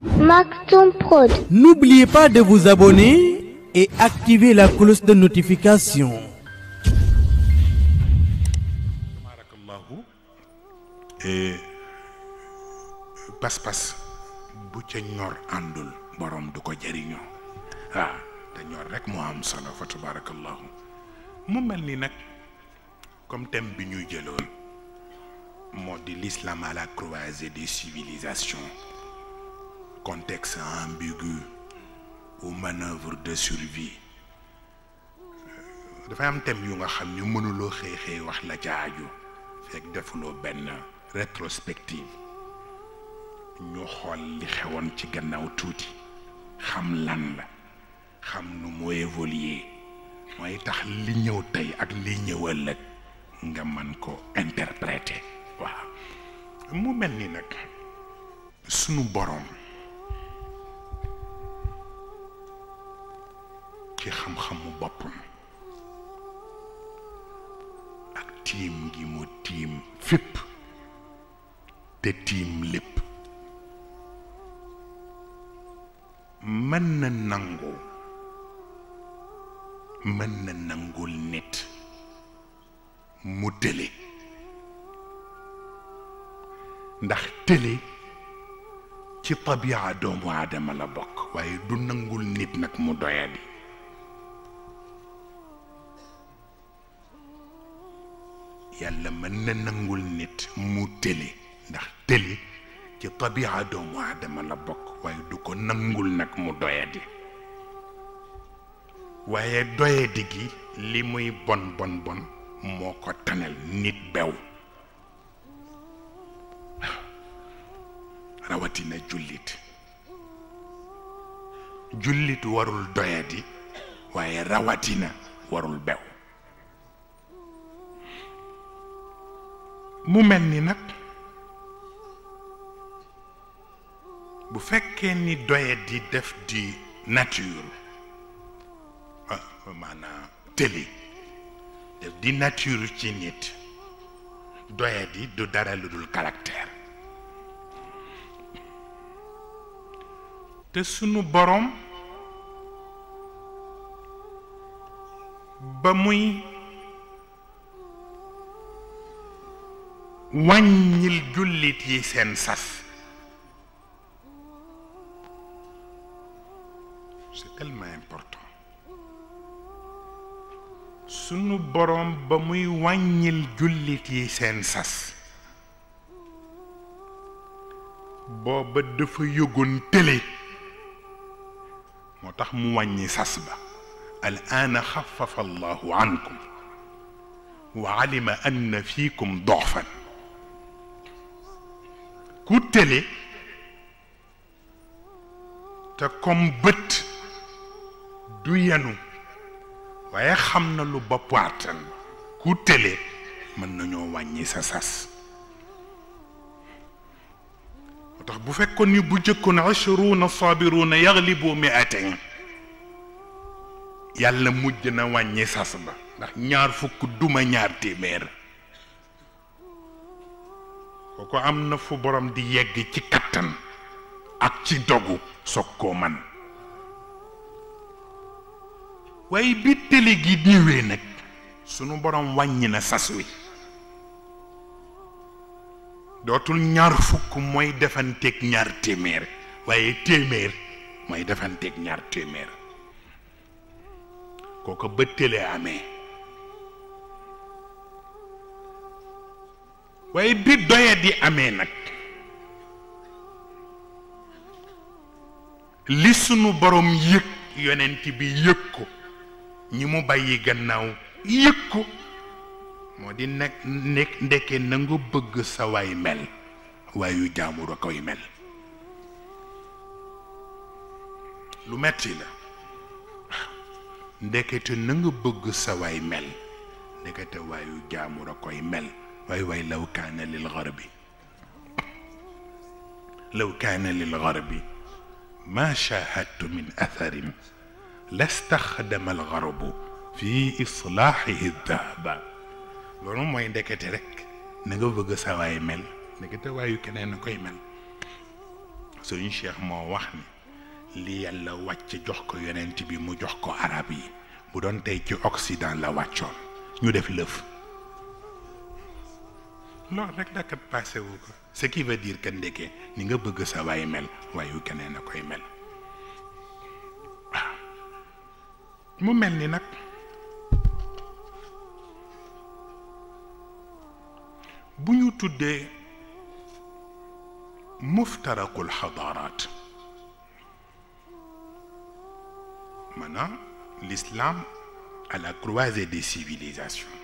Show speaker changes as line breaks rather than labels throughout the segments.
Maktoum Prod.
N'oubliez pas de vous abonner et activer la cloche de notification.
tabarakallahu pas-pas bu ca ñor àndul borom du ko jëriñoo waaw te ñor rek moo am solo fa tabarakallahu mu mel ni nag comme thème bi ñuy jëloon moo di l'islam à la croisée des civilisations contexte ambigu ou manœuvre de survie dafay am thème yu nga xam ni mënuloo xëy xëy wax la ca aju fekk defuloo benn rétrospective ñu xool li xewoon ci gannaaw tuuti xam lan la xam nu mu évoluer mooy tax li ñëw tey ak li ñëw ëllëg nga man ko interpréter waaw mu mel ni nag sunu boroom ci xam-xamu boppam ak tiim gi mu tiim fépp te tiim lépp mën na nangu mën na nangul nit mu tële ndax tële ci tabiaa doomu aadama la bokk waaye du nangul nit nag mu doyadi yàlla mën na nangul nit mu tële ndax tële ci tabiaa doomu aadama la bokk waaye du ko nangul nag mu doyadi waaye doyadi gi li muy bon bon bon moo ko tanal nit bew rawatina jullit jullit warul doyadi waaye rawatina warul bew mu mel ni nag bu fekkee ni doyadi def di nature maanaam tëli def di nature ci nit doyadi du dara lu dul caractère te sunu boroom ba muy wàññil jullit yi seen sas c'est tellement important sunu boroom ba muy wàññil jullit yi seen sas booba dafa yëgoon tële moo tax mu wàññi sas ba al aana xafafa allahu ankum wa alima anna fiikum doxfan ku tële te comme bët du yenu waaye xam na lu bopp àttan ku tële mën nañoo wàññi sa sas moo tax bu fekkoon ni bu jëkkoon ashruuna sabiruuna yaglibu miatain yàlla mujj na wàññi sas ba ndax ñaar fukk duma ñaar téeméer kooko am na fu borom di yegg ci kattan ak ci dogu soog koo man waaye bi télé gi ñëwee nag sunu borom wàññi na sas wi dootul ñaar fukk mooy defanteeg ñaar téeméer waaye téeméer mooy defanteeg ñaar téeméer kooko ba télé amee waaye bi doye di amee nag li sunu borom yëg yonent bi yëg ko ñi mu bàyyi gannaaw yëg ko moo di nekk nekk ndekke na nga bëgg sa waay mel waayu jaamur a koy mel lu metti la ndekete na nga bëgg sa waay mel ndekete waayu jaamur a koy mel waay waay law kaana lil garbi law kaana lil garbi ma shahadtu min atharin lastaxdama al garbu fi islaaxihi dahaba loolu mooy ndekete rek na nga bëgg sa waay mel ndekete waayu keneen a koy mel Sëriñ Cheikh moo wax ni li yàlla wàcc jox ko yonent bi mu jox ko arab yi bu doon tey ci Occident la wàccoon ñu def lëf loolu rek dakat passé wu ko ce qui veut dire que ndeke ni nga bëgg sa waay mel waayu keneen a koy mel waaw mu mel ni nag bu ñu tuddee muftarakul xadaaraat maanaam l'islam à la croisée des civilisations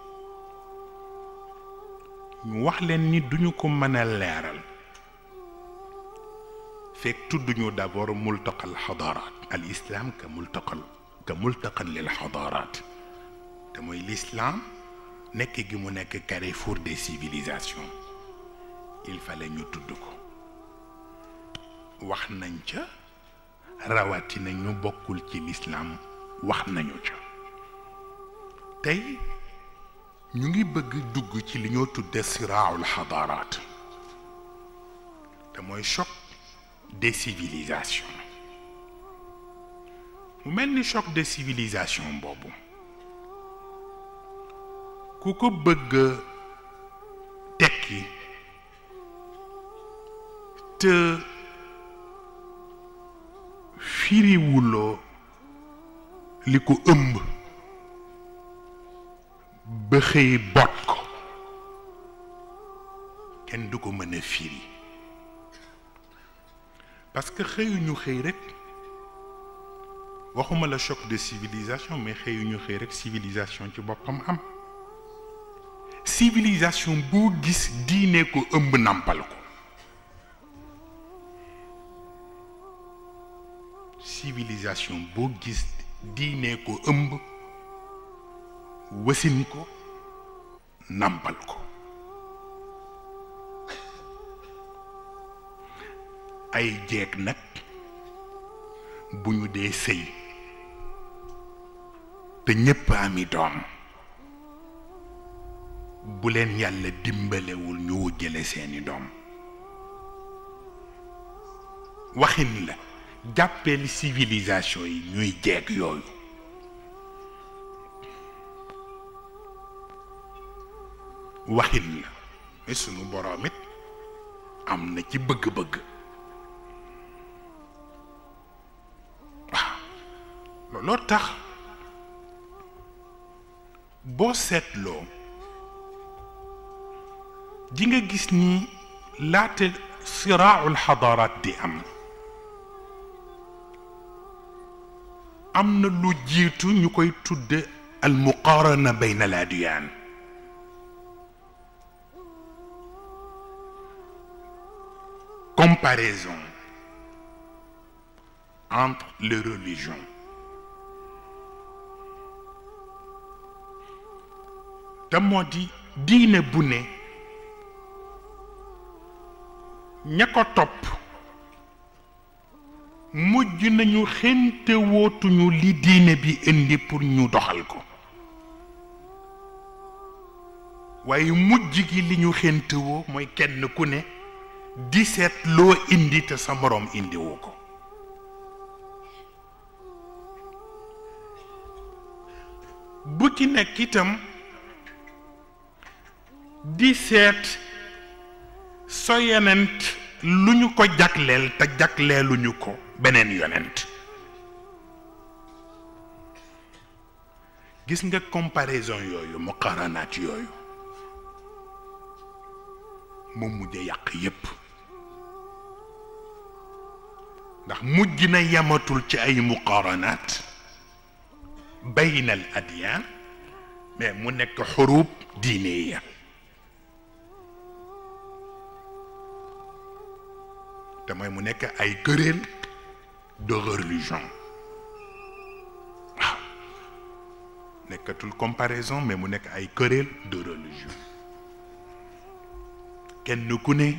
ñu wax leen ni duñu ko mën a leeral fekk tudduñu d'abord multaqal xadaaraat al islam ka multaqal ka multaqal lil xadaaraat te mooy l'islam nekk gi mu nekk carrefour des civilisations il fallait ñu tudd ko wax nañ ca rawatina ñu bokkul ci l'islam wax nañu ca tey ñu ngi bëgg dugg ci li ñoo tudde siraaul xadaaraat te mooy choc des civilisations mu mel ni choc des civilisations boobu ku ko bëgg tekki te firiwuloo li ko ëmb ba xëy bot ko kenn du ko mën a firi parce que xëyuñu xëy rek waxuma la choc de civilisation mais xëyuñu xëy rek civilisation ci boppam am civilisation boo gis diine ko ëmb nampal ko civilisation boo gis diine ko ëmb wasin ko nampal ko ay jeeg nag bu ñu dee sëy te ñépp ami doom bu leen yàlla dimbalewul ñu wujjale seeni doom waxin la jàppeel civilisation yi ñuy jeeg yooyu waxin la mais sunu boroom it am na ci bëgg-bëgg waaw looloo tax boo seetloo di nga gis ni laata siraaul xadaaraat di am am na lu jiitu ñu koy tudde al muqaarana bayna al adyaan comparaison entre les religions te moo di diine bu ne ña ko topp mujj nañu xente wootuñu li diine bi indi pour ñu doxal ko waaye mujj gi li ñu xente woo mooy kenn ku ne di seet loo indi te sa moroom indiwu ko bu ci nekk itam di seet so yonent lu ñu ko jagleel te jagleeluñu ko beneen yonent gis nga comparaison yooyu muqaranaat yooyu mu mujj yàq yépp ndax mujj na yamatul ci ay muqaranaat bayna al adyaan mais mu nekk xurub diineya te mooy mu nekk ay querelle de religion waaw nekkatul comparaison mais mu nekk ay querelle de religion kenn ku ne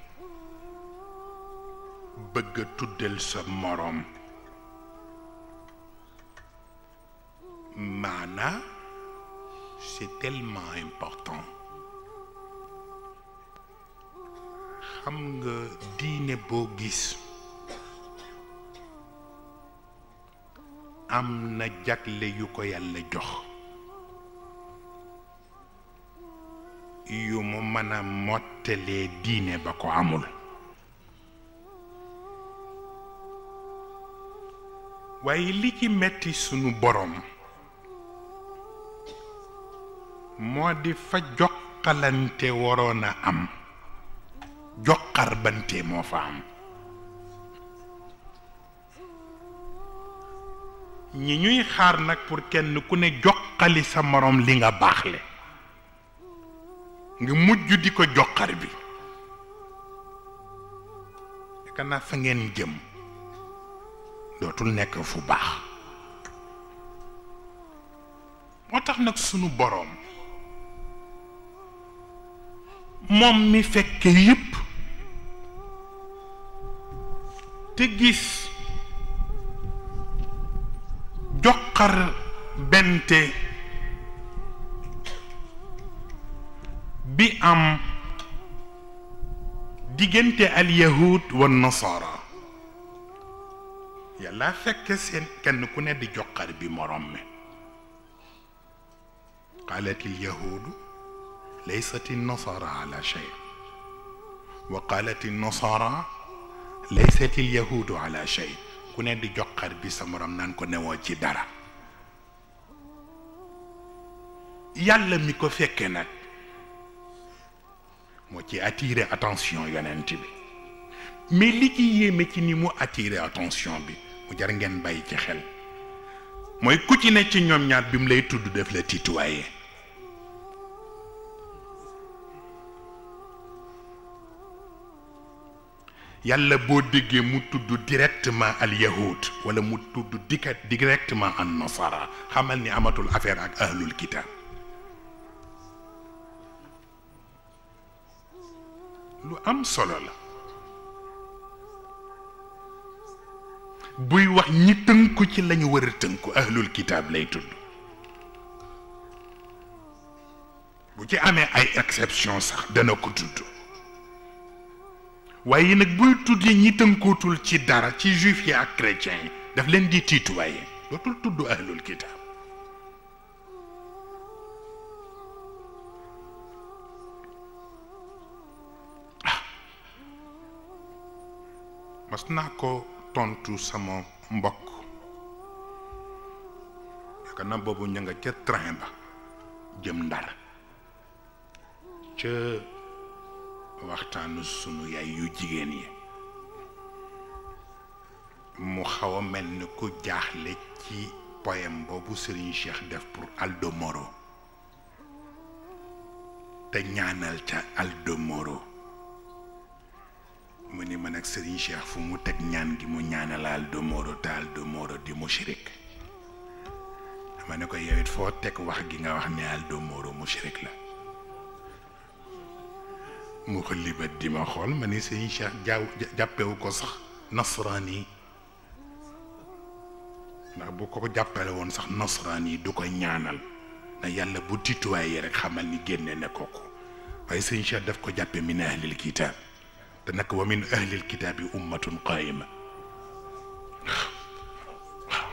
bëgg a tuddal sa moroom maanaa c'est tellement important xam nga diine boo gis am na jagle yu ko yàlla jox yu mu mën a mottalee diine ba ko amul waaye li ci metti sunu borom moo di fa joxalante waroon a am joxar bante moo fa am ñi ñuy xaar nag pour kenn ku ne joxali sa morom li nga baaxle nga mujj di ko joxar bi yaakaar naa fa ngeen jëm dootul nekk fu baax moo tax nag sunu boroom moom mi fekke yépp te gis joxar bente bi am diggante al yahud wa nasara yàlla fekk seen kenn ku ne di joxar bi morom mi qaalat il yahudu laysat il nasara ala shay wa qaalat il nasara laysat il yahudu ala shay ku ne di joxar bi sa morom naan ko newoo ci dara yàlla mi ko fekke nag moo ci attiré attention yonent bi mais li ci yéeme ci ni mu attiré attention bi mu jar ngeen bàyyi ci xel mooy ku ci ne ci ñoom ñaar bi mu lay tudd def la tituwaye yàlla boo déggee mu tudd directement al yahud wala mu tudd dika directement an nasara xamal ni amatul affaire ak ahlul kitab lu am solo la buy wax ñi tënku ci lañu war a tënku ahlul kitaab lay tudd bu ci amee ay exception sax dana ko tudd waaye nag buy tuddee ñi tënkootul ci dara ci juif yi ak chrétien yi daf leen di tiituwaaye dootul tudd ahlul kitaab mas naa ko tontu sama mbokk yaakaar naa boobu ña nga ca train ba jëm ndar ca waxtaanu sunu yaay yu jigéen yi mu xaw a mel ni ku jaaxle ci poème boobu Serigne Cheikh def pour Aldo Moro te ñaanal ca Aldo Moro mu ni man ak Serigne Cheikh fu mu teg ñaan gi mu ñaanal Aldo Moro te Aldo Moro di mushrik dama ne ko yow it foo teg wax gi nga wax ne Aldo Moro mushrik la mu ko libat di ma xool ma ni Serigne Cheikh jaaw jàppewu ko sax nasraan ndax bu ko jàppale woon sax nasraan yi du ko ñaanal na yàlla bu tituwaay rek xamal ni génne ne ko ko waaye Serigne Cheikh daf ko jàppe min ahlil kitaab te nag wa min ahlil kitaabi ummatun qaayima waaw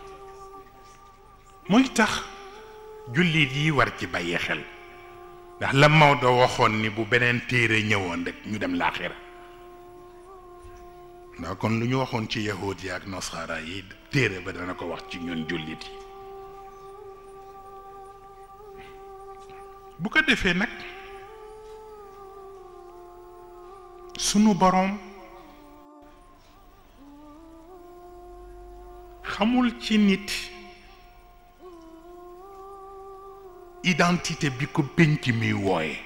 mooy tax jullit yi war ci bàyyi xel ndax la Maodo waxoon ni bu beneen téere ñëwoon rek ñu dem laaxira ndax kon lu ñu waxoon ci yahuud yi ak nasara yi téere ba dana ko wax ci ñun jullit yi bu ko defee nag sunu boroom xamul ci nit identité bi ko pénc mi wooye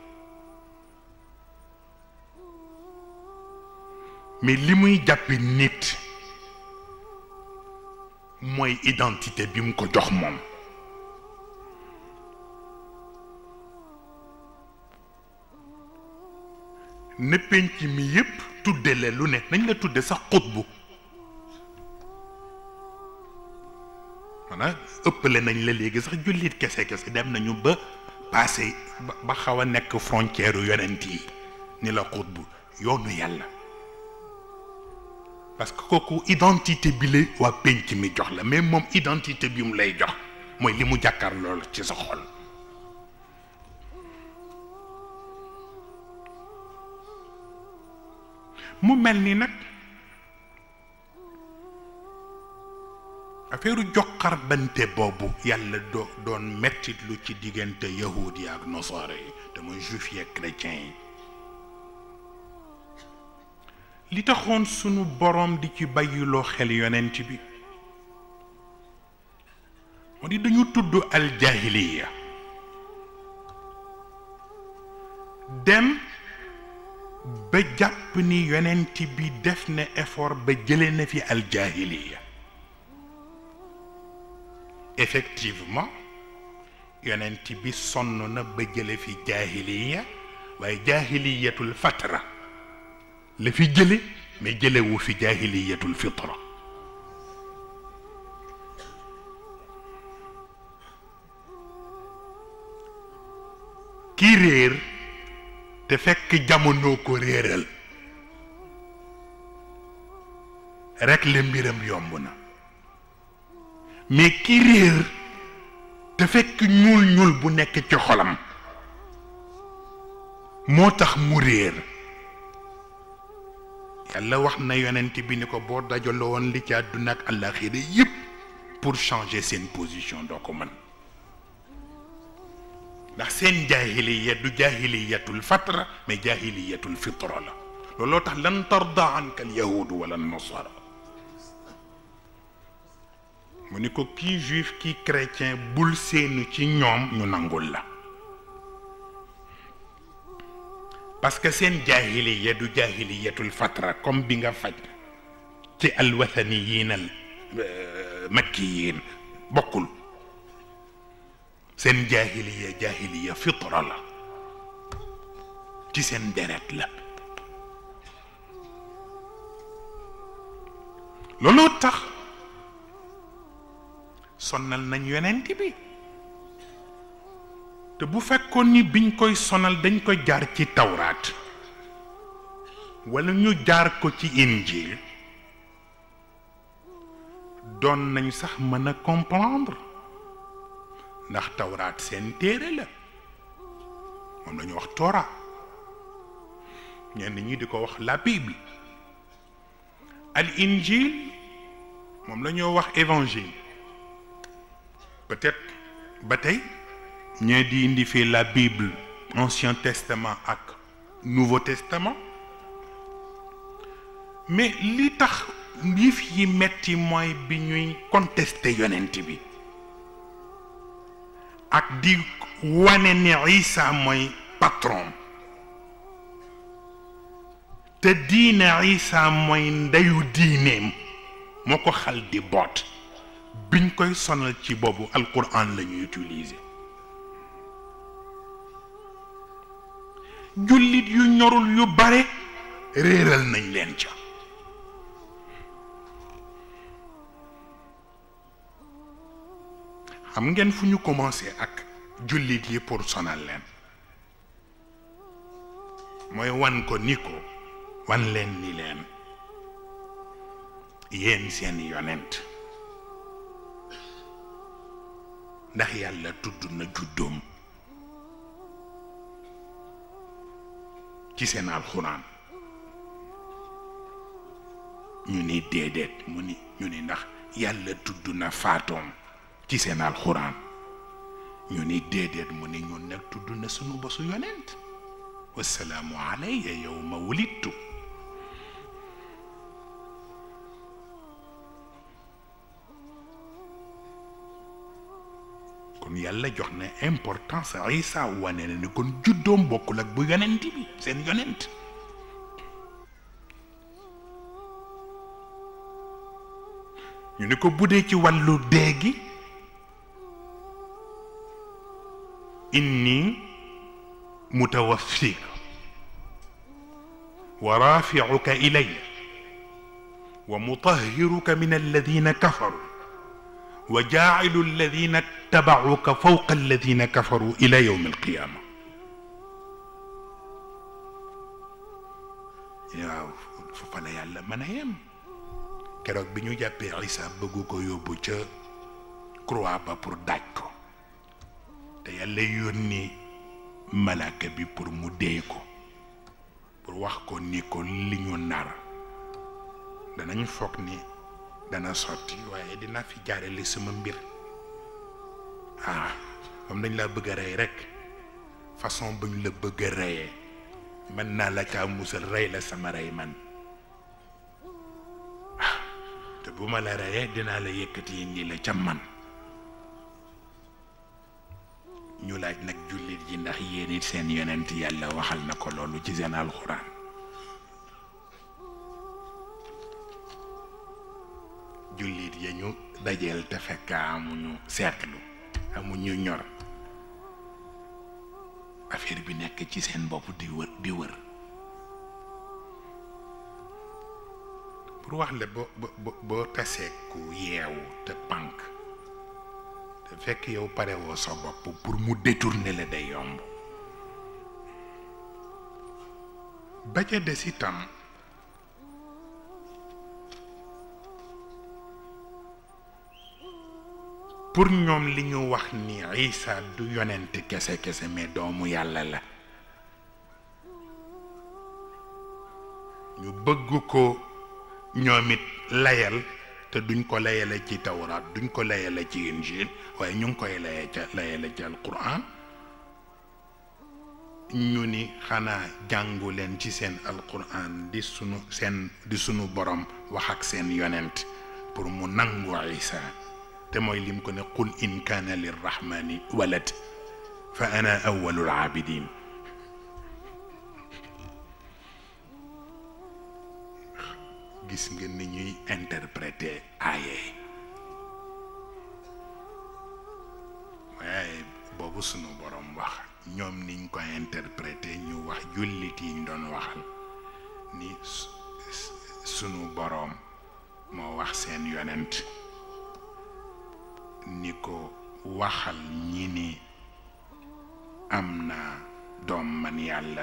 mais li muy jàppe nit mooy identité bi mu ko jox moom ne penc mi yépp tudde la lu ne nañ la tudde sax xutbu maanaam ëppale nañ la léegi sax jullit kese kese dem nañu ba passé ba xaw a nekk frontière yonent yi ni la xutbu yoonu yàlla parce que kooku identité bi la waa penc mi jox la mais moom identité bi mu lay jox mooy li mu jàkkaar loolu ci sa xol mu mel ni nag affaire joxar bante boobu yàlla do doon mettit lu ci diggante yahud yi ak nosaare yi te mooy juif yi ak chrétien yi li taxoon sunu boroom di ci bàyyiloo xel yonent bi moo di dañu tudd aljahiliya dem ba jàpp ni yonent bi def na effort ba jële na fi aljahiliya effectivement yonent bi sonn na ba jële fi jaahiliya waaye jaahiliyatul fatra la fi jële mais jëlewu fi jaahiliyatul fitra ki réer te fekk jamono ko réeral rekk la mbiram yomb na mais ki réer te fekk ñuul ñuul bu nekk ci xolam moo tax mu réer yàlla wax na yonent bi ni ko boo dajaloo woon li ci àdduna ak àllaaxira yépp pour changer seen position doo ko mën ndax seen jaahiliya du jaahiliyatul fatra mais jaahiliyatul fitra la looloo tax lan tarda anka al yahudu wala nasara mu ni ko kii juif kii chrétien bul seenu ci ñoom ñu nangul la parce que seen jaahiliya du jaahiliyatul fatra comme bi nga faj ci alwathaniyin al makkiyin bokkul seen jaahiliya jaahiliya fitra la ci seen deret la looloo tax sonnal nañ yonent bi te bu fekkoon ni biñ koy sonal dañ ko jaar ci tawraat walla ñu jaar ko ci injil doon nañ sax mën a comprendre ndax tawraat seen téere la moom la ñu wax Torah ñenn ñi di ko wax la Bible al injil moom la ñoo wax évangile peut-être ba tey ñee di indi fii la Bible ancien testament ak nouveau testament mais li tax yëf yi metti mooy bi ñuy contester yonent bi ak di wane ni Isa mooy patron te diine Isa mooy ndeyu diineem moo ko xal di boot biñ koy sonal ci boobu alquran la ñuy utiliser jullit yu ñorul yu bare réeral nañ leen ca xam ngeen fu ñu commencé ak jullit yi pour sonal leen mooy wan ko ni ko wan leen ni leen yéen seen yonent ndax yàlla tudd na juddoom ci seen alxuraan ñu ni déedéet mu ni ñu ni ndax yàlla tudd na faatoom ci seen alxuraan ñu ni déedéet mu ni ñun nag tudd na sunu bosu yonent wasalaamu alayya yawma wulidtu kon yàlla jox na importance Isa wane na ni kon juddoom bokkul ak bu yonent bi seen yonent ñu ni ko buddee ci wàllu dee gi inni mutawaffika wa rafi'uka ilayya wa mutahhiruka min alladhina kafaru wa jaacilu alladina tabacuka fawqa alladina kafaru ila yowm alqiyaama mën a yem keroog bi ñu jàppee Isa bëggu ko yóbbu ca croix ba pour daaj ko te yàlla yónni malaaka bi pour mu dee ko pour wax ko ni ko li ñu nar danañ foog ni dana sotti waaye dina fi jaarale sama mbir ah moom dañ laa bëgg a rey rek façon buñ la bëgg a reyee mën naa la caa musal rey la sama rey man te bu ma la reyee dinaa la yëkkati indi la ca man ñu laaj nag jullit yi ndax yéen it seen yonent yàlla waxal na ko loolu ci seen alxuraan jullit ya ñu dajeel te fekk amuñu seetlu amuñu ñor affaire bi nekk ci seen bopp di wër di wër pour wax la boo boo boo tasee ku yeewu te pànk te fekk yow pare woo sa bopp pour mu détourner la day yomb ba ca des itam pour ñoom li ñu wax ni Isa du yonent kese kese mais doomu yàlla la ñu bëgg ko ñoom it layal te duñ ko layale ci tawraat duñ ko layale ci injil waaye ñu ngi koy laye ca layale ci alquran ñu ni xanaa jàngu leen ci seen alquran di sunu seen di sunu borom wax ak seen yonent pour mu nangu isa te mooy lim ko ne qul in kaana lirrahmani walad fa ana awwalul abidin gis nga ni ñuy interpréter aaye waaye boobu sunu borom wax ñoom niñ ko interpréter ñu wax jullit yi ñu doon waxal ni sunu boroom moo wax seen yonent ni ko waxal ñi ni am na doom man yàlla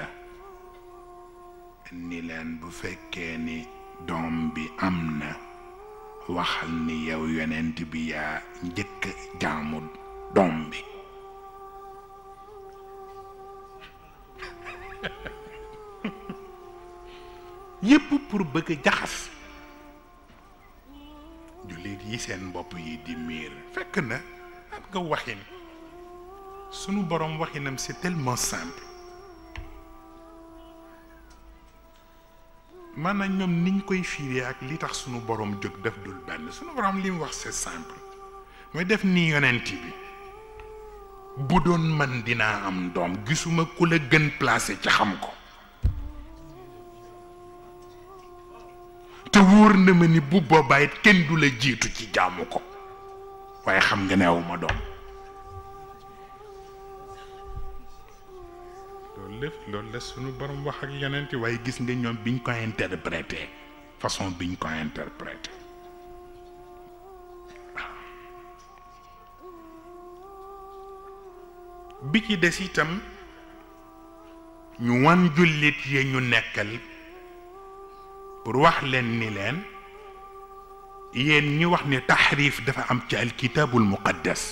ni leen bu fekkee ni doom bi am na waxal ni yow yonent bi yaa njëkk jaamu doom bi yépp pour bëgg jaxas jullit yi seen bopp yi di miir fekk na am nga waxin sunu borom waxinam c'est tellement simple maanaam ñoom niñ koy fiiree ak li tax sunu borom jóg def dul benn sunu borom li mu wax c'est simple mooy def ni yonent bi bu doon man dinaa am doom gisuma ku la gën placé ci xam ko te wóor na ma ni bu boobaa it kenn du la jiitu ci jaamu ko waaye xam nga ne awuma doom loolu lépp loolu la sunu borom wax ak yonent waaye gis nga ñoom biñ ko interprété façon biñ ko interprété bi ci des itam ñu wan jullit yi ñu nekkal pour wax leen ni leen yéen ñi wax ni taxriif dafa am ci alkitaabul muqaddas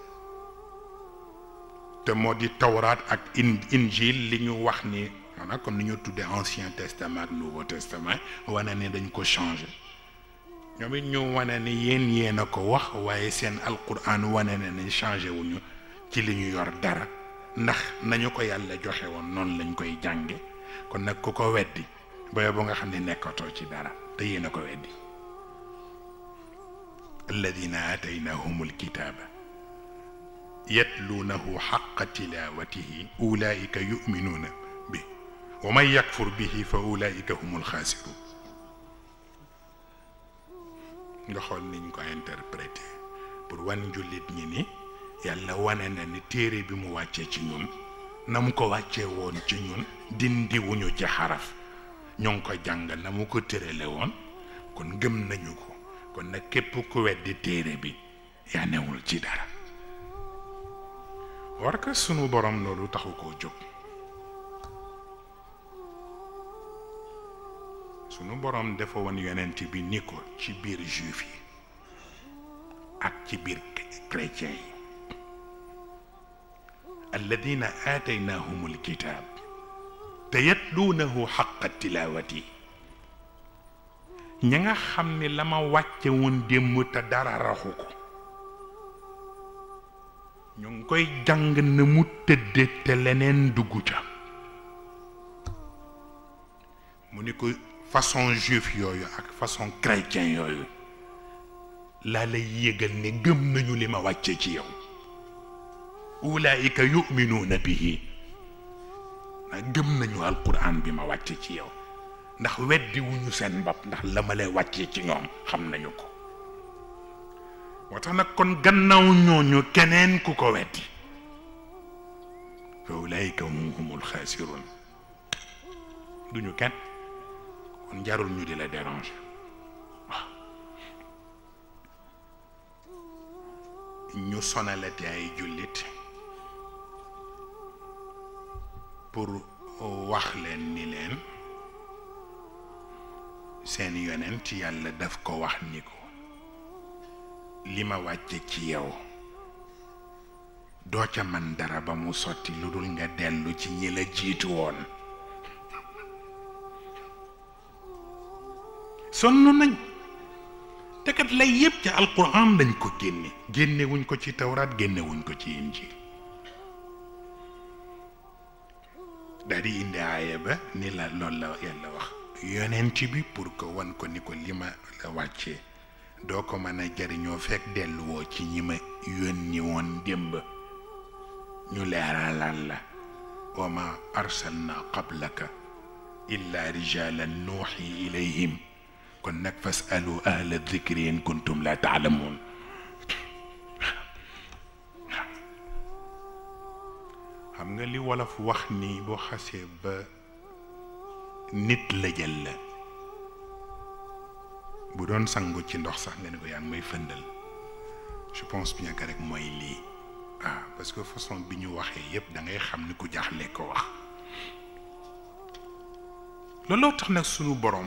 te moo di tawraat ak in injil li ñu wax ni maanaam comme ni ñu tuddee ancien testament ak nouveau testament wane ni dañ ko changé ñoom it ñu wane ni yéen yéen a ko wax waaye seen alquran wane na ni changé wuñu ci li ñu yor dara ndax nañu ko yàlla joxe woon noonu lañ koy jànge kon nag ku ko weddi booy bu nga xam ne nekkatoo ci dara te yéen a ko weddi alladina aataynahum alkitaaba yatluunahu xaqa tilaawatihi ulaika yuminuuna bi wa man yakfur bihi fa ulaika hum alxaasiruun nga xool niñ ko interprété pour wan jullit ñi ni yàlla wane na ni téere bi mu wàccee ci ñun na mu ko wàccee woon ci ñun dindi wuñu ci xaraf ñoo ngi ko jàng na mu ko tërale woon kon gëm nañu ko kon nag képp ku weddi téere bi yaa newul ci dara war ka sunu borom loolu taxu koo jóg sunu boroom dafa woon yonent bi ni ko ci biir juif yi ak ci biir chrétien yi alladina aataynahum alkitab te yatluunahu xaqa tilawati ña nga xam ni la ma wàcce woon démb te dara raxu ko ñu ngi koy jàng na mu tëdde te leneen dugg ca mu ni ko façon juif yooyu ak façon chrétien yooyu laa lay yëgal ne gëm nañu li ma wàcce ci yow ulaayika yuminuuna bihi na gëm nañu alquran bi ma wàcce ci yow ndax weddi wuñu seen bopp ndax la ma lay wàccee ci ñoom xam nañu ko moo tax nag kon gannaaw ñooñu keneen ku ko weddi fa ulaayika hum humul xaasirun duñu kenn kon jarul ñu di la déranger waaw ñu sonalati ay jullit pour wax leen ni leen seen yonent yàlla daf ko wax ni ko li ma wàcce ci yow doo ca man dara ba mu sotti lu dul nga dellu ci ñi la jiitu woon sonn nañ te kat lay yépp ci alquran dañ ko génne génne wuñ ko ci tawraat génne wuñ ko ci injil daal di indi aaya ba ni la loolu la yàlla wax yonent bi pour que wan ko ni ko li ma la wàccee doo ko mën a jariñoo fekk delluwoo ci ñi ma yónni woon démb ñu leeralal la wa ma arsalna qablaka illa rijalan nuuxi ilayhim kon nag fasalu ahla dikri in kuntum la taalamuun xam nga li wolof wax ni boo xasee ba nit la jël la bu doon sangu ci ndox sax nga ne ko yaa ngi may fëndal je pense bien que rek mooy lii waaw parce que façon bi ñu waxee yépp da ngay xam ni ku jaaxle ko wax looloo tax nag sunu boroom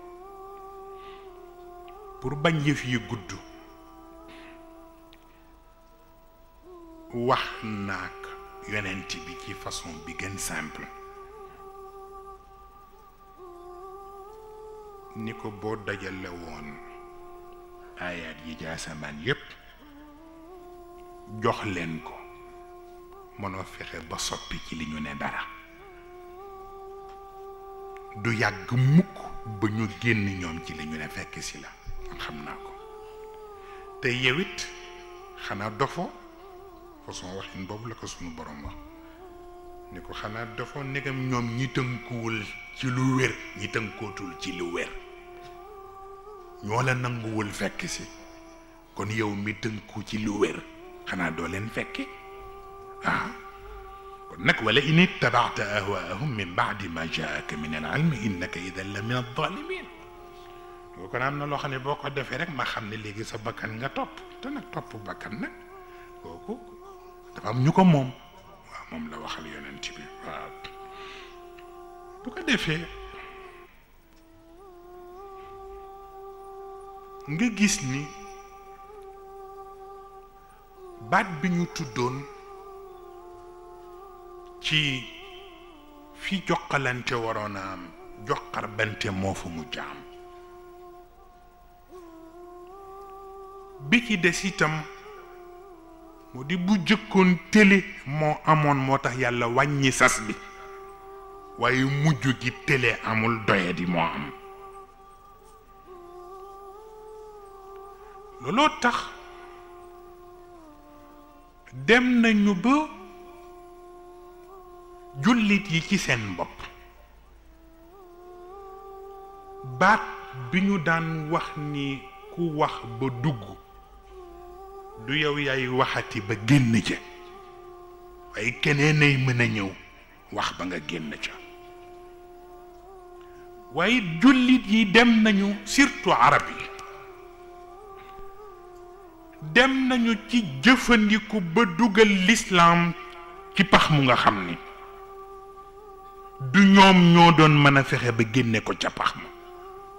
pour bañ yëf yi gudd wax naak yonent bi ci façon bi gën simple ni ko boo dajale woon aayaat yi jaasamaan yépp jox leen ko mënoo fexe ba soppi ci li ñu ne dara du yàgg mukk ba ñu génn ñoom ci li ñu ne fekk si la xam naa ko te yow it xanaa dofoo façon waxin boobu la ko sunu borom wax ni ko xanaa dofoo ndegam ñoom ñi tënkuwul ci lu wér ñi tënkootul ci lu wér ñoo la nanguwul fekk si kon yow mi tënku ci lu wér xanaa doo leen fekki ah kon nag wala in ittabaata ahwaahum min baadi ma jaaka min al ilmi innaka idan la min adalimin boo kon am na loo xam ne boo ko defee rek ma xam ne léegi sa bakkan nga topp te nag topp bakkan nag kooku dafa am ñu ko moom waaw moom la waxal yonent bi waaw bu ko defee nga gis ni baat bi ñu tuddoon ci fi joxalante waroon a am joxar bante moo fa mu jaam bi ci des itam mu di bu jëkkoon télé moo amoon moo tax yàlla wàññi sas bi waaye mujj gi télé amul doyadi moo am looloo tax dem nañu ba jullit yi ci seen bopp baat bi ñu daan wax ni ku wax ba dugg du yow yaay waxati ba génn ca waaye keneen ay mën a ñëw wax ba nga génn ca waaye jullit yi dem nañu surtout arab yi dem nañu ci jëfandiku ba dugal lislaam ci pax mu nga xam ni du ñoom ñoo doon mën a fexe ba génne ko ca pax ma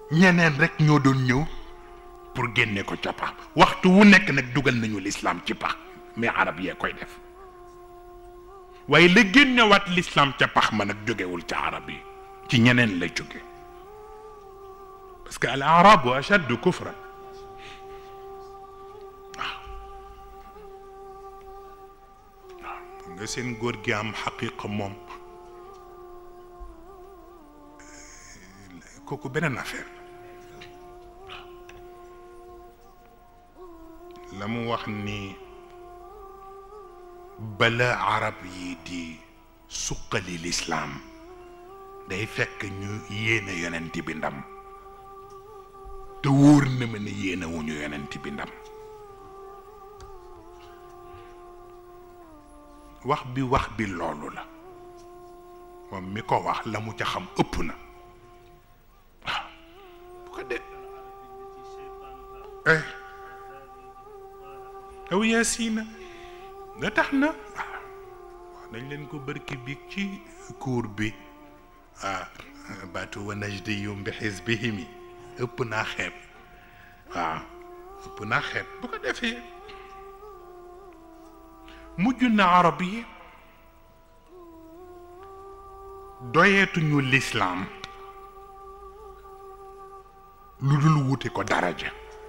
ñeneen rek ñoo doon ñëw pour génne ko ca pax waxtu wu nekk nag dugal nañu lislaam ci pax mais arab yee koy def waaye la génnewaat lislaam ca pax ma nag jógewul ca arab yi ci ñeneen la jóge parce que al arabu ashaddu kufran waaw waaw nga seen góor gi am xaqiqa moom kooku beneen affaire la mu wax ni bala arab yi di suqali lislaam day fekk ñu yéene yonent bi ndam te wóor na ma ne yéene wu ñu yonent bi ndam wax bi wax bi loolu la moom mi ko wax la mu ca xam ëpp na waaw bu ko de eh aw yaasiina da tax na waaw wax nañ leen ko bërki biig ci cour bi ah baatu wa najdiyum bi xisbihimi ëpp naa xeeb waaw ëpp naa xeeb bu ko defee mujj na arab yi doyeetuñu lislaam lu dul wuti ko daraja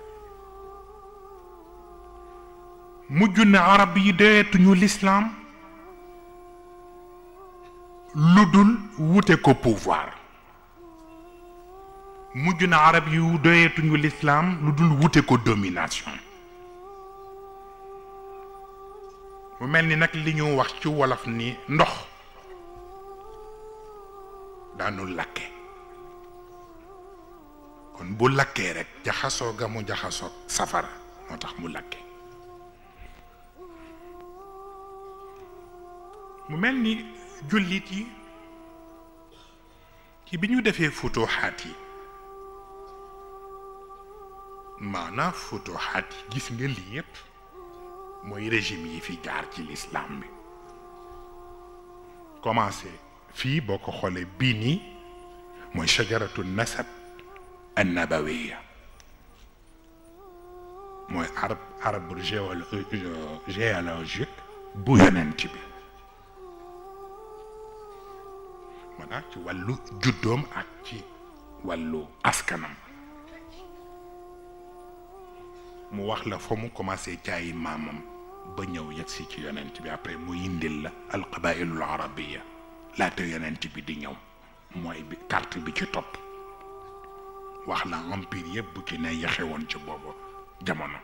mujj na arab yi doyeetuñu lislaam lu dul wute ko pouvoir mujj na arab yi doyeetuñu lislaam lu dul wute ko domination mu mel ni nag li ñu wax ci wolof ni ndox daanu lakke kon bu lakkee rek jaxasoo ga mu jaxasoo safara moo tax mu lakke mu mel ni jullit yi ci bi ñu defee futuxaat yi maanaam futuxaat yi gis nga lii yépp mooy régime yi fi jaar ci l'islam bi commencé fii boo ko xoolee bii nii mooy shajaratu nasab an nabawiya mooy arab arbre géologique bu yonent bi maanaam ci wàllu juddoom ak ci wàllu askanam mu wax la fa mu commencé caayi maamam ba ñëw yegg si ci yonent bi après mu yindil la alqabailul arabiya laata yonent bi di ñëw mooy bi carte bi ci topp wax la empire yëpp bu ci ne yexe woon ci boobu jamono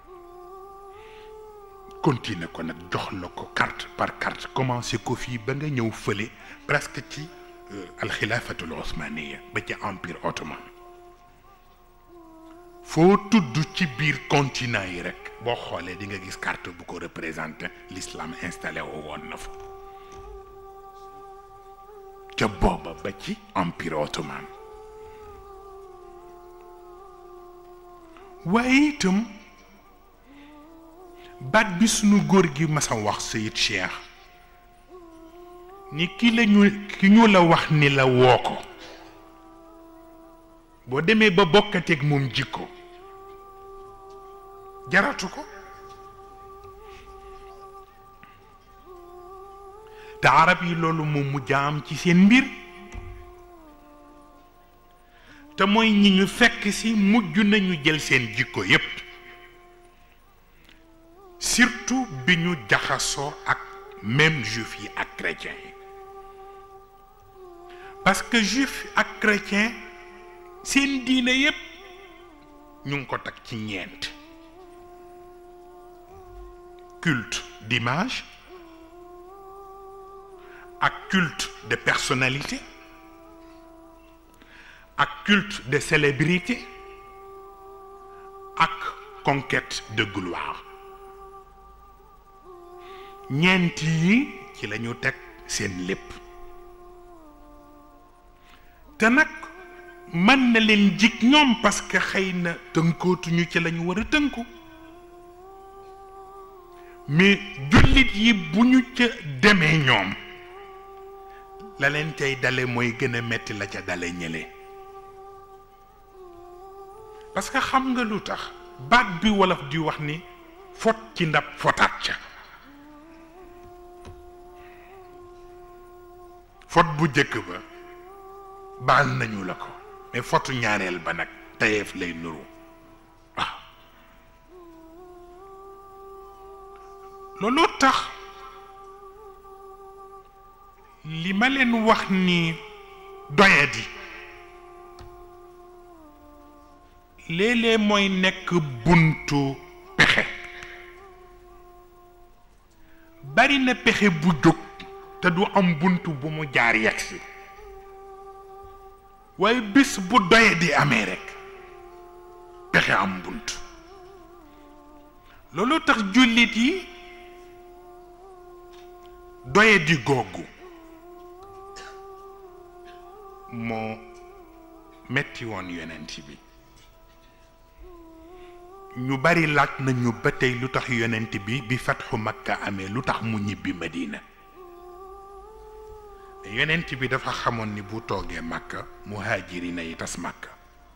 continuer ko nag jox la ko carte par carte commencé ko fii ba nga ñëw fële presque ci alxilaafatul osmaniya ba ci empire ottoman foo tudd ci biir continent yi rek boo xoolee di nga gis carte bu ko représenté l'islam installé wu woon na fa ca booba ba ci empire ottoman waaye itam baat bi sunu góor gi masa wax Sayid Cheikh ni ki la ñu ki ñu la wax ni la woo ko boo demee ba bokkateeg moom jikko jaratu ko te arab yi loolu moom mu jaam ci seen mbir te mooy ñi ñu fekk si mujj nañu jël seen jikko yépp surtout bi ñu jaxasoo ak même juif yi ak chrétien yi parce que juif ak chrétien seen diine yépp ñu ngi ko teg ci ñeent culte d'image ak culte de personnalité ak culte de célébrité ak conquête de gloire ñeent yi ci la ñu teg seen lépp te nag mën na leen jig ñoom parce que xëy na tënkootuñu ci la ñu war a tënku mais jullit yi bu ñu ca demee ñoom la leen tey dale mooy gën a metti la ca dale ñële parce que xam nga lu tax baat bi wolof di wax ni fot ci ndab fotaat ca fot bu jëkk ba baal nañu la ko mais fotu ñaareel ba nag tayeef lay nuru waaw looloo tax li ma leen wax ni doyadi léeg-léeg mooy nekk buntu pexe bari na pexe bu jóg te du am buntu bu mu jaar yegsi waaye bés bu doyadi amee rekk pexe am bunt loolu tax jullit yi doyadi googu moo metti woon yonent bi ñu bari laaj nañu ba tey lu tax yonent bi bi fatxu makka amee lu tax mu ñibbi madina yonent bi dafa xamoon ni bu toogee makka muhaajirina yi tas makka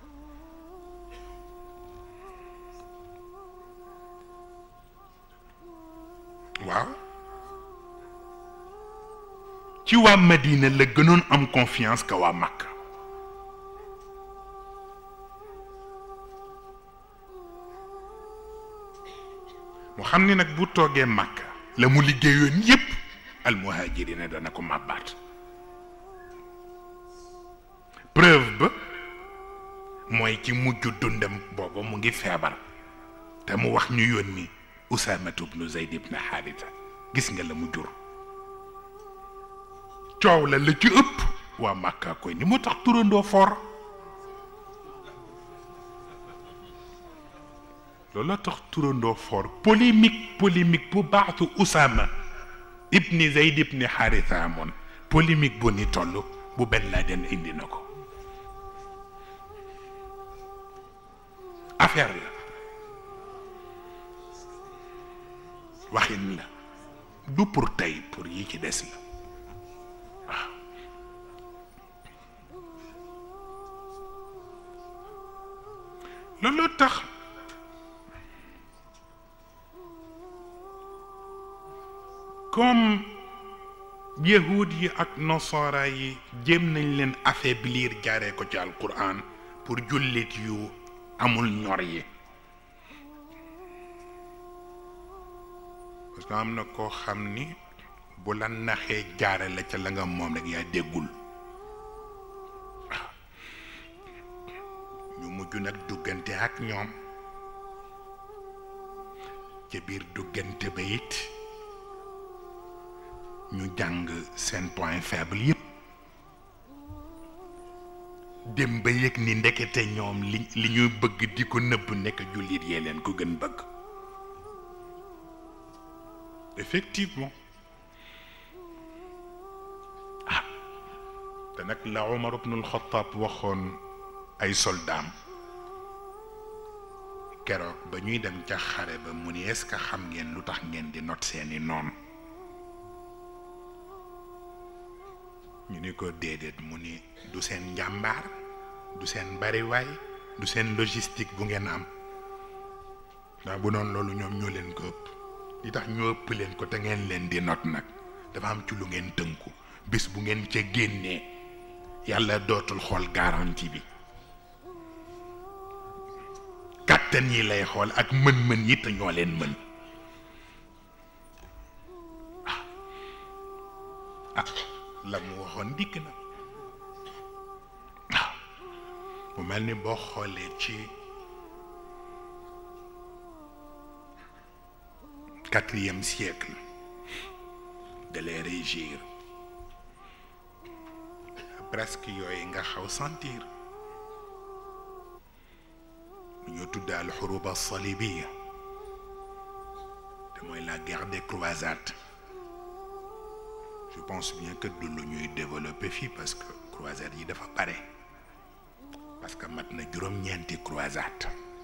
waaw ci waa madina la gënoon am confiance que waa makka mu xam ni nag bu toogee makka la mu liggéeyoon yépp al muhaajirina dana ko màbbaat preuve ba mooy ci mujj dundam booba mu ngi feebar te mu wax ñu yónni usaamatu bnu zeyd ibn xaarita gis nga la mu jur coow la la ci ëpp waa màkkaa koy ni moo tax turandoo for loolu tax turandoo for polémique polémique bu baatu usaama ibni zeyd ibni xaarita amoon polémique bu ni toll bu Ben Laden indi na ko affaire la waxin la du pour tey pour yi ci des la waaw loolu tax comme yahud yi ak nasara yi jéem nañ leen affaiblir jaaree ko ci alquran pour jullit yu amul ñor yi parce que am na koo xam ni bu la naxee jaare la ca la nga moom rek yaa déggul waaw ñu mujj nag duggante ak ñoom ca biir duggante ba it ñu jàng seen point faible yépp dem ba yëg ni ndekete ñoom li li ñuy bëgg di ko nëbb nekk jullit yee leen ko gën bëgg effectivement ah te nag la Omar ibnul Xattaab waxoon ay soldaam keroog ba ñuy dem ca xare ba mu ni est-ce que xam ngeen lu tax ngeen di not seeni noon ñu ni ko déedéet mu ni du seen njàmbaar du seen bariwaay du seen logistique bu ngeen am ndax bu doon loolu ñoom ñoo leen ko ëpp li tax ñoo ëpp leen ko te ngeen leen di not nag dafa am ci lu ngeen tënku bés bu ngeen ca génnee yàlla dootul xool garantie bi kàttan yi lay xool ak mën-mën yi te ñoo leen mën ah la mu waxoon dikk na waaw mu mel ni boo xoolee ci quatrième siècle de les régir presque yooyu nga xaw sentir lu ñu tudd al xuruba salibiya te mooy la guerre des croisades je pense bien que du lu ñuy développer fii parce que croisades yi dafa bare parce que mat na juróom-ñeenti croisade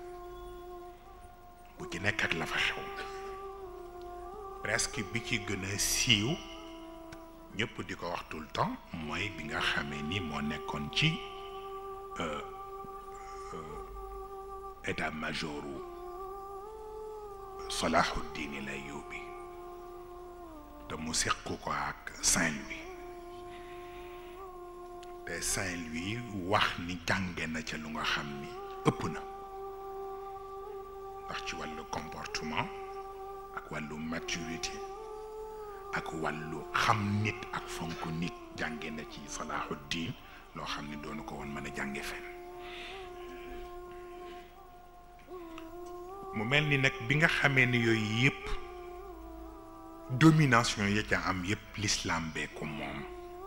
bu ci nekk ak la fa xew presque bi ci gën a siiw ñëpp di ko wax tout le temps mooy bi nga xamee ni moo nekkoon ci état majoru Salahuddin Layubi te mu seq ko ak Saint-Louis te Saint-Louis wax ni jànge na ca lu nga xam ni ëpp na ndax ci wàllu comportement ak wàllu maturité ak wàllu xam nit ak fonk nit jànge na ci Salahuddin loo xam ni doonu ko woon mën a jànge fenn mu mel ni nag bi nga xamee ni yooyu yëpp domination ya ca am yëpp l'islam bee ko moom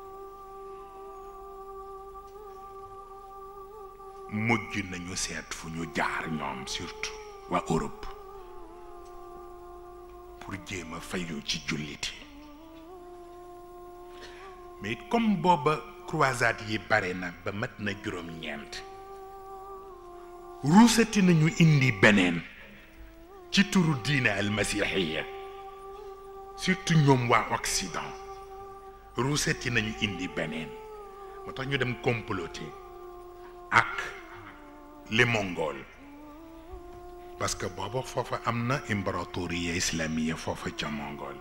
mujj nañu seet fu ñu jaar ñoom surtout waa Europe pour jéem a fayu ci julliti mais comme booba croisade yi bare na ba mat na juróom-ñeent ruusati nañu indi beneen ci turu diine almasihiya surtout ñoom waa Occident ruusati nañu indi beneen moo tax ñu dem comploter ak les Mongols parce que booba foofa am na imbaratoria islamiya foofa ca Mongol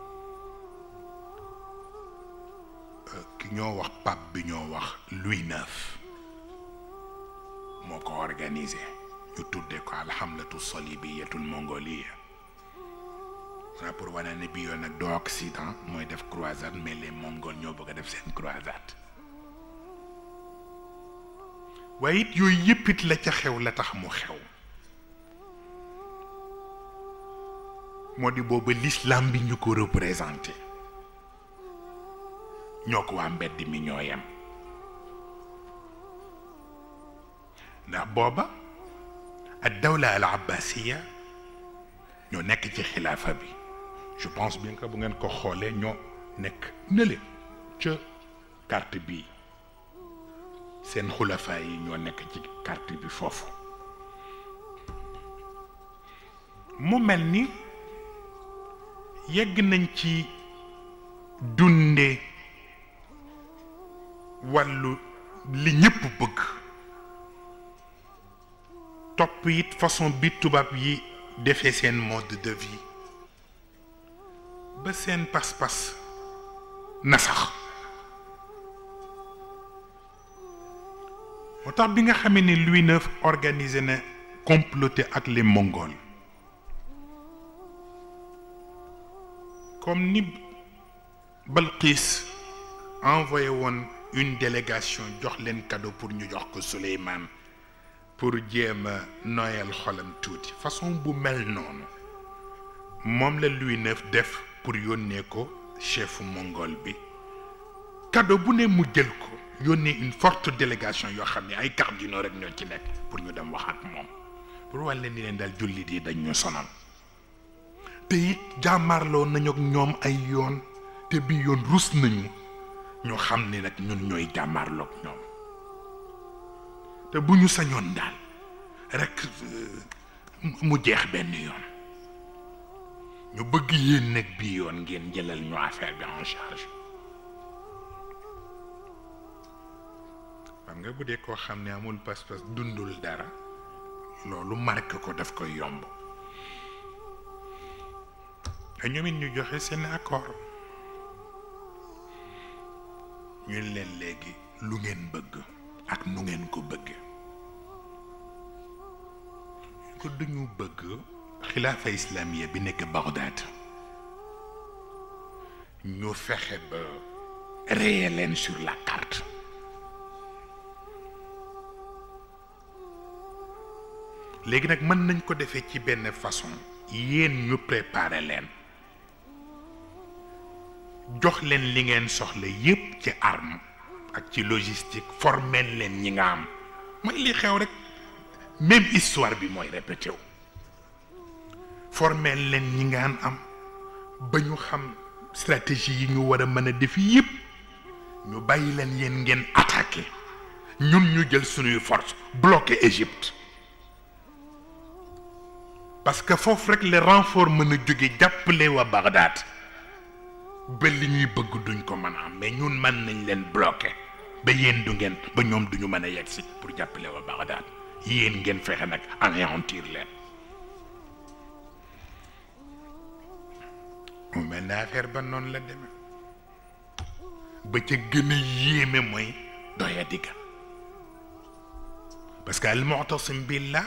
ki ñoo wax pape bi ñoo wax Louis neuf moo ko organisé ñu tuddee ko alhamlatu salibiyatul mongolia ça pour wane ne bi yoon nag doo Occident mooy def croisade mais les Mongols ñoo bëgg a def seen croisade waaye it yooyu yëpp it la ca xew la tax mu xew moo di booba l'islam bi ñu ko représenté ñoo ko waa mbedd mi ñoo yem ndax booba ak dawla al abbasiya ñoo nekk ci xilaafa bi je pense bien que bu ngeen ko xoolee ñoo nekk nële ca carte bi seen xulafa yi ñoo nekk ci carte bi foofu mu mel ni yegg nañ ci dunde wàllu li ñëpp bëgg topp it façon bi tubaab yi defee seen mode de vie ba seen pas-pas na sax moo tax bi nga xamee ne Louis neuf organisé na comploté ak les Mongols comme ni Balqis envoyé woon une délégation jox leen cadeau pour ñu jox ko Souleymane pour jéem a noyal xolam tuuti façon bu mel noonu moom la Louis neuf def pour yónnee ko chefu mongol bi cadeau bu ne mu jël ko yónnee une forte délégation yoo xam ne ay cardinaux rek ñoo ci nekk pour ñu dem wax ak moom pour wàll leen ni leen daal jullit yi dañ ñu sonal te it jàmmarloo nañu ak ñoom ay yoon te bi yoon rus nañu ñoo xam ne nag ñun ñooy jàmmarloo ak ñoom te bu ñu sañoon daal rek mu jeex benn yoon ñu bëgg yéen nag bii yoon ngeen jëlal ñu affaire bi en charge xam nga bu dee koo xam ne amul pas-pas dundul dara loolu marqué ko daf koy yomb te ñoom it ñu joxe seen accord ñu leen léegi lu ngeen bëgg ak nu ngeen ko bëgg ko duñu bëgg xilaafa islamiya bi nekk Bagdad ñu fexe ba rayer leen sur la carte léegi nag mën nañ ko defee ci benn façon yéen ñu préparer leen jox leen li ngeen soxla yépp ci arme ak ci logistique formel leen ñi nga am mooy li xew rek même histoire bi mooy répété wu formel leen ñi nga am ba ñu xam stratégie yi ñu war a mën a def yépp ñu bàyyi leen yéen ngeen attaqué ñun ñu jël suñuy force bloqué Égypte parce que foofu rek le renfort mën a jóge jàppale waa Bagdad ba li ñuy bëgg duñ ko mën a am mais ñun mën nañ leen bloqué ba yéen du ngeen ba ñoom duñu mën a yegg si pour jàppale waa Bagdad yéen ngeen fexe nag anéantir leen mu mel ne affaire ba noonu la demee ba ca gën a yéeme mooy doya digga parce que al mu'tasim billah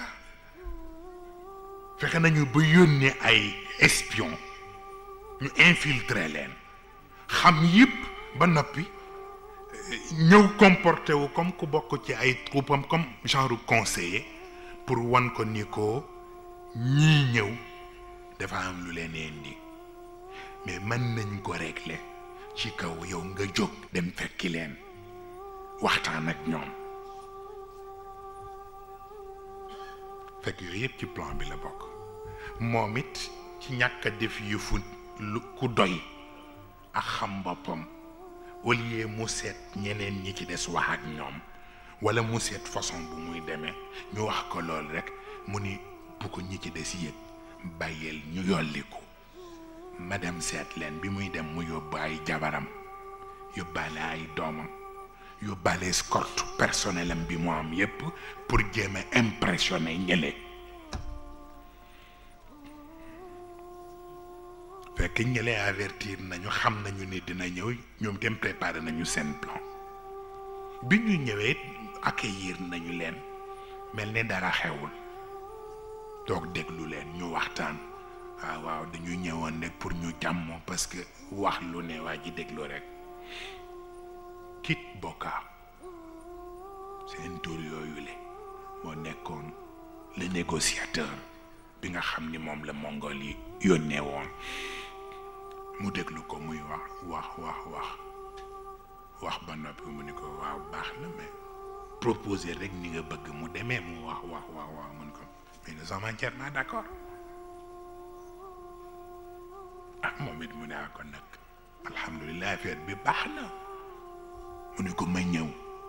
fexe nañu ba yónnee ay espion ñu infiltrer leen xam yëpp ba noppi ñëw comporté wu comme ku bokk ci ay troupam comme genre conseiller pour wan ko ni ko ñii ñëw dafa am lu leen indi mais mën nañ ko régler ci kaw yow nga jóg dem fekki leen waxtaan ak ñoom fekk yooyu yëpp ci plan bi la bokk moom it ci ñàkk a def yëfu lu ku doy ak xam boppam au lieu mu seet ñeneen ñi ci des wax ak ñoom wala mu seet façon bu muy demee ñu wax ko lool rek mu ni bu ko ñi ci des yëg bàyyeel ñu yolliku ma dem seet leen bi muy dem mu yóbbu ay jabaram yóbbaale ay doomam yóbbaale escorte personnel am bi mu am yépp pour jéem a impressionner ñële fekk ñële avertir nañu xam nañu ni dina ñëw ñoom dem préparer nañu seen plan bi ñu ñëwee accueillir nañu leen mel ni dara xewul toog déglu leen ñu waxtaan waaw waaw dañu ñëwoon rek pour ñu jàmmoo parce que wax lu ne waa ji déglu rek Kit Boka seen tur yooyu le moo nekkoon le négociateur bi nga xam ni moom la mongol yi yónnee woon mu déglu ko muy wax wax wax wax wax ba noppi mu ni ko waaw baax na mais proposer rek ni nga bëgg mu demee mu wax wax wax wax mun ko mais nous sommes entièrement d'accord ah moom it mu ne ah kon nag alhamdulilah affaire bi baax na mu ni ko ma ñëw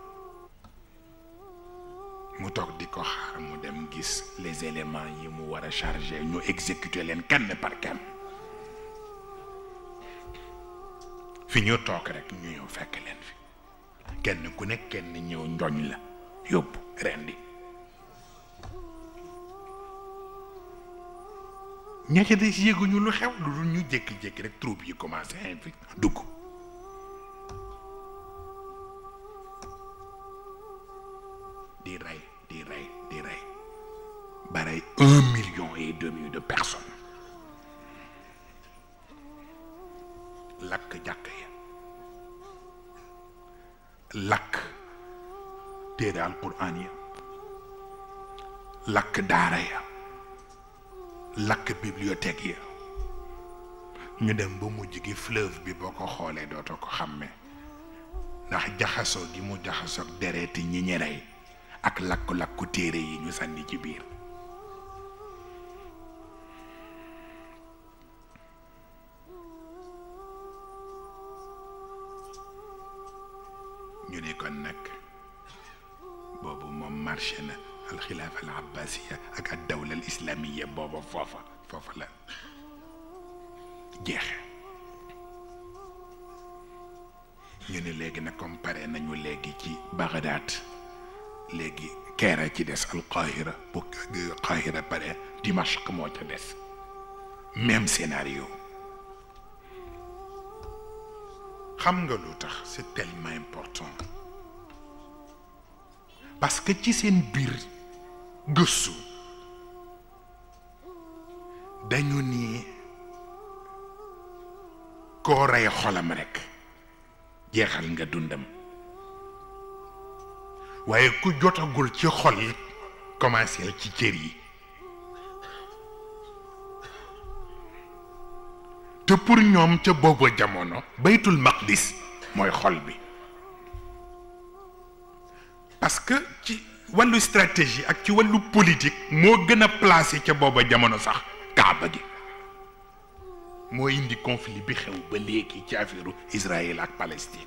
mu toog di ko xaar mu dem gis les éléments yi mu war a chargé ñu exécuter leen kenn par kenn fi ñu toog rek ñu ñëw fekk leen fi kenn ku nekk kenn ñëw njoñ la yóbbu rendi ña ca des yéeguñu lu xew lu dul ñu jékki-jékki rek troupe yi commencé infi dugg di rey di rey di rey ba rey un million et demi de personnes lakk jàkk ya lakk téere alquran ya lakk daara ya lakk bibliothèque ya ñu dem ba mujj gi fleuve bi boo ko xoolee dootoo ko xàmmee ndax jaxasoo gi mu jaxasoo dereeti ñi ñi rey ak lakku-lakku téere yi ñu sànni ci biir ñu ne kon nag boobu moom marché na alxilaafa al abbasiya ak ad dawla al islamiya booba foofa foofa la jeexe ñu ne léegi nag comme pare nañu léegi ci Bagdad léegi keera ci des alqahira bu qahira pare Dimashq moo ca des même scénario xam nga lu tax c'est tellement important parce que ci seen biir gëstu dañu ni koo rey xolam rekk jeexal nga dundam waaye ku jotagul ci xol it commencé ci cër yi te pour ñoom ca booba jamono baytul maqdis mooy xol bi parce que ci wàllu stratégie ak ci wàllu politique moo gën a placé ca booba jamono sax kaaba gi moo indi conflit bi xew ba léegi ci affaire Israël ak Palestine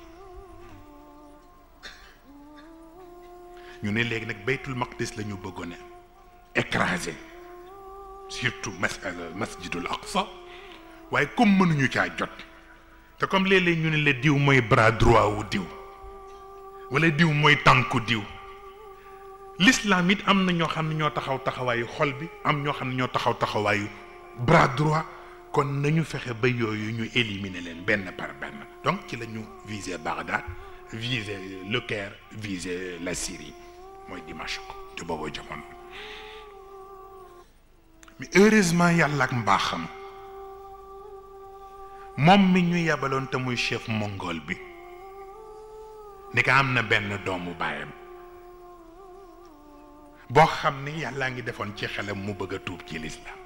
ñu ne léegi nag baytul maqdis la ñu bëggoon a écraser surtout mas masjidul aqsa waaye comme mënuñu caa jot te comme léeg-léeg ñu ne la diw mooy bras droit wu diw wala diw mooy tànku diw l'islam it am na ñoo xam ne ñoo taxaw taxawaayu xol bi am ñoo xam ne ñoo taxaw taxawaayu bras droit kon nañu fexe ba yooyu ñu éliminer leen benn par benn donc ci la ñu viser Bagdad viser le Caire viser la Syrie mooy Dimashq ci boobu jamono mais heureusement yàlla ak mbaaxam moom mi ñu yebaloon te muy chef mongol bi ni ko am na benn doomu baayam boo xam ni yàllaa ngi defoon ci xelam mu bëgg a tuub ci lislaam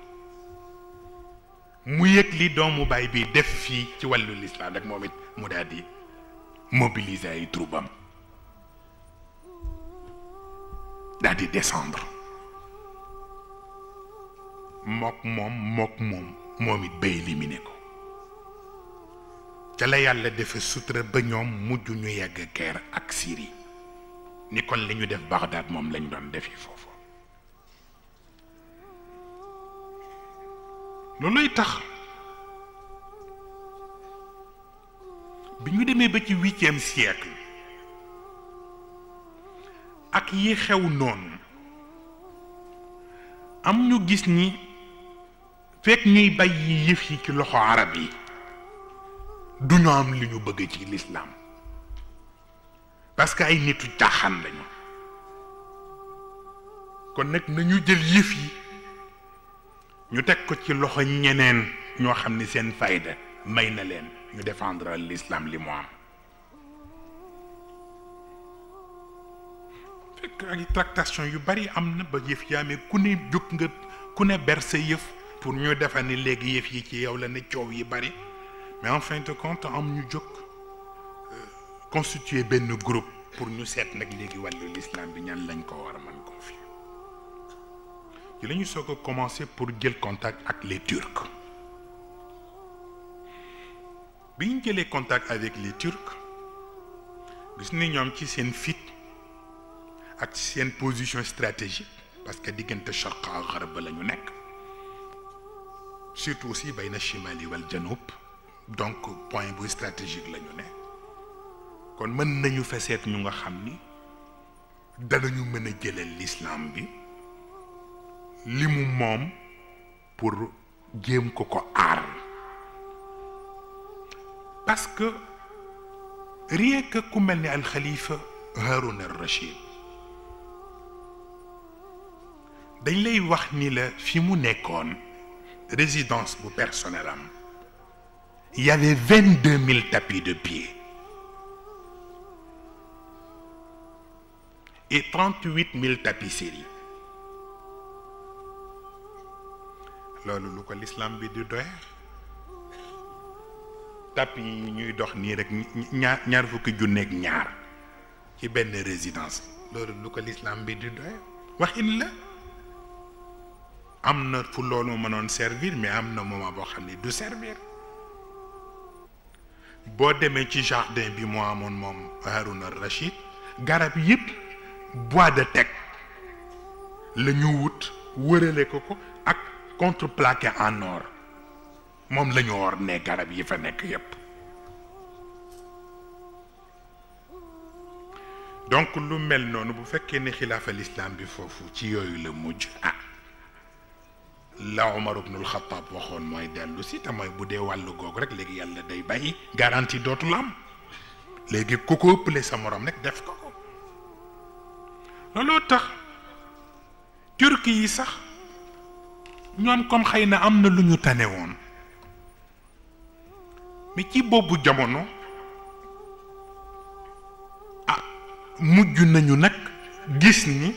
mu yëg li doomu baay bi def fii ci wàllu lislaam rek moom it mu daal di mobiliser ay troupam daal di descendre mook moom mook moom moom it ba éliminé ko ca la yàlla defe sutura ba ñoom mujj ñu yegg guerre ak Syrie ni kon li ñu def Bagdad moom lañ doon defi foofu looluy tax bi ñu demee ba ci huitième siècle ak yi xew noonu am ñu gis ni fekk ñuy bàyyi yëf yi ci loxo arab yi du ñu am li ñu bëgg ci lislaam parce que ay nitu caaxaan lañu kon nag nañu jël yëf yi ñu teg ko ci loxo ñeneen ñoo xam ni seen fayda may na leen ñu défendre l'islam li mu am fekk ay tractation yu bari am na ba yëf yaa mais ku ne jóg nga ku ne ber sa yëf pour ñu defar ni léegi yëf yi ci yow la ne coow yi bari mais en fin de compte am ñu jóg constituer benn groupe pour ñu seet nag léegi wàllu l'islam bi ñan lañ ko war a mën confier ci la ñu soog a commencer pour jël contact ak les turcs bi ñu jëlee contact avec les turcs gis ni ñoom ci seen fit ak ci seen position stratégique parce que diggante charq ak xarab la ñu nekk surtout aussi bayna chimali wal janub donc point bu stratégique la ñu ne kon mën nañu fa seet ñu nga xam ni danañu mën a jëlal l'islam bi li mu moom pour jéem ko ko aar parce que rien que ku mel ni al xalifa Haroun al Rachid dañ lay wax ni la fi mu nekkoon résidence bu personnel am il y avait vingt deux mille tapis de pied et trente huit mille tapisseries loolu lu ko l'islam bi di doye tapis yi ñuy dox nii rek ñaar ñaar fukki junneeg ñaar ci benn résidence loolu lu ko l'islam bi di doye waxin la am na fu loolu mënoon servir mais am na moment boo xam ne du servir boo demee ci jardin bi moo amoon moom Haroun al Rachid garab yëpp bois de teck la ñu wut wërale ko ko ak contreplaqué en or moom la ñu or ne garab yi fa nekk yëpp donc lu mel noonu bu fekkee ne xilaafa l'islam bi foofu ci yooyu la mujj ah la Omar ibnul Xattaab waxoon mooy dellu si te mooy bu dee wàllu googu rek léegi yàlla day bàyyi garantie dootul am léegi ku ko ëppale sa morom rek def ko ko looloo tax turki yi sax ñoom comme xëy na am na lu ñu tane woon mais ci boobu jamono ah mujj nañu nag gis ni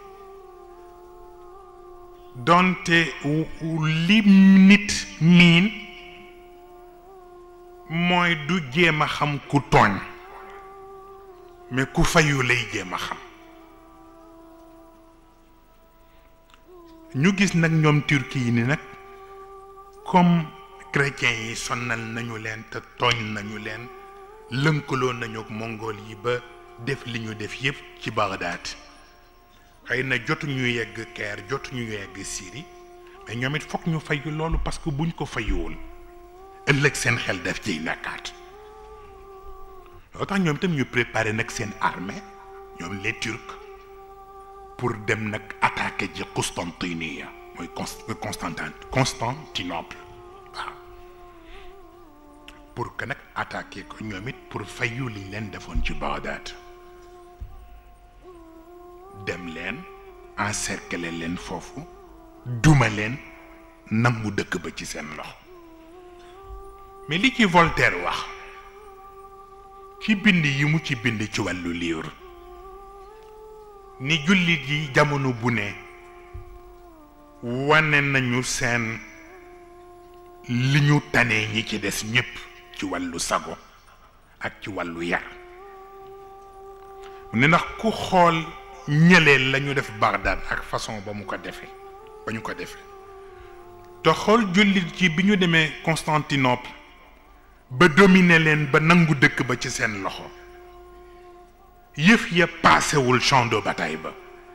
donte li nit miin mooy du jéem a xam ku tooñ mais ku fayu lay jéem a xam ñu gis nag ñoom turki yi ni nag comme chrétiens yi sonnal nañu leen te tooñ nañu leen lënkaloo nañu ak mongol yi ba def li ñu def yépp ci Bagdad xëy na jotuñu yegg Caire jotuñu yegg Syrie mais ñoom it fokk ñu fayu loolu parce que buñ ko fayuwul ëllëg seen xel def ciy nekkaat loo tax ñoom itam ñu préparé nag seen armée ñoom les Turcs pour dem nag attaquer ji Constantiniya mooy Constantin Constantinople waaw pour que nag attaquer ko ñoom it pour fayu liñ leen defoon ci Bagdad dem leen encercler leen foofu duma leen nangu dëkk ba ci seen loxo mais li ci Voltaire wax ci bind yi mu ci bind ci wàllu livre ni jullit yi jamono bu ne wane nañu seen li ñu tanee ñi ci des ñépp ci wàllu sago ak ci wàllu yar mu ne ndax ku xool ñëlee la ñu def Bagdad ak façon ba mu ko defee ba ñu ko defee te xool jullit ci bi ñu demee Constantinople ba dominer leen ba nangu dëkk ba ci seen loxo yëf ya paasewul champ de bataille ba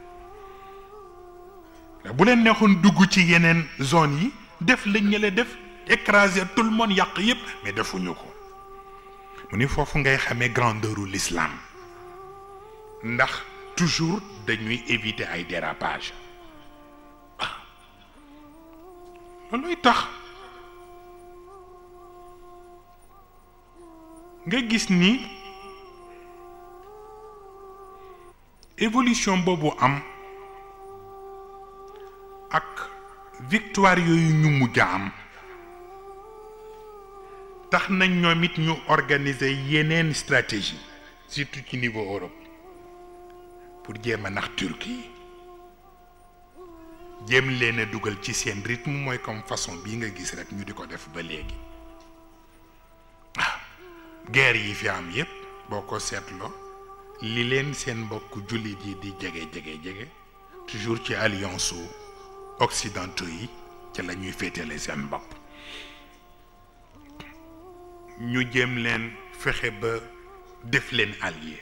bu leen neexoon dugg ci yeneen zone yi def la ñële def écraser tout le monde yàq yépp mais defuñu ko mu ni foofu ngay xamee grandeuru l'islam ndax toujours dañuy éviter ay dérapage ah looluy tax nga gis ni évolution boobu am ak victoire yooyu ñu mujj a am tax nañ ñoom it ñu organiser yeneen stratégie surtout ci niveau Europe pour jéem a nax Turquie jéem leen a dugal ci seen rythme mooy comme façon bii nga gis rek ñu di ko def ba léegi waaw guerre yi fi am yépp boo ko seetloo li leen seen mbokk jullit yi di jege jege jege toujours ci alliance su occidentaux yi ca la ñuy féetale seen bopp ñu jéem leen fexe ba def leen allié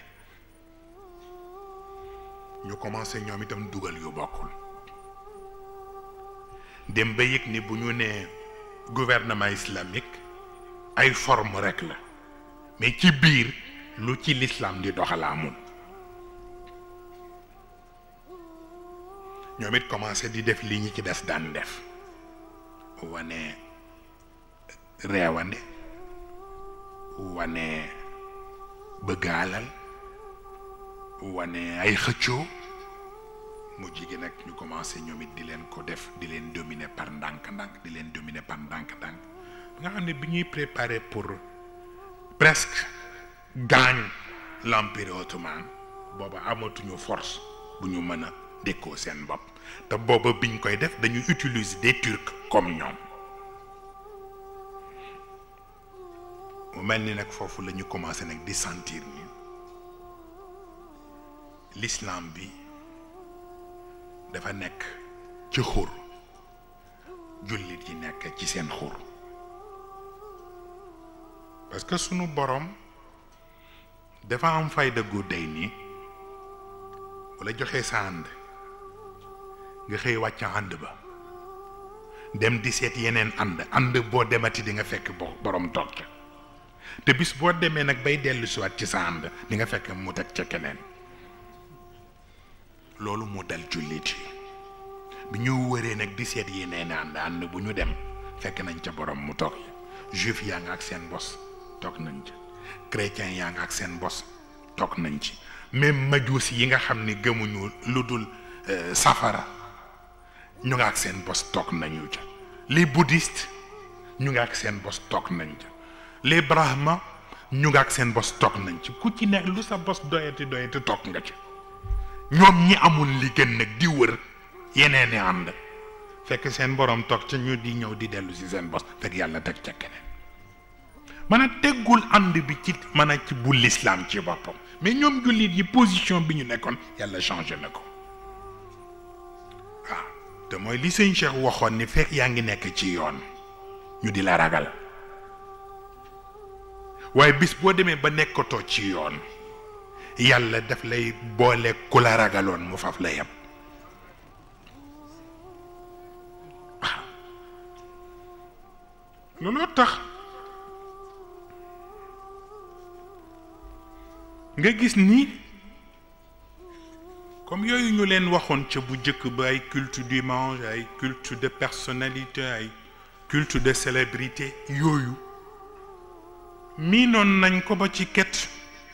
ñu commencé ñoom itam dugal yu bokkul dem ba yëg ni bu ñu nee gouvernement islamique ay forme rek la mais ci biir lu ci l'islam di doxala amul ñoom it commencé di def li ñi ci des daan def wane reewande wane bëgg alal wane ay xëccoo mujj gi nag ñu commencé ñoom it di leen ko def di leen dominer par ndànk-ndànk di leen dominer par ndànk-ndànk nga xam ne bi ñuy préparer pour presque gaañ l'empire ottoman booba amatuñu force bu ñu mën a dékkoo seen bopp te booba biñ koy def dañuy utiliser des turcs comme ñoom mu mel ni nag foofu la ñu commencé nag di sentir ni l'islam bi dafa nekk ci xur jullit yi nekk ci seen xur parce que sunu borom dafa am fayda gu day nii wala joxe sa ànd nga xëy wàcc ànd ba dem di seet yeneen ànd ànd boo demati di nga fekk bo borom toog ca te bis boo demee nag bay dellu siwaat ci sa ànd di nga fekk mu teg ca keneen loolu mu dal jullit yi bi ñu wëree nag di seet yeneen ànd ànd bu ñu dem fekk nañ ca borom mu toog juif yaa nga ak seen bos toog nañ ca chrétien yaa nga ak seen bos toog nañ ci même majuus yi nga xam ni gëmuñu lu dul safara ñu nga ak seen bos toog nañu ca les bouddhistes ñu nga ak seen bos toog nañ ca les brahma ñu nga ak seen bos toog nañ ci ku ci nekk lu sa bos doyati doyati toog nga ci ñoom ñi amul li gën nag di wër yeneen i ànd fekk seen borom toog ca ñu di ñëw di dellu si seen bos fekk yàlla teg ca keneen mën a teggul ànd bi ci mën a ci bu l'islam ci boppam mais ñoom jullit yi position bi ñu nekkoon yàlla changé na ko waaw te mooy li sëñ Cheikh waxoon ni fekk yaa ngi nekk ci yoon ñu di la ragal waaye bis boo demee ba nekkatoo ci yoon yàlla daf lay boole ku la ragaloon mu faf la yem waaw looloo tax nga gis ni comme yooyu ñu leen waxoon ca bu njëkk ba ay culte du mange ay culte de personnalité ay culte de célébrité yooyu miinoon nañ ko ba ci quête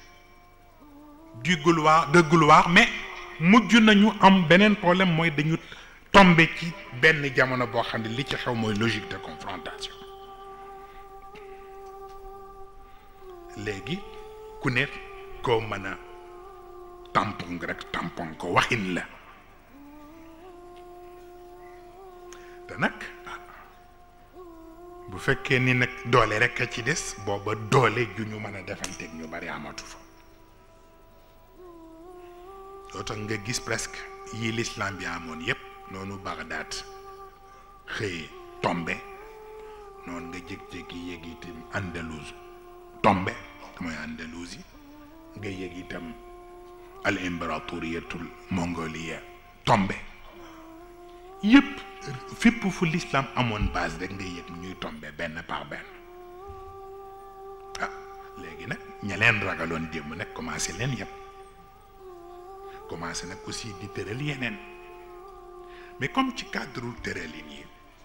du gloire de gloire mais mujj nañu am beneen problème mooy dañu tombé ci benn jamono boo xam ne li ci xew mooy logique de confrontation léegi ku ne koo mën a tampon rek tampon ko waxin la te nag bu fekkee ni nag doole rek a ci des booba doole ju ñu mën a defanteeg ñu bari amatu fa loo tax nga gis presque yi l'islam bi amoon yépp noonu Bagdad xëy tombe noonu nga jég-jégi yéeg itam Andalouse tombe mooy Andalousie nga yéeg itam al impératoriatul mongolia tombe yépp fépp fu l'islam amoon base rek nga yëg ñuy tombe benn par benn ah léegi nag ña leen ragaloon démb nag commencé leen yëpp commencé nag aussi di tëral yeneen mais comme ci cadre tëralin yi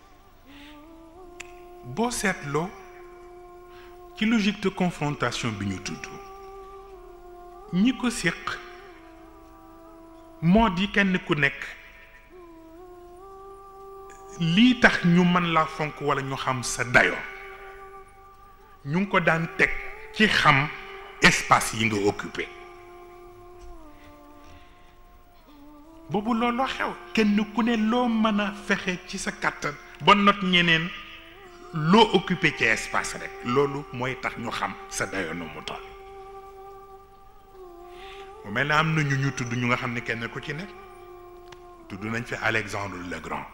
boo seetloo ci logique de confrontation bi ñu tudd ñi ko séq moo di kenn ku nekk lii tax ñu mën laa fonk walla ñu xam sa dayo ñu ngi ko daan teg ci xam espace yi nga occupé boobu looloo xew kenn ku ne loo mën a fexe ci sa kàttan ba not ñeneen loo occupé ci espace rek loolu mooy tax ñu xam sa dayo nu mu toll mu mel ne am na ñu ñu tudd ñu nga xam ne kenn ku ci nekk tudd nañ fi Alexandre le Grand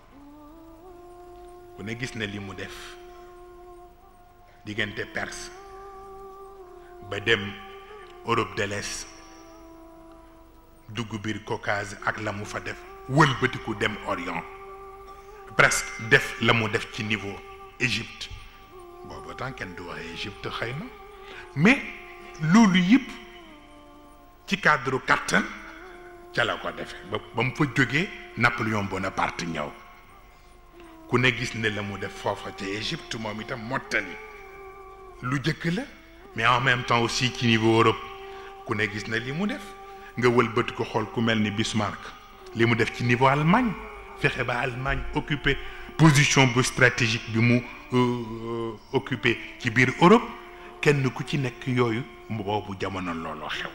ku ne gis na li mu def diggante Perse ba dem Europe de l'Est dugg biir Caucase ak la mu fa def wëlbatiku dem Orient presque def la mu def ci niveau Égypte booba temps kenn du waxee Égypte xëy na mais loolu yëpp ci cadre kattan ca la ko defee ba ba mu fa jógee Napoléon Bonaparte ñëw ku ne gis ne la mu def foofa ca Égypte moom itam mottali lu jëkk la mais en même temps aussi ci niveau Europe ku ne gis na li mu def nga wëlbati ko xool ku mel ni Bismarck li mu def ci niveau Allemagne fexe ba Allemagne occupé position bu stratégique bi mu occupé ci biir Europe kenn ku ci nekk yooyu boobu jamono looloo xew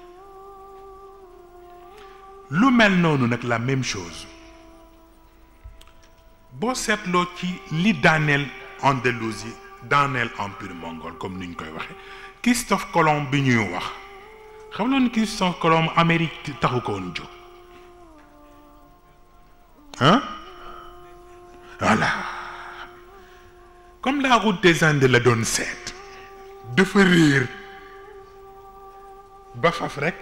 lu mel noonu nag la même chose boo seetloo ci li daaneel Andalousie daaneel empire mongol comme ni ñu koy waxee Christophe Colomb bi ñuy wax xam nga ni Christophe Colomb Amérique taxu ko woon jóg ah voilà comme la route des Indes la doon seet dafa réer ba faf rek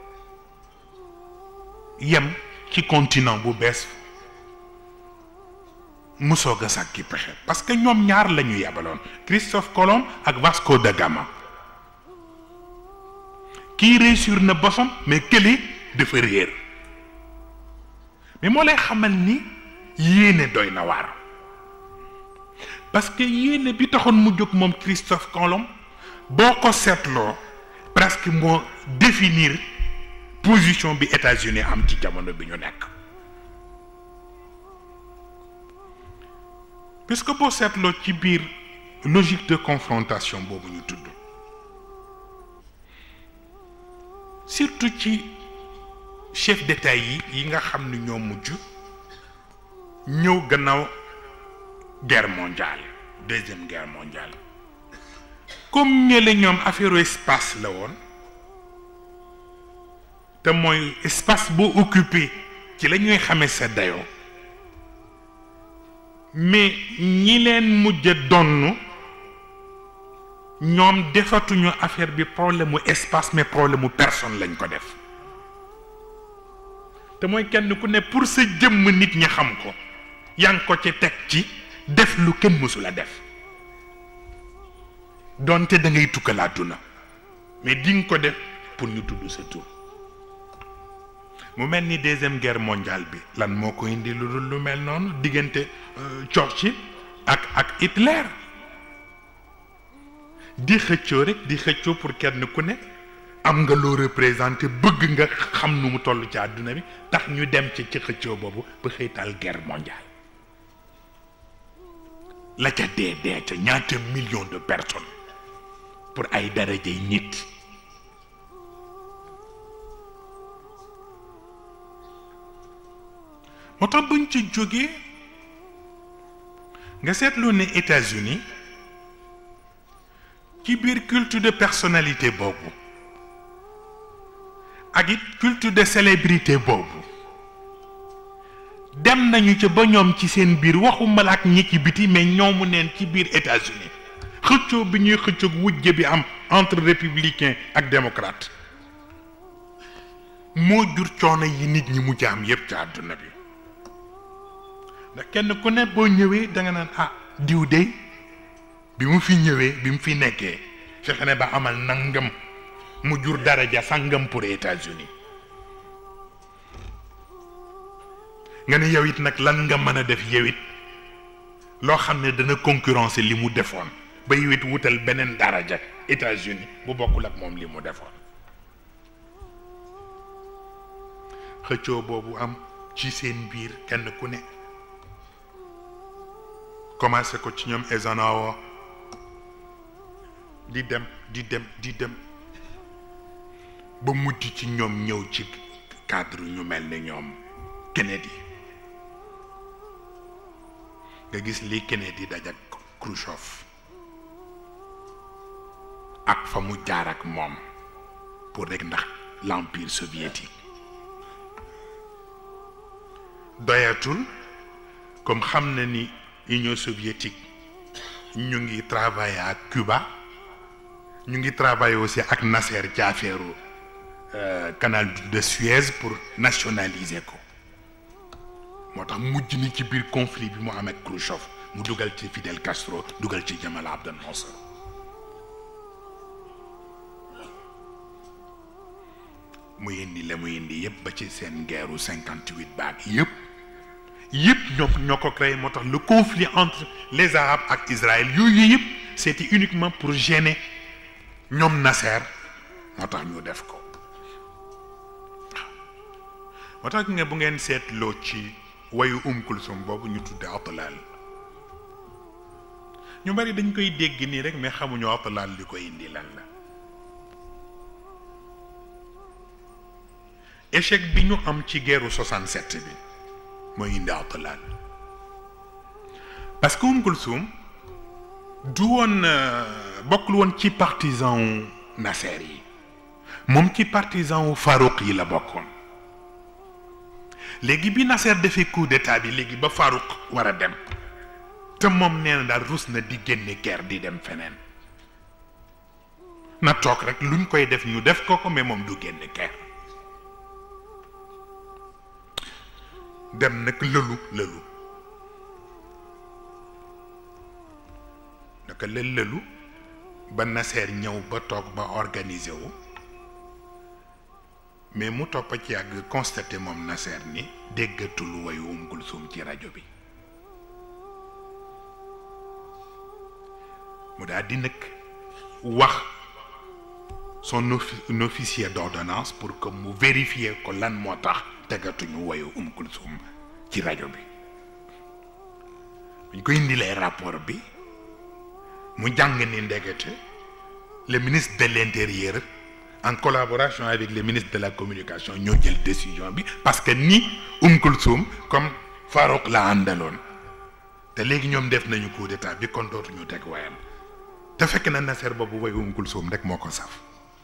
yem ci continent bu bees mu soog a sàkki pexe parce que ñoom ñaar la ñu yebaloon Christophe Colomb ak Vasco da Gama kii réussir na bosam mais kële dafa réer mais moo lay xamal ni yéene doy na waar parce que yéene bi taxoon mu jóg moom Christophe Colomb boo ko seetloo presque moo définir position bi États-Unis am ci jamono bi ñu nekk puisque boo seetloo ci biir logique de confrontation boobu ñu tudd surtout ci chef d'État yi yi nga xam ni ñoo mujj ñëw gannaaw guerre mondiale deuxième guerre mondiale comme ñële ñoom affaire espace la woon te mooy espace boo occupé ci la ñuy xamee sa dayoo mais ñi leen mujj donn ñoom defatuñu affaire bi problème mu espace mais problème mu personne lañ ko def te mooy kenn ku ne pour sa jëmm nit ñi xam ko yaa ngi ko ci teg ci def lu kenn mësula def donte da ngay tukkalaatu na mais di nga ko def pour ñu tudd sa tur mu mel ni deuxième guerre mondiale bi lan moo ko indi lu dul lu mel noonu diggante Churchill ak ak Hitler di xëccoo rek di xëccoo pour kenn ku ne am nga loo représenté bëgg nga xam nu mu toll ci àdduna bi tax ñu dem ci ci xëccoo boobu ba xëytal guerre mondiale la ca dee dee ca ñaata millions de personnes pour ay darajey nit moo tax buñ ci jógee nga seetlu ne États-Unis ci biir culte de personnalité boobu ak it culte de célébrité boobu dem nañu ca ba ñoom ci seen biir waxuma la ak ñi ci biti mais ñoomu neen ci biir États-Unis xëccoo bi ñuy xëccoog wujje bi am entre républicain ak démocrate moo jur coono yi nit ñi mujj am yépp ci àdduna bi ndax kenn ku ne boo ñëwee da nga naan ah diw de bi mu fi ñëwee bi mu fi nekkee fexe ne ba amal nangam mu jur daraja sangam pour États-Unis nga ne yow it nag lan nga mën a def yow it loo xam ne dana concurrencer li mu defoon ba yow it wutal beneen daraja États-Unis bu bokkul ak moom li mu defoon xëccoo boobu am ci seen biir kenn ku ne commencé ko ci ñoom Eisenhower di dem di dem di dem ba mujj ci ñoom ñëw ci cadre ñu mel ni ñoom Kennedy nga gis li Kennedy daj ak Khrouchtchev ak fa mu jaar ak moom pour rek ndax l'empire soviétique doyatul comme xam na ni Union soviétique ñu ngi travailler ak Cuba ñu ngi travailler aussi ak Nasser ci affaire canal de Suez pour nationaliser ko moo tax mujj ni ci biir conflit bi mu am ak Khrouchtchev mu dugal ci Fidel Castro dugal ci Jamal Abdel Nasser mu indi la mu indi yëpp ba ci seen guerru cinquante huit baag yëpp yëpp ñoo ñoo ko créé moo tax le conflit entre les arabes ak Israël yooyu yëpp c'était uniquement pour gêner ñoom Nasser moo tax ñu def ko moo tax nga bu ngeen seetloo ci wayu Um Kulsum boobu ñu tudde Atlal ñu bari dañ koy dégg nii rek mais xamuñu Atlal li koy indi lan la échec bi ñu am ci guerru 67 bi mooy indi Atlal parce que Um Kulsum du woon bokkul woon ci partisan wu Nasser yi moom ci partisan wu Farouk yi la bokkoon léegi bi Nasser defee coup d'état bi léegi ba Farouk war a dem te moom nee na daal rus na di génne guerre di dem feneen na toog rek luñ koy def ñu def ko ko mais moom du génne guerre dem nag lëlu lëlu naka la lëlu ba Nasser ñëw ba toog ba organiser wu mais mu topp ci yàgg constaté moom Nasser ni déggatul wayu Um Kulsum ci rajo bi mu daal di nag wax son officier d'ordonnance pour que mu vérifier ko lan moo tax tegatuñu wayu Um Kulsum ci rajo bi buñ ko indilee rapport bi mu jàng ni ndegete le ministre de l'intérieur en collaboration avec le ministre de la communication ñoo jël décision bi parce que ni Um Kulsum comme Farouk la àndaloon te léegi ñoom def nañu coup d'état bi kon dootuñu teg wayam te fekk na Nasser boobu way Um Kulsum rek moo ko saf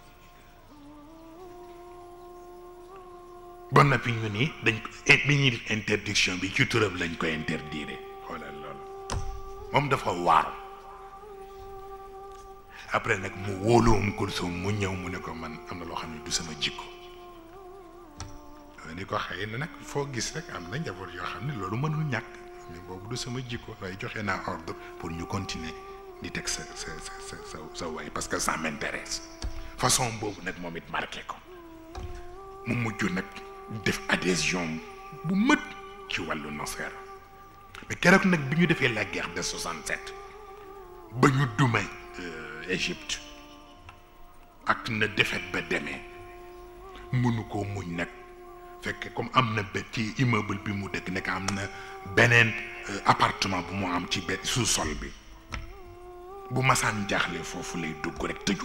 bon na fi ñu ni dañ ko bi ñuy def interdiction bi ci turam lañ ko interdire xoolal loolu moom dafa waaru après nag mu wóolu Um Kulsum mu ñëw mu ne ko man am na loo xam ne du sama jikko ni ko xëy na nag foo gis rek am na njaboot yoo xam ne loolu mënul ñàkk mais boobu du sama jikko waaye joxe naa ordre pour ñu continuer di teg sa sa sa sa sa way parce que ça m'intéresse façon boobu nag moom it marqué ko mu mujj nag def adhésion bu mët ci wàllu Nasser mais keroog nag bi ñu defee la guerre de 67 ba ñu dumay Égypte ak na defet ba demee mënu koo muñ nag fekk comme am na ba ci immeuble bi mu dëkk nekk am na beneen appartement bu mu am ci benn sous-sol bi bu masaan jaaxle foofu lay dugg rek tëju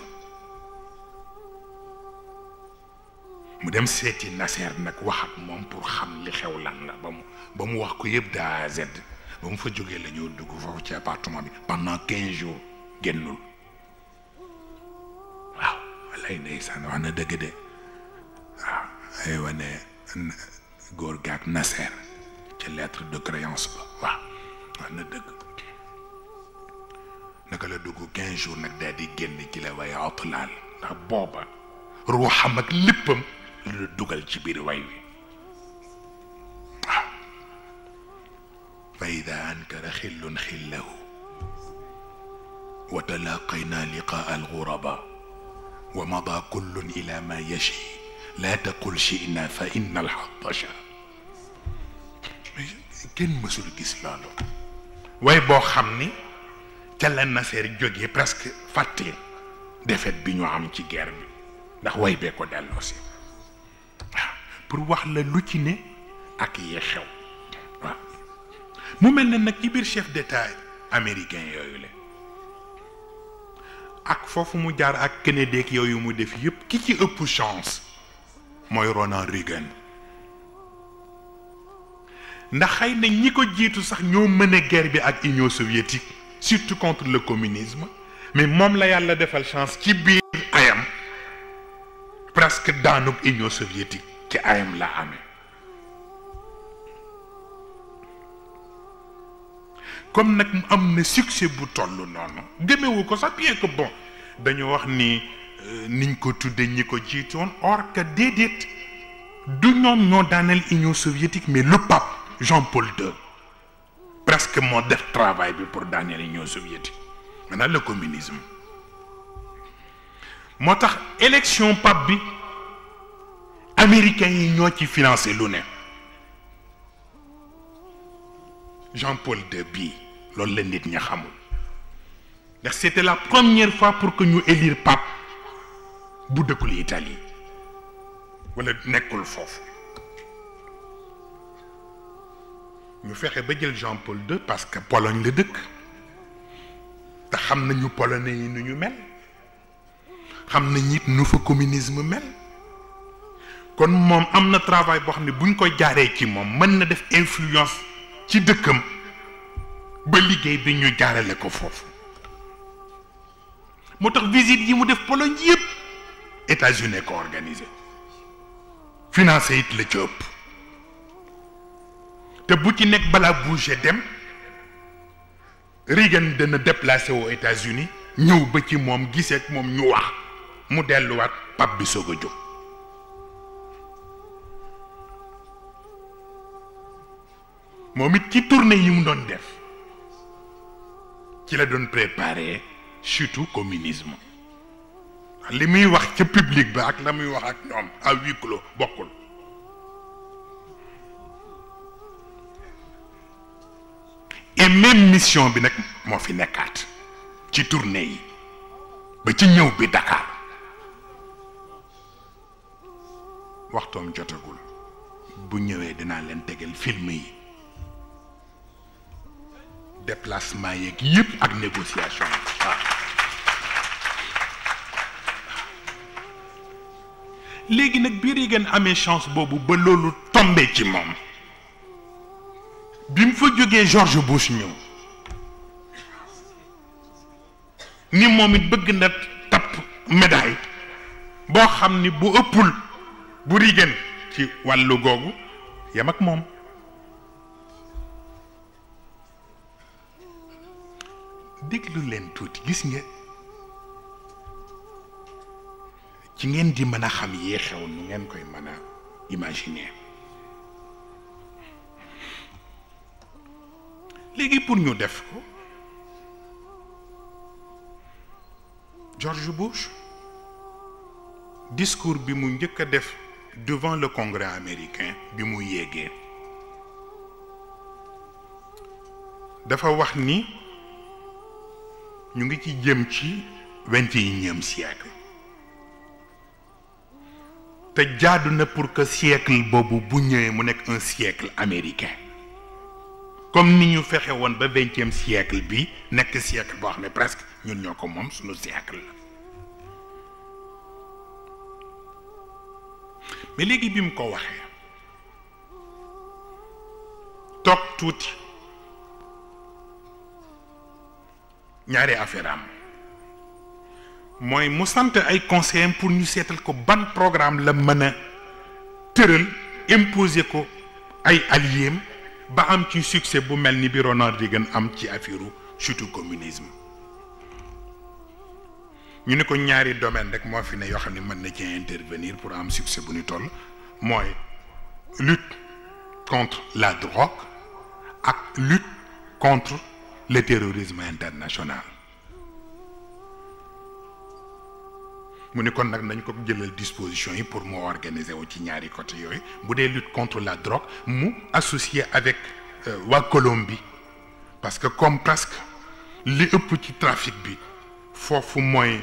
mu dem seeti Nasser nag wax ak moom pour xam li xew lan la ba mu ba mu wax ko yëpp de A à Z ba mu fa jógee la ñoo dugg foofu ci appartement bi pendant quinze jours génnul waaw walay ndeysaan wax na dëgg de waaw ay wane góor gaak Nasser ca lettre de créance ba waaw wax na dëgg naka la dugg quinze jours nag daal di génn ci la way atlaal ndax booba ruuxam ak léppam la dugal ci biir way wi waaw fa ida ankara xillun xillahu wa talaqayna liqaa alxuraba wa mada kullun ila ma yashi laa taqul shina fa inna alxatasha kenn mësul gis loolu way boo xam ni ca la Nasser jógee presque fàtte défaite bi ñu am ci guerre bi ndax way bee ko delloo si waaw pour wax la lu ci ne ak yee xew waaw mu mel ne nag ci biir chef d'état américain yooyu la ak foofu mu jaar ak Kennedy yooyu mu def yëpp ki ci ëpp chance mooy Ronald Reagan ndax xëy na ñi ko jiitu sax ñoo mën a guerre bi ak Union soviétique surtout contre le communisme mais moom la yàlla defal chance ci biir ayam presque daanuk Union soviétique ci ayam la amee comme nag mu am na succès bu toll noonu gëmewu ko sax bien que bon dañu wax ni niñ ko tudde ñi ko jiitoon or que déedéet du ñoom ñoo daaneel Union soviétique mais le pape Jean-Paul II presque moo def travail bi pour daaneel Union soviétique maintenant le communisme moo tax élection pape bi américains yi ñoo ci financé lu ne Jean-Paul II bii loolu la nit ña xamul ndax c'était la première fois pour que ñu élire pape bu dëkkul Italie wala nekkul foofu ñu fexe ba jël Jean-Paul II parce que Pologne la dëkk te xam nañu polonais yi nu ñu mel xam nañ it nu fa communisme mel kon moom am na travail boo xam ne buñ ko jaaree ci moom mën na def influence ci dëkkam ba liggéey bi ñu jaarale ko foofu moo tax visite yi mu def Pologne yëpp États-Unis ko organisé financé it la ci ëpp te bu ci nekk balaa bouger dem Reagan dana déplacé aux États-Unis ñëw ba ci moom gisee ak moom ñu wax mu delluwaat pap bi soog a jóg moom it ci tournée yi mu doon def ci la doon préparer surtout communisme li muy wax ca public ba ak la muy wax ak ñoom à huis clos bokkul et même mission bi nag moo fi nekkaat ci tournée yi ba ci ñëw bi Dakar waxtoom jotagul bu ñëwee dinaa leen tegal film yi déplacement yeeg yëpp ak négociation waaw léegi nag bi Reagan amee chance boobu ba loolu tombé ci moom bi mu fa jógee George Bush ñëw ni moom it bëgg na tapp médaille boo xam ni bu ëppul bu Reagan ci wàllu googu yam ak moom déglu leen tuuti gis nga ci ngeen di mën a xam yee xew nu ngeen koy mën a imaginer léegi pour ñu def ko George Bush discours bi mu njëkk a def devant le congrès américain bi mu yéegee dafa wax ni ñu ngi ci jëm ci vingt et unième siècle te jaadu na pour que siècle boobu bu ñëwee mu nekk un siècle américain comme ni ñu fexe woon ba vingtième siècle bi nekk siècle boo xam ne presque ñun ñoo ko moom suñu siècle la mais léegi bi mu ko waxee toog tuuti ñaari affaire am mooy mu sant ay conseillers pour ñu seetal ko ban programme la mën a tëral imposer ko ay alliés ba am ci succès bu mel ni bi Ronald Reagan am ci affaire chute communisme ñu ne ko ñaari domaine rek moo fi ne yoo xam ne mën na ci intervenir pour am succès bu ñu toll mooy lutte contre la drogue ak lutte contre le terrorisme international mu ni kon nag nañ ko jëlal disposition yi pour mu organiser wu ci ñaari côté yooyu bu dee lutte contre la drogue mu associé avec waa Colombie parce que comme presque li ëpp ci trafic bi foofu mooy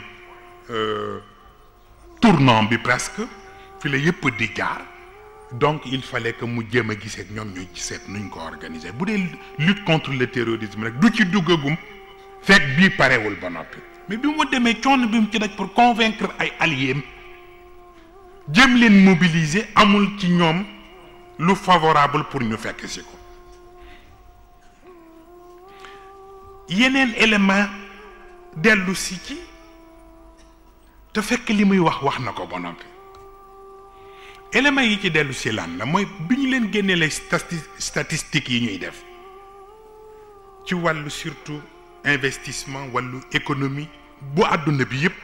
tournant bi presque fi la yëpp di jaar donc il fallait que mu jéem a gisee ak ñoom ñu seet nuñ ko organiser bu dee lutte contre le terrorisme rek du ci duggagum fekk bii parewul ba noppi mais bi mu demee coono bi mu ci daj pour convaincre ay alliés jëm leen mobiliser amul ci ñoom lu favorable pour ñu fekk si ko yeneen élément dellu si ci te fekk li muy wax wax na ko ba noppi éléments yi ci dellu si lan la mooy bi ñu leen génnee les statistiques yi ñuy def ci wàllu surtout investissement wàllu économie bu àdduna bi yépp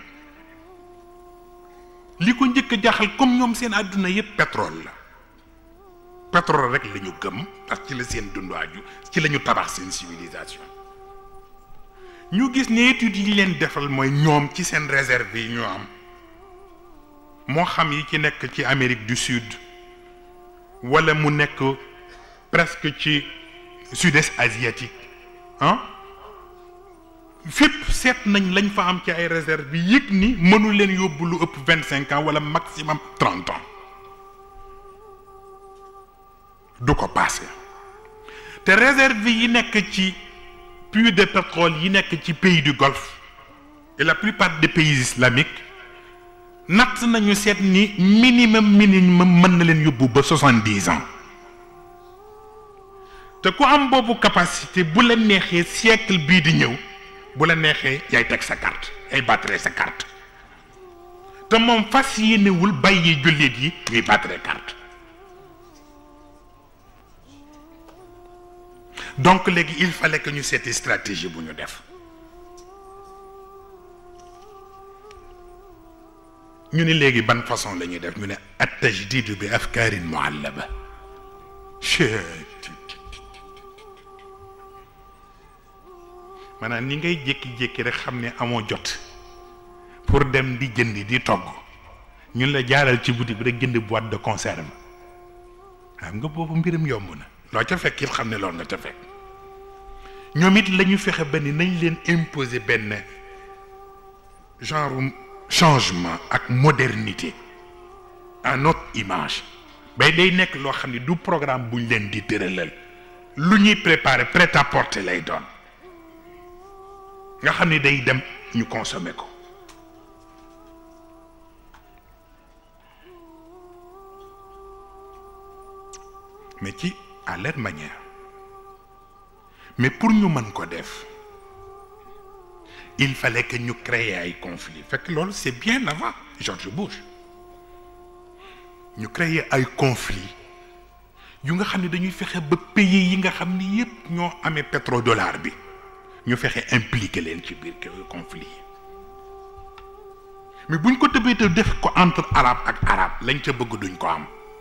li ko njëkk a jaaxal comme ñoom seen àdduna yépp pétrole la pétrole rek la ñu gëm parce que ci la seen dundu aju ci la ñu tabax seen civilisation ñu gis ne études yi leen defal mooy ñoom ci seen réserve yi ñu am moo xam yi ci nekk ci Amérique du Sud wala mu nekk presque ci sud-est asiatique ah fépp seet nañ lañ fa am ci ay réserve bi yëg ni mënu leen yóbbu lu ëpp vingt cinq ans wala maximum trente ans du ko passé te réserve yi nekk ci puits de pétrole yi nekk ci pays du Golfe et la plupart des pays islamiques natt nañu seet ni minimum minimum mën na leen yóbbu ba soixante dix ans te ku am boobu capacité bu la neexee siècle bii di ñëw bu la neexee yaay teg sa carte yaay battre sa carte te moom fas yéenewul bàyyi jullit yi ñuy battre carte donc léegi il fallait que ñu seeti stratégie bu ñu def ñu ne léegi ban façon la ñuy def ñu ne at tajdidu bi afkaarin muallaba maanaam ni ngay jékki-jékki rek xam ne amoo jot pour dem di jënd di togg ñun la jaaral ci boutique bi rek jënd boîte de conserve xam nga boobu mbiram yomb na loo ca fekk it xam ne loolu nga ca fekk ñoom it la ñu fexe ba ni nañ leen imposer benn genre changement ak modernité à notre image bay day nekk loo xam ne du programme buñ leen di tëralal lu ñuy préparer prêt à porter lay doon nga xam ne day dem ñu consommer ko mais ci à leur manière mais pour ñu mën ko def il fallait que ñu créer ay conflits fekk loolu c'est bien avant George Bush ñu créer ay conflits yu nga xam ne dañuy fexe ba pays yi nga xam ni yépp ñoo amee pétrodollar bi ñu fexe impliqué leen ci biir conflit yi mais buñ ko tëbee te def ko entre arabe ak arabe lañ ca bëgg duñ ko am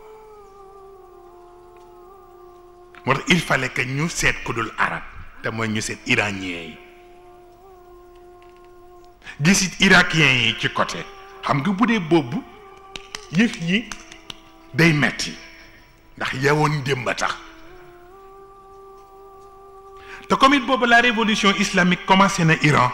moo tax il fallait que ñu seet ku dul arabe te mooy ñu seet iranien yi gisit irakien yi ci côté xam nga bu dee boobu yëf yi day metti ndax yewoon démb a tax te comme it boobu la révolution islamique commencé na Iran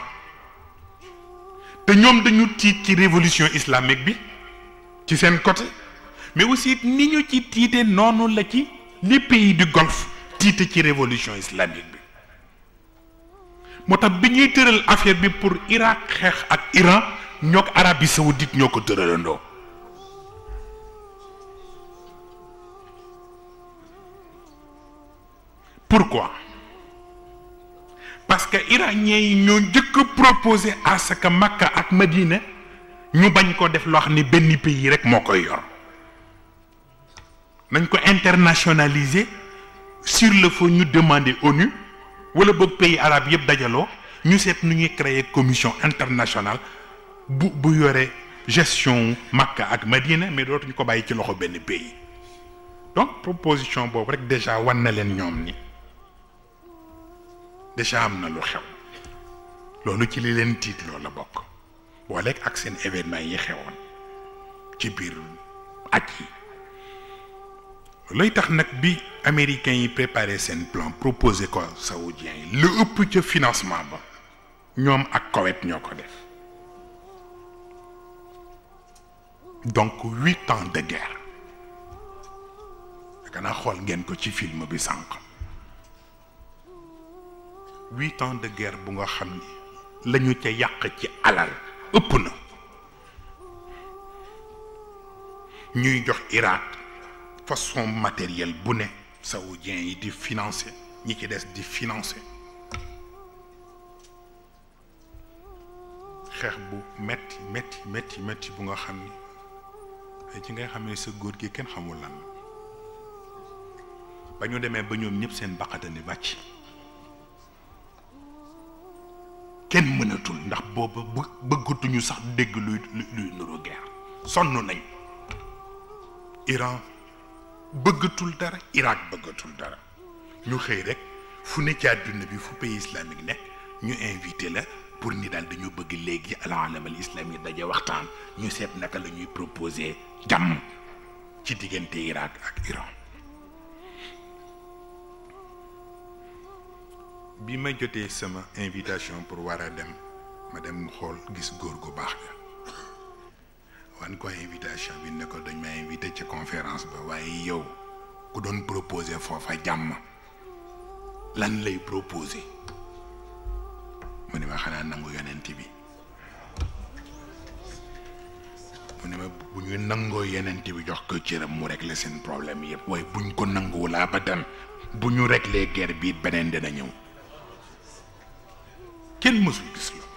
te ñoom dañu tiit ci révolution islamique bi ci seen côté mais aussi ni ñu ci tiite noonu la ci les pays du Golfe tiite ci révolution islamique bi moo tax bi ñuy tëral affaire bi pour Irak xeex ak Iran ñoo ko Arabie Saoudite ñoo ko tëralandoo pourquoi parce que iranien yi ñoo njëkk a proposé à ce que Makka ak Madina ñu bañ ko def loo xam ne benn pays rek moo koy yor nañ ko internationaliser sur le fond ñu demander ONU wala boog pays arabe yëpp dajaloo ñu seet nu ñuy créer commission internationale bu bu yore gestion Makka ak Madina mais dootuñu ko bàyyi ci loxo benn pays donc proposition boobu rek déjà wan na leen ñoom ni déjà am na lu xew loolu ci li leen tiit loolu la bokk booleeg ak seen événement yi xewoon ci biir aj yi looy tax nag bi américains yi préparé seen plan proposé ko saoudiens yi lu ëpp ca financement ba ñoom ak Koweït ñoo ko def donc huit ans de guerre kanaa xool ngeen ko ci film bi sànq huit ans de guerre bu nga xam ni la ñu ca yàq ci alal ëpp na ñuy jox Irak façon matériel bu ne saoudien yi di financer ñi ci des di financer xeex bu metti metti metti metti bu nga xam ni ci ngay xam ne sa góor gi kenn xamul lan ba ñu demee ba ñoom ñëpp seen baqatani bàcc kenn mënatul ndax booba bë bëggatuñu sax dégg luy luy nuru guerre sonn nañ Iran bëggatul dara Irak bëggatul dara ñu xëy rek fu ne ci àdduna bi fu pays islamique nekk ñu invité la pour ni daal dañu bëgg léegi al alam al islami daje waxtaan ñu seet naka la ñuy proposer jàmm ci diggante Irak ak Iran bi ma jotee sama invitation pour war a dem ma dem xool gis góor gu baax ga wan ko invitation bi ne ko dañ ma invité ci conférence ba waaye yow ku doon proposer foofa jàmm lan lay proposer mu ne ma xanaa nangu yonent bi mu ne ma bu ñu nangoo yonent bi jox ko cëram mu régler seen problème yëpp waaye buñ ko nanguwul abadan bu ñu régler guerre bi beneen dina ñëw kenn mësul gis la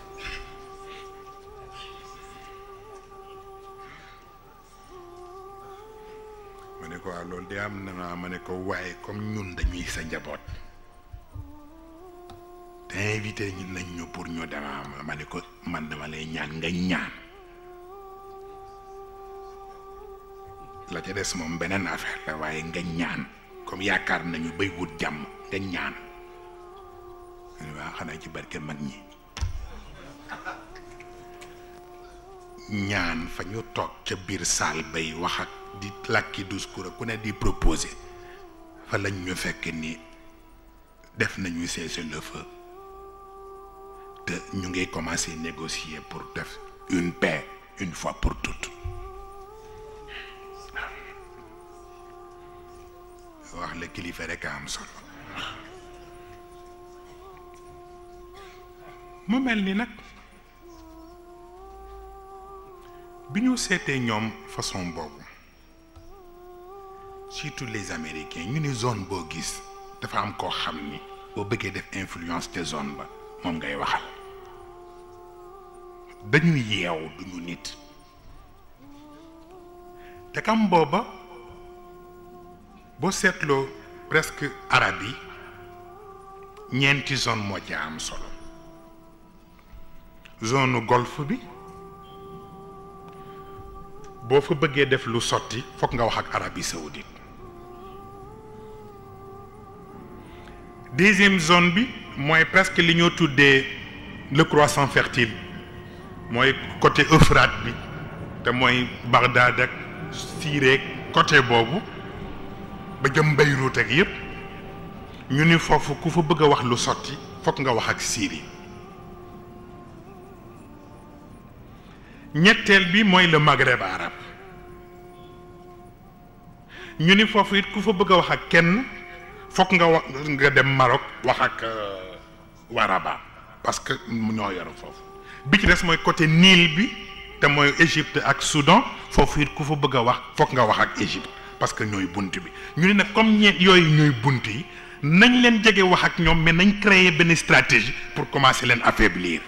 ma ne ko waaw loolu de am na ma ne ko waaye comme ñun dañuy sa njaboot te invité ñi nañ ñu pour ñu dema ma ne ko man dama lay ñaan nga ñaan la ca des moom beneen affaire la waaye nga ñaan comme yaakaar nañu bay wut jàmm nga ñaan waaw xanaa ci barke mag ñi ñaan fa ñu toog ca biir saal bay wax ak di làkki discours ku ne di proposer fa lañ ñu fekk ni def nañu cessez-le-feu te ñu ngi commencer négocier pour def une paix une fois pour toutes wax la kilifa rek a am solo mu mel ni nag bi ñu seetee ñoom façon boobu surtout les américains ñu ni zone boo gis dafa am koo xam ni boo bëggee def influence ca zone ba moom ngay waxal dañu yeew duñu nit te kam booba boo seetloo presque arab yi ñeenti zone moo ca am solo zone golfe bi boo fa bëggee def lu sotti fokk nga wax ak Arabie Saoudite deuxième zone bi mooy presque li ñoo tuddee le croissant fertile mooy côté Euphrate bi te mooy Bagdad ak Syrie côté boobu ba jëm Beyrouth ak yépp ñu ni foofu ku fa bëgg a wax lu sotti fokk nga wax ak Syrie ñetteel bi mooy le Maghreb arabe ñu ni foofu it ku fa bëgg a wax ak kenn fokk nga wax nga dem Maroc wax ak waa Rabat parce que ñoo yor foofu bi ci des mooy côté Nil bi te mooy Égypte ak Soudan foofu it ku fa bëgg a wax fokk nga wax ak Égypte parce que ñooy bunt bi ñu ne nag comme ñeent yooyu ñooy bunt yi nañ leen jege wax ak ñoom mais nañ créer benn stratégie pour commencer leen affaiblir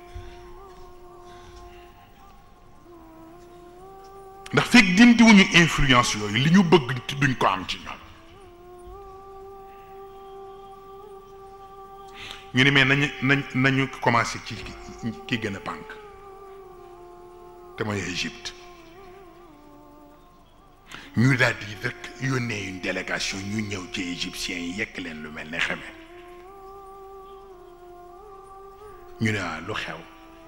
ndax fekk dindiwuñu influence yooyu li ñu bëgg duñ ko am ci ñoom ñu ni mais nañu nañ nañu commencer ci ki gën a pànk te mooy Égypte ñu daal di rek yónnee une délégation ñu ñëw ci égyptiens yi yekk leen lu mel ne xeme ñu ne waaw lu xew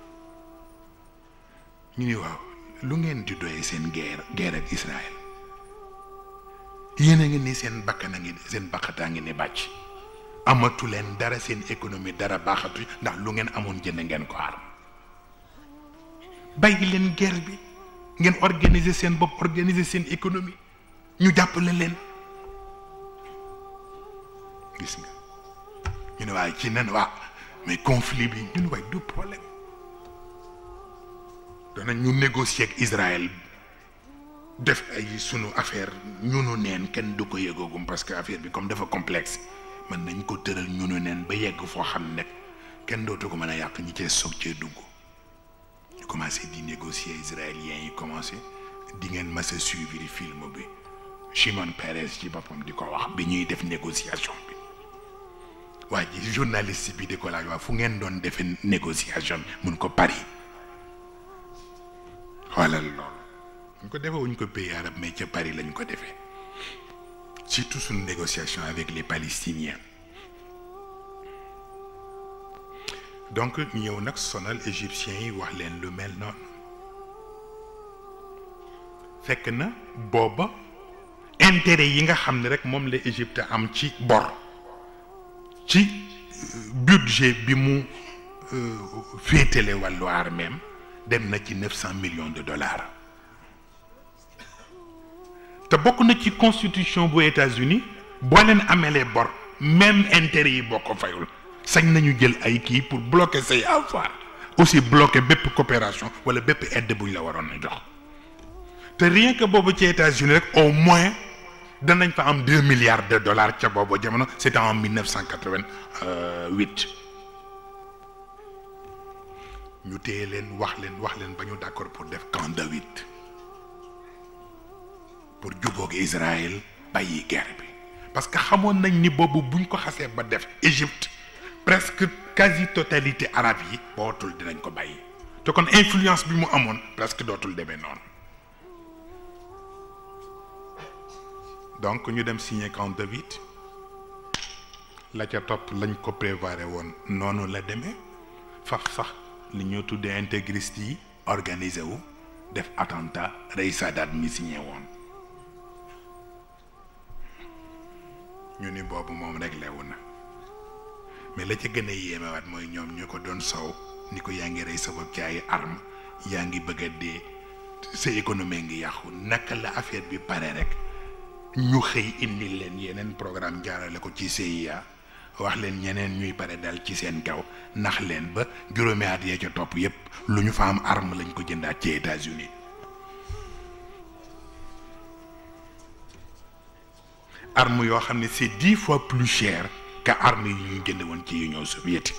ñu ni waaw lu ngeen di doyee seen guerre guerre ak Israël yéen a ngi ni seen bakkan a ngi seen bakkataa ngi ni bàcc amatu leen dara seen économie dara baaxatu ndax lu ngeen amoon jënd ngeen ko arm bàyyi leen guerre bi ngeen organiser seen bopp organiser seen économie ñu jàppale leen gis nga ñu ne waaye ci nen waa mais conflit bi ñu ne waaye du problème danañ ñu négocier ak Israël def ay sunu affaire ñunu neen kenn du ko yëgoogum parce que affaire bi comme dafa complexe mën nañ ko tëral ñunu neen ba yegg foo xam ne kenn dootu ko mën a yàq ñi cee soog cee dugg ñu commencé di négocier israéliens yi commencé di ngeen mas a suivre film bi Shimon Peres ci boppam di ko wax bi ñuy def négociation bi waa ji journaliste bi di ko laaj waa fu ngeen doon defee négociation mun ko Paris xoolal loolu ñu ko defee wuñ ko pays arabe mais ca Paris lañ ko defee surtout suñu négociation avec les Palestiniens donc ñëw nag sonal égyptiens yi wax leen lu mel noonu fekk na booba intérêt yi nga xam ne rek moom la Égypte am ci bor ci budget bi mu féetale wàllu arméem dem na ci neuf cent millions de dollars te bokk na ci constitution bu États-Unis boo leen amelee bor même intérêt yi boo ko fayul sañ nañu jël ay kii pour bloquer say avoir aussi bloquer bépp coopération wala bépp aide buñ la waroon a jox te rien que boobu ci États-Unis rek au moins danañ fa am deux milliards de dollars ca boobu jamono c'était en mille neuf cent quatre-vingt-huit ñu téye leen wax leen wax leen ba ñu d'accord pour def camp David pour jubóog Israël bàyyi guerre bi parce que xamoon nañ ni boobu buñ ko xasee ba def Égypte presque quasi totalité arabe yi bootul dinañ ko bàyyi te kon influence bi mu amoon presque dootul demee noonu donc ñu dem signer camp David la ca topp lañ ko prévoir woon noonu la demee faf sax li ñoo tuddee intégriste yi organisé wu def attentat rey Sadat mi signé woon ñu ni boobu moom réglé wu na mais la ca gën a yéemewaat mooy ñoom ñu ko doon sow ni ko yaa ngi rey sa bopp ci ay arme yaa ngi bëgg a dee sa économie ngi yàqu naka la affaire bi pare rek ñu xëy indi leen yeneen programme jaarale ko ci CIA wax leen ñeneen ñuy pare dal ci seen kaw nax leen ba juróomi at yee ca topp yépp lu ñu fa am arme lañ ko jëndaat ci États-Unis arme yoo xam ne c'est dix fois plus cher que arme yi ñu jënd woon ci Union soviétique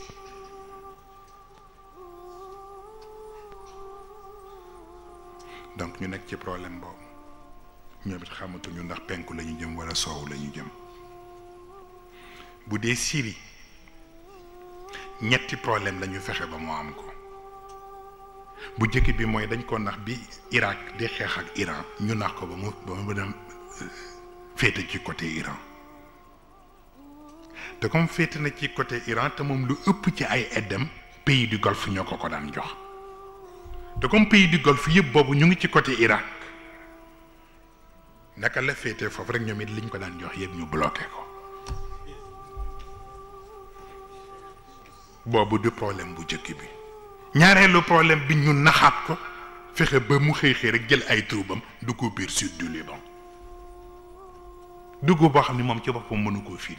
donc ñu nekk ci problème boobu ñoom it xamatuñu ndax penku la ñu jëm wala soowu la ñu jëm bu dee Syrie ñetti problème la ñu fexe ba moo am ko bu njëkk bi mooy dañ ko nax bi Irak di xeex ak Iran ñu nax ko ba mu ba mu dem féete ci côté Iran te comme féete na ci côté Iran te moom lu ëpp ci ay aidam pays du Golfe ñoo ko ko daan jox te comme pays du Golfe yëpp boobu ñu ngi ci côté Irak naka la féetee foofu rek ñoom it liñ ko daan jox yëpp ñu bloqué ko boobu du problème bu jëkk bi ñaareelu problème bi ñu naxaat ko fexe ba mu xëy xëy rek jël ay troubam dugg biir sud du Liban dugg boo xam ne moom ci boppam mënu koo firi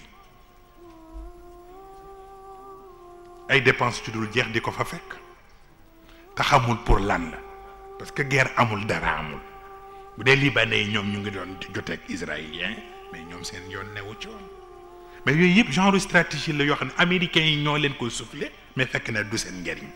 ay dépenses ci dul jeex di ko fa fekk te xamul pour lan la parce que guerre amul dara amul bu dee libanais yi ñoom ñu ngi doon joteeg israélien mais ñoom seen yoon newu ci woon mais yooyu yëpp genre stratégie la yoo xam ne américains yi ñoo leen ko soufflé mais fekk na du seen njariñ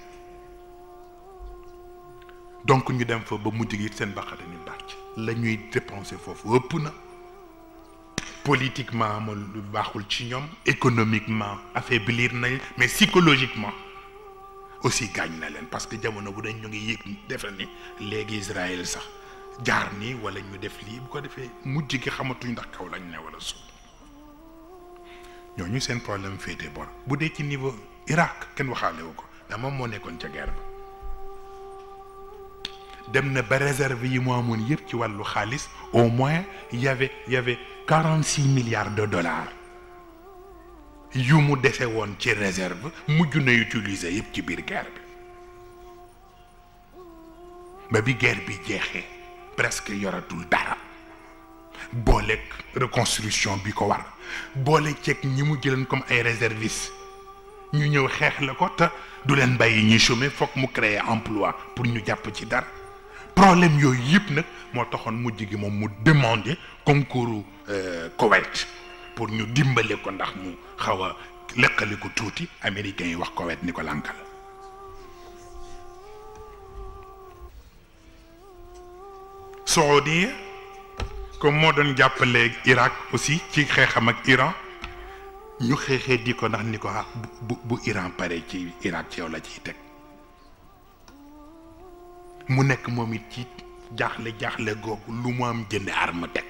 donc ñu dem fa ba mujj gi seen baqate ni bàcc la ñuy dépenser foofu ëpp na politiquement amul lu baaxul ci ñoom économiquement affaiblir nañ mais psychologiquement aussi gaañ na leen parce que jamono bu dañ ñu ngi yëg defe ni léegi Israël sax jaar nii wala ñu def lii bu ko defee mujj gi xamatuñ ndax kaw lañ ne wala suuf ñooñu seen problème féete bor bu dee ci niveau Irak kenn waxaale wu ko ndax moom moo nekkoon ca guerre ba dem na ba réserve yi mu amoon yëpp ci wàllu xaalis au moins y avait y avait quarante six milliards de dollars yu mu dese woon ci réserve mujj na utiliser yëpp ci biir guerre bi ba bi guerre bi jeexee presque yoratul dara booleeg reconstruction bi ko war boole ceeg ñi mu jëleen comme ay réservistes ñu ñëw xeex la ko te du leen bàyyi ñuy chômer foog mu créer emploi pour ñu jàpp ci dara problème yooyu yëpp nag moo taxoon mujj gi moom mu demander concours Koweït pour ñu dimbale ko ndax mu xaw a leqali ko tuuti américains yi wax Koweït ni ko lànkal Saoudia comme moo doon jàppale Irak aussi ci xeexam ak Iran ñu xeexee di ko ndax ni ko ah bu bu Iran pare ci Irak ci yow la ciy teg mu nekk moom it ci jaaxle jaaxle googu lu mu am jënd arme teg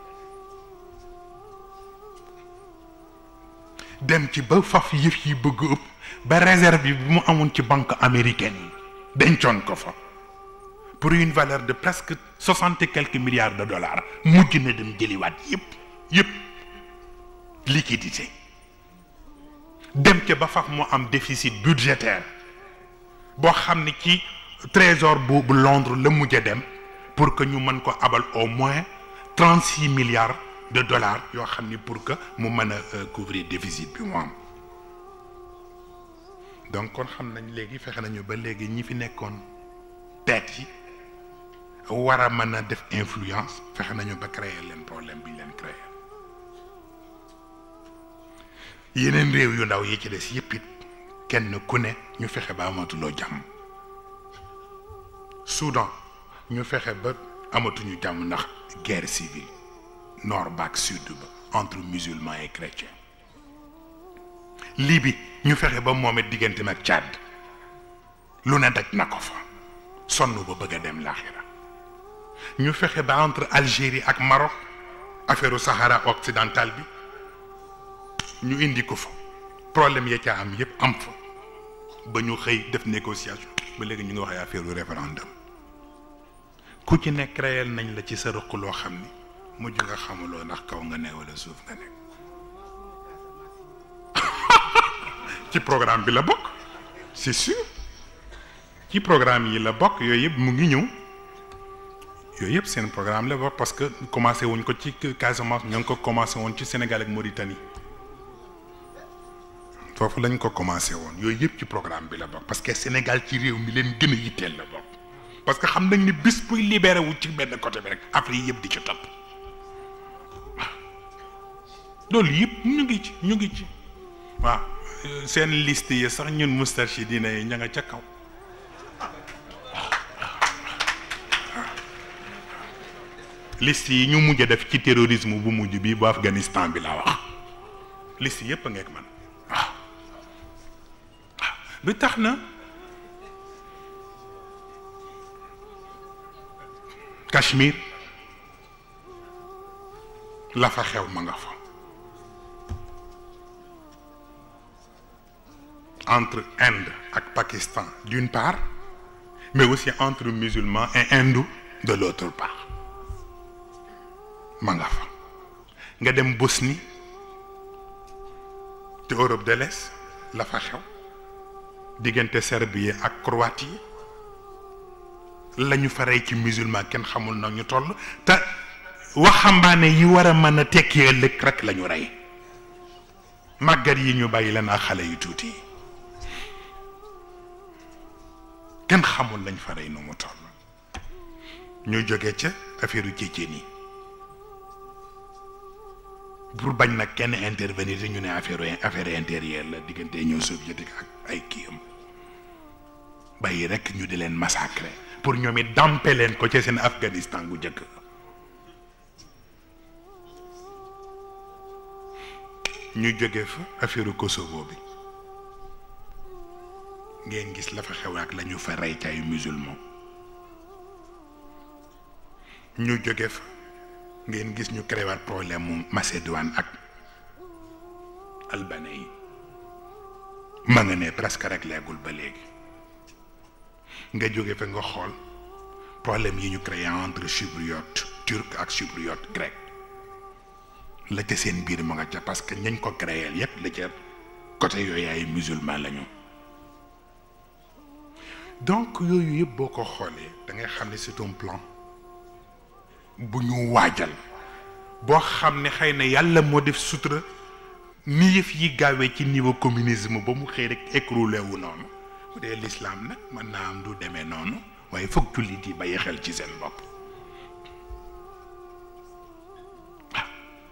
dem ci ba faf yëf yi bëgg ëpp ba réserve bi bu mu amoon ci banque américaine yi dencoon ko fa pour une valeur de presque soixante et quelques milliards de dollars mujj na dem jëliwaat yëpp yëpp liquidité dem ca ba faf mu am déficit budgétaire boo xam ne ci trésor bu bu Londres la mujj a dem pour que ñu mën ko abal au moins trente six milliards de dollars yoo xam ni pour que mu mën a couvrir déficit bi mu am donc kon xam nañ léegi fexe nañu ba léegi ñi fi nekkoon tête yi war a mën a def influence fexe nañu ba créer leen problème bi ñu leen créer yeneen réew yu ndaw yi ci des yëpp it kenn ku ne ñu fexe ba amatuloo jàmm Soudan ñu fexe ba amatuñu jàmm ndax guerre civile nord ba ak sud ba entre musulmans et chrétiens Libye ñu fexe ba moom it digganteem ak Tchad lu ne daj na ko fa sonn ba bëgg a dem laaxira ñu fexe ba entre Algérie ak Maroc affaire Sahara occidental bi ñu indi ko fa problème ya ca am yépp am fa ba ñu xëy def négociation ba léegi ñu ngi wax affaire référendum ku ci nekk créel nañ la ci sa rëq loo xam ni mujj nga xamuloo ndax kaw nga ne wala suuf nga nekk ci programme bi la bokk c'est sûr ci programme yi la bokk yooyu yëpp mu ngi ñëw yooyu yëpp seen programme la bokk parce que commencé wuñ ko ci Casamance ñoo ngi ko commencé woon ci Sénégal ak Mauritanie foofu lañ ko commencé woon yooyu yëpp ci programme bi la bokk parce que Sénégal ci réew mi leen gën a yitteel la bokk parce que xam nañ ni bis buy libéré wu ci benn côté bi rek Afrique yëpp di ci topp waaw loolu yëpp ñu ngi ci ñu ngi ci waaw seen liste yi sax ñun Moustarchidine yi ña nga ca kaw liste yi ñu mujj a def ci terrorisme bu mujj bi bu Afghanistan bi laa wax liste yëpp a ngeeg man waaw waaw bi tax na Cachemire la fa xew ma nga fa entre Inde ak Pakistan d'une part mais aussi entre musulmans et hindous de l'autre part ma nga fa nga dem Bosnie te Europe de l'Est la fa xew diggante Serbie ak Croatie la ñu fa rey ci musulman kenn xamul na ñu toll te waxambaane yi war a mën a tekki ëllëg rek la ñu rey màggat yi ñu bàyyi leen ak xale yu tuuti yi kenn xamul lañ fa rey nu mu toll ñu jóge ca affaire yu jéejéen yi pour bañ nag kenn intervenir ñu ne affaire affaire intérieure la diggante ñoo soviétique ak ay kiyam bàyyi rek ñu di leen massacrer pour ñoom it dampe leen ko ca seen Afghanistan gu njëkk ñu jóge fa affaire Kosovo bi ngeen gis la fa xew ak la ñu fa rey ci ay musulman ñu jóge fa ngeen gis ñu créé waat problème mu Macédoine ak Albanie yi ma nga ne presque rek leegul ba léegi nga jóge fa nga xool problème yi ñu créé entre chypriote turc ak chypriote grec la ca seen biir ma nga ca parce que ñañ ko créé yépp la ca côté yooyu ay musulman lañu donc yooyu yëpp boo ko xoolee da ngay xam ne c'est un plan bu ñu waajal boo xam ne xëy na yàlla moo def sutura ni yëf yi gaawee ci niveau communisme ba mu xëy rek écroulé wu noonu bu dee l'islam nag mën naa am du demee noonu waaye foog jullit yi bàyyi xel ci seen bopp waaw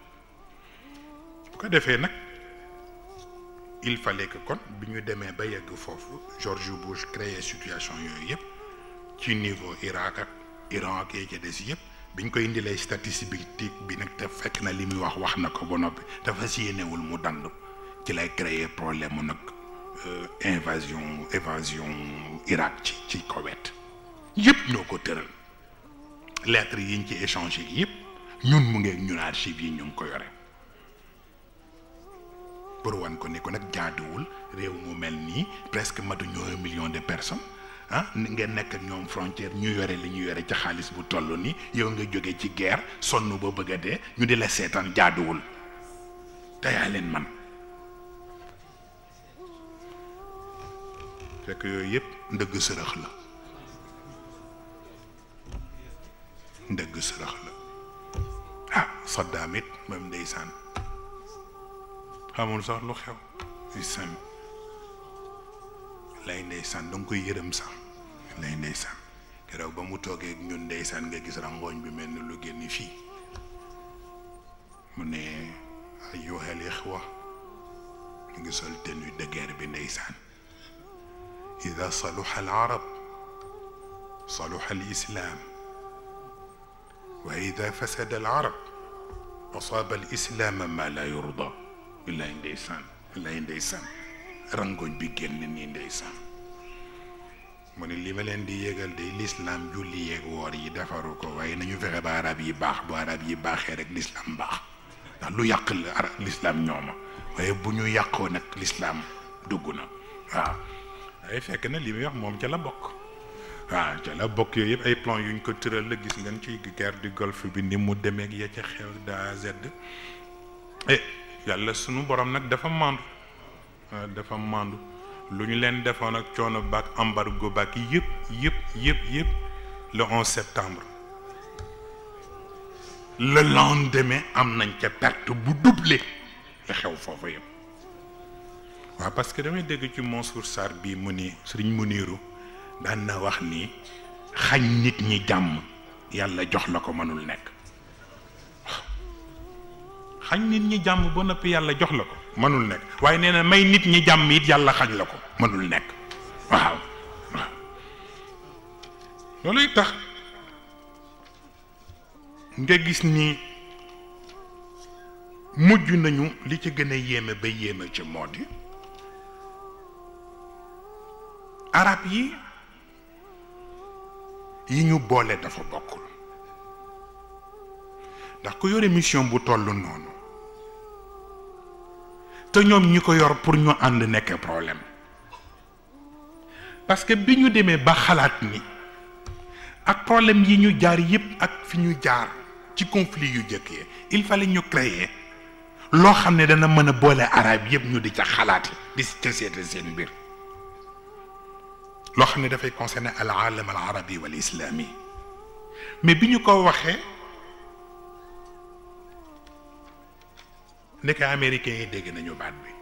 bu ko defee nag il fallait que kon bi ñu demee ba yegg foofu George Bush créé situation yooyu yëpp ci niveau Irak ak Iran ak yee ca des yëpp biñ koy indilee statistique bi nag te fekk na li muy wax wax na ko ba noppi dafa si yéenewul mu dandu ci lay créer problème mu nag invasion évasion Irak ci ci Koweït yëpp ñoo ko tëral lettres yiñ ci échangé yëpp ñun mu ngeeg ñun archives yi ñu ngi ko yore pour wan ko ne ko nag jaaduwul réew mu mel nii presque matuñu un million de personnes ah ngeen nekk ak ñoom frontière ñu yore li ñu yore ci xaalis bu toll ni yow nga jóge ci guerre sonn ba bëgg a dee ñu di la seetaan jaaduwul te yaa leen man fekk yooyu yëpp ndëgg sërëx la ndëgg sërëx la ah Saddam it même ndeysaan xamul sax lu xew si sam lay ndeysaan danga koy yërëm sax lay ndeysaan keroog ba mu toogee ñun ndeysaan nga gis rangooñ bi mel ni lu génn fii mu ne ayyuhal ixwa mu ngi sol tenue de guerre bi ndeysaan ida saluxa al arab saluxa al islam wa ida fasada al arab asaaba al islaam ma la yurda billaay ndeysaan billaay ndeysaan rangoñ bi génn nii ndeysaan mu ne li ma leen di yégal de lislaam julli yeeg woor yi defaru ko waaye nañu fexe ba arab yi baax bu arab yi baaxee rek lislaam baax ndax lu yàq la arab lislaam ñooma waaye bu ñu yàqoo nag lislaam dugg na waaw waaye fekk na li muy wax moom ca la bokk waaw ca la bokk yooyu yëpp ay plan yuñ ko tëral la gis ngeen ci guerre du golfe bi ni mu demee ak ya ca xew de A à Z eh yàlla sunu borom nag dafa mandu dafa mandu lu ñu leen defoon ak coono baak embargo baak yëpp yëpp yëpp yëpp le 11 septembre le lendemain am nañ ca perte bu doublé la xew foofu yëpp waaw parce que damay dégg ci Mansour Sarr bii mu ni sëriñ Muniru daan na wax ni xañ nit ñi jàmm yàlla jox la ko mënul nekk xañ nit ñi jàmm ba noppi yàlla jox la ko mënul nekk waaye nee na may nit ñi jàmm it yàlla xañ la ko mënul nekk waaw waaw looluy tax nga gis ni mujj nañu li ci gën a yéeme ba yéeme ci moo di arab yi yi ñu boole dafa bokkul ndax ku yore mission bu toll noonu te ñoom ñi ko yor pour ñu ànd nekk problème parce que bi ñu demee ba xalaat ni ak problème yi ñu jaar yépp ak fi ñu jaar ci conflit yu jëkk yi il fallait ñu créer loo xam ne dana mën a boole arab yëpp ñu di ca xalaate di ca seete seen mbir loo xam ne dafay concerner al alam al arabi wal islami mais bi ñu ko waxee nekk américains yi dégg nañu baat bi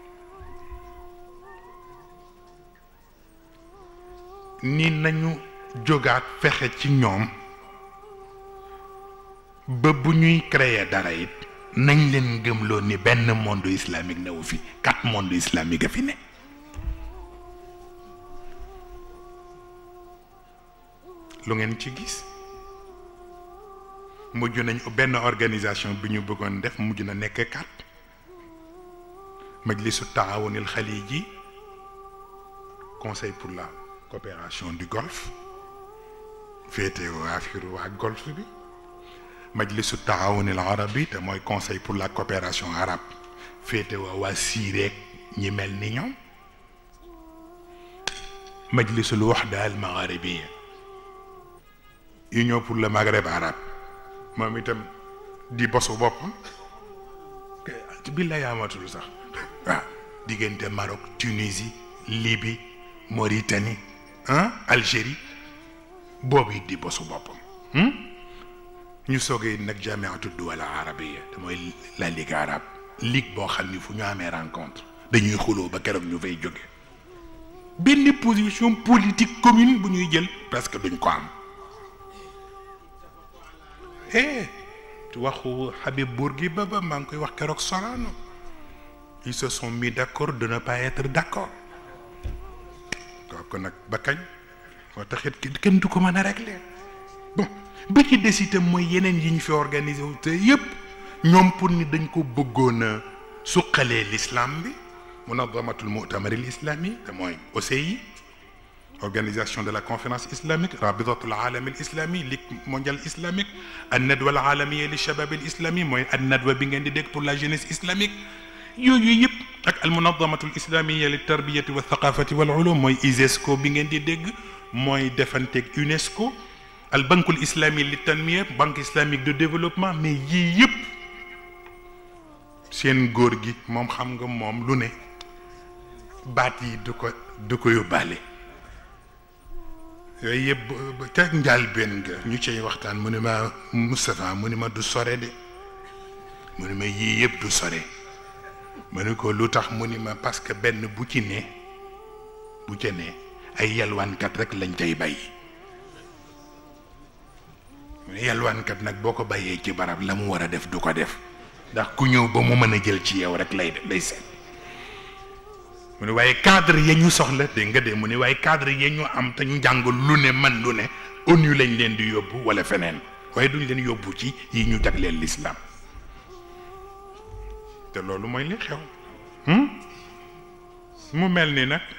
ni nañu jógaat fexe ci ñoom ba bu ñuy créer dara it nañ leen gëmloo ni benn monde islamique newu fi quatre monde islamique a fi ne lu ngeen ci gis mujj nañ benn organisation bi ñu bëggoon def mujj na nekk quatre majlisu taawunil xaliji conseil pour la coopération du golfe féete waa affaire waa golfe bi majlisu taawunil arabi te mooy conseil pour la coopération arabe féete waa waa siireek ñi mel ni ñoom majlisul waxda al magharibiya union pour le maghreb arabe moom itam di bosu boppam bi la yaamatul sax waaw diggante Maroc Tunisie Libye Mauritanie ah Algérie boobu it di bosu boppam ñu soogee nag jamiatu duwal arabiya te mooy la ligue arabe ligue boo xam ni fu ñu amee rencontre dañuy xuloo ba keroog ñu fay jóge benn position politique commune bu ñuy jël presque duñ ko am eh waxu Habib Bourguiba ba maa ngi koy wax keroog Sorano ils se sont mis d'accord de ne pas être d'accord kooku nag ba kañ moo taxit kenn du ko mën a régler bon bi ci des itam mooy yeneen yi ñu fi organisé wu te yëpp ñoom pour ni dañ ko bëggoon a suqalee l'islam bi munazamatul mu'tamar al islami te mooy OCI organisation de la conférence islamique rabitatul alam al islami ligue mondiale islamique an nadwa al alamiya li shabab al islami mooy an nadwa bi ngeen di dégg pour la jeunesse islamique yooyu yëpp ak al munazamatul islamiya li tarbiyati wa thaqafati wal ulum mooy ISESCO bi ngeen di dégg mooy defanteeg UNESCO al bankul islami li tanmiya banque islamique de développement mais yii yëpp seen góor gi moom xam nga moom lu ne baat yi du ko du ko yóbbaale yooyu yëpp ca njaal benn nga ñu cay waxtaan mu ne ma Moustapha mu ne ma du sore de mu ne ma yii yëpp du sore mu ne ko lu tax mu ni ma parce que benn bu ci ne bu ca ne ay yalwaankat rek lañ cay bàyyi mu ne yalwaankat nag boo ko bàyyee ci barab la mu war a def du ko def ndax ku ñëw ba mu mën a jël ci yow rek lay lay seet mu ne waaye cadre ya ñu soxla dégg nga de mu ne waaye cadre ya ñu am te ñu jàng lu ne man lu ne ONU lañ leen di yóbbu wala feneen waaye duñ leen yóbbu ci yi ñu jagleel l'islam te loolu mooy li xew mu mel ni nag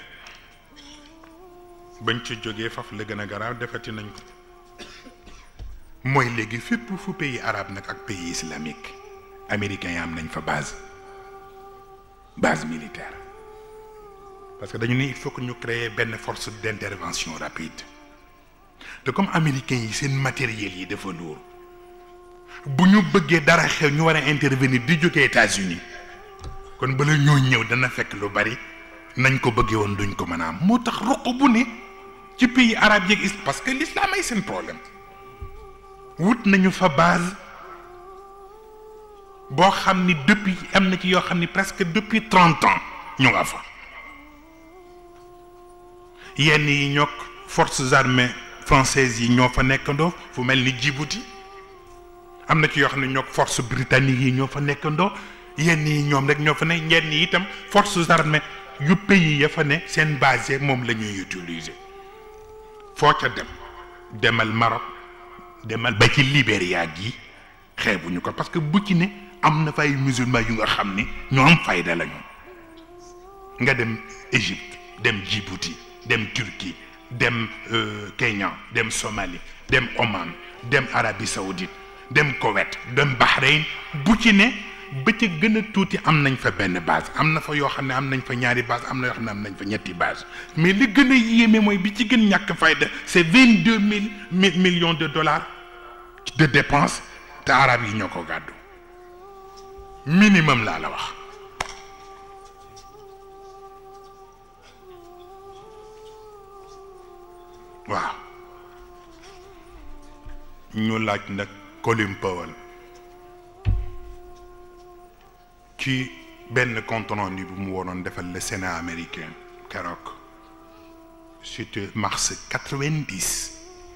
bañ ci jógee faf la gën a garaaw defati nañ ko mooy léegi fépp fu pays arabe nag ak pays islamique américains yi am nañ fa base base militaire parce que dañu ni il faut que ñu créer benn force d'intervention rapide te comme américains yi seen matériel yi dafa lourd bu ñu bëggee dara xew ñu war a intervenir di jógee États-Unis kon bala ñoo ñëw dana fekk lu bari nañ ko bëggee woon duñ ko mën a am moo tax ruq bu ne ci pays arabe yeeg is parce que l'islam ay seen problème wut nañu fa base boo xam ni depuis am na ci yoo xam ni presque depuis trente ans ñu nga fa yenn yi ñook forces armées françaises yi ñoo fa nekkandoo fu mel ni Djibouti am na ci yoo xam ne ñoo force britannique yi ñoo fa nekkandoo yenn yi ñoom rek ñoo fa ne yenn yi itam forces armées yu pays ya fa ne seen base moom la ñuy utiliser foo ca dem demal Maroc demal ba ci Libéria gi xeebuñu ko parce que bu ci ne am na fa ay musulmans yu nga xam ni ñoo am fayda lañu nga dem Égypte dem Djibouti dem Turquie dem Kenya dem Somalie dem Oman dem Arabie Saoudite dem Koweït dem Bahreïn bu ci ne ba ca gën a tuuti am nañ fa benn base am na fa yoo xam ne am nañ fa ñaari base am na yoo xam ne am nañ fa ñetti base mais li gën a yéeme mooy bi ci gën ñàkk fayda c'est vingt deux mille millions de dollars de dépenses te arab yi ñoo ko gàddu minimum laa la wax waaw ñu laaj nag Colin Powell ci benn compte rendu bu mu waroon defal le Sénat américain keroog c'était mars quatre-vingt-dix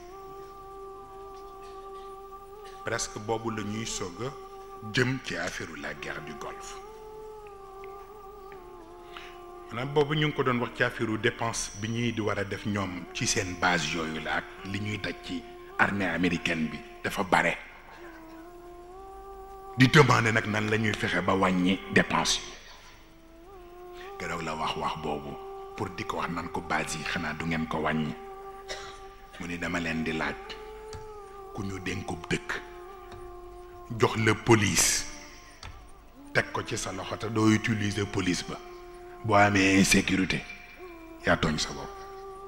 presque boobu la ñuy soog a jëm ci affaire la guerre du Golfe maanaam boobu ñu ngi ko doon wax ci affaire dépense bi ñuy di war a def ñoom ci seen base yooyu la ak li ñuy daj ci armée américaine bi dafa bare di demander nag nan la ñuy fexe ba wàññi dépense yi keroog la wax wax boobu pour di ko wax nan ko base yi xanaa du ngeen ko wàññi mu ni dama leen di laaj ku ñu dénkub dëkk jox la police teg ko ci sa loxo te doo utiliser police ba boo amee insécurité yaa tooñ sa bopp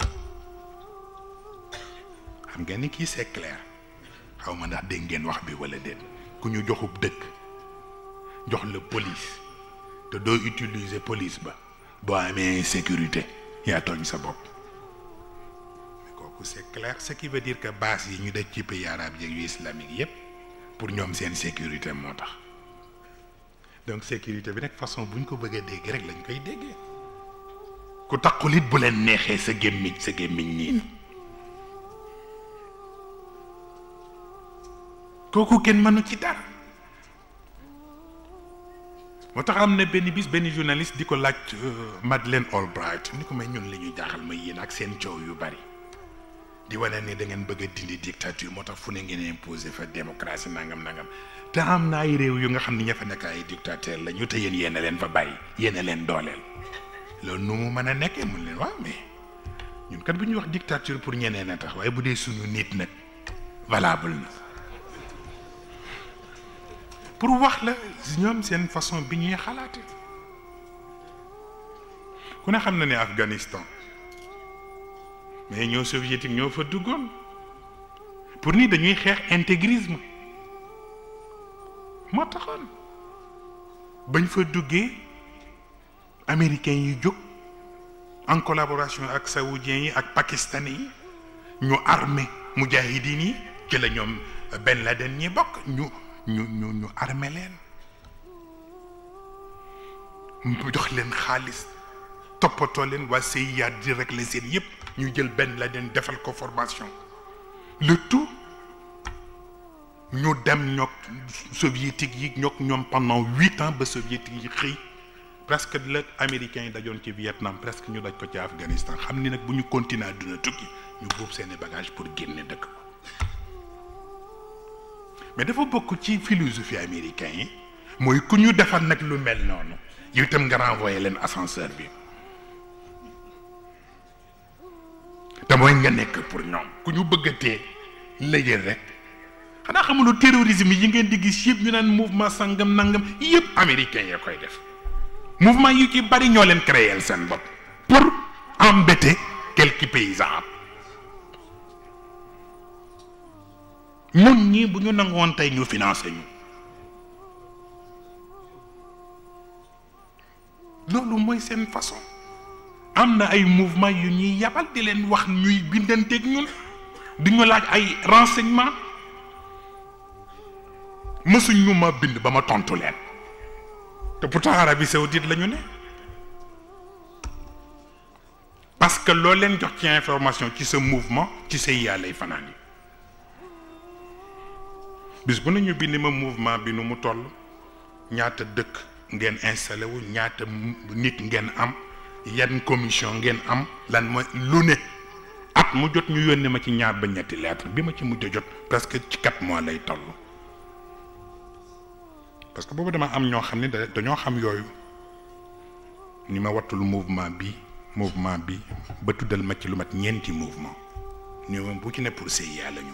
xam ngeen ni kii c'est clair xaw ma ndax dégg ngeen wax bi walla déet ku ñu joxub dëkk jox la police te doo utiliser police ba boo amee insécurité yaa tooñ sa bopp kooku c'est clair ce qui veut dire que base yi ñu def ci pays arabe yeeg yu islamique yépp pour ñoom seen sécurité moo tax donc sécurité bi nag façon bu ñu ko bëggee dégg rek lañ koy déggee ku taxul it bu leen neexee sa gémmiñ sa gémmiñ niin kooku kenn mënu ci dara moo tax am na benn bis benn journaliste di ko laaj Madeleine Albright ni ko may ñun li ñuy jaaxal ma yéen ak seen coow yu bari di wane ni da ngeen bëgg a dindi dictature moo tax fu ne ngeen imposer fa démocratie nangam nangam te am na ay réew yu nga xam ni ña fa nekk ay dictateur la ñu te yéen yéen a leen fa bàyyi yéen a leen dooleel loolu nu mu mën a nekkee mun leen waaw mais ñun kat bu ñuy wax dictature pour ñeneen a tax waaye bu dee suñu nit nag valable na pour wax la ñoom seen façon bi ñuy xalaate ku ne xam na ne Afghanistan mais ñoo soviétique ñoo fa duggoon pour ni dañuy xeex intégrisme moo taxoon bañ fa duggee américains yi jóg en collaboration ak saoudiens yi ak pakistanais yi ñu armé mujahidin yi ci la ñoom Ben Laden ñi bokk ñu ñu ñu ñu armé leen mu jox leen xaalis toppatoo leen waa CIA di régler seen yëpp ñu jël Ben Laden defal ko formation le tout ñu dem ñoog soviétique yi ñoog ñoom pendant huit ans ba soviétique yi xëy presque la américains yi dajoon ci Vietnam presque ñu daj ko ci Afghanistan xam ni nag bu ñu continuer àdduna tukki ñu buub seeni bagage pour génne dëkk ko mais dafa bokk ci philosophie américain yi mooy ku ñu defal nag lu mel noonu yow itam nga renvoyer leen ascenseur bi te mooy nga nekk pour ñoom ku ñu bëggatee lëjël rek xanaa xamuloo terrorisme yi ngeen di gis yëpp ñu naan mouvement sangam nangam yëpp américain yee koy def mouvement yu ci bari ñoo leen créer seen bopp pour embêter quelques paysans ñun ñii bu ñu nangoon tey ñu financé ñu loolu mooy seen façon am na ay mouvement yu ñuy yabal di leen wax ñuy bindanteeg ñun di ñu laaj ay renseignement mësuñ ñu ma bind ba ma tontu leen te pourtant Arabie Saoudite la ñu ne parce que loo leen jox ci information ci sa mouvement ci sa yaa lay fanaan yi bis bu nañu bind ma mouvement bi nu mu toll ñaata dëkk ngeen installé wu ñaata nit ngeen am yan commission ngeen am lan mooy lu ne at mu jot ñu yónnee ma ci ñaar ba ñetti lettre bi ma ci mujj a jot presque ci quatre mois lay toll parce que boobu dama am ñoo xam ne dañoo xam yooyu ni ma wattul mouvement bi mouvement bi ba tuddal ma ci lu mat ñeenti mouvement ñu moom bu ci ne pour CIA la ñu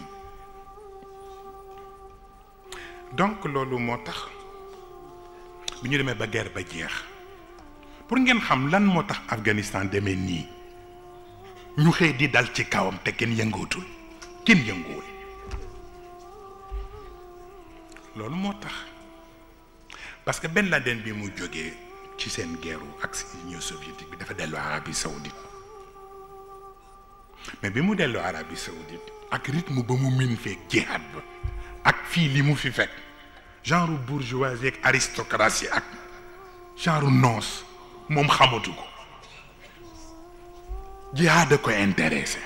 donc loolu moo tax bi ñu demee ba guerre ba jeex pour ngeen xam lan moo tax Afghanistan demee nii ñu xëy di dal ci kawam te kenn yëngootul kenn yënguwul loolu moo tax parce que Ben Laden bi mu jógee ci seen guerru ak si Union soviétique bi dafa dellu Arabie Saoudite mais bi mu dellu Arabie Saoudite ak rythme ba mu min feeg jihad ba ak fii li mu fi fekk genre bourgeoisie ak aristocratie ak genre noos moom xamatu ko jihad a ko intéressé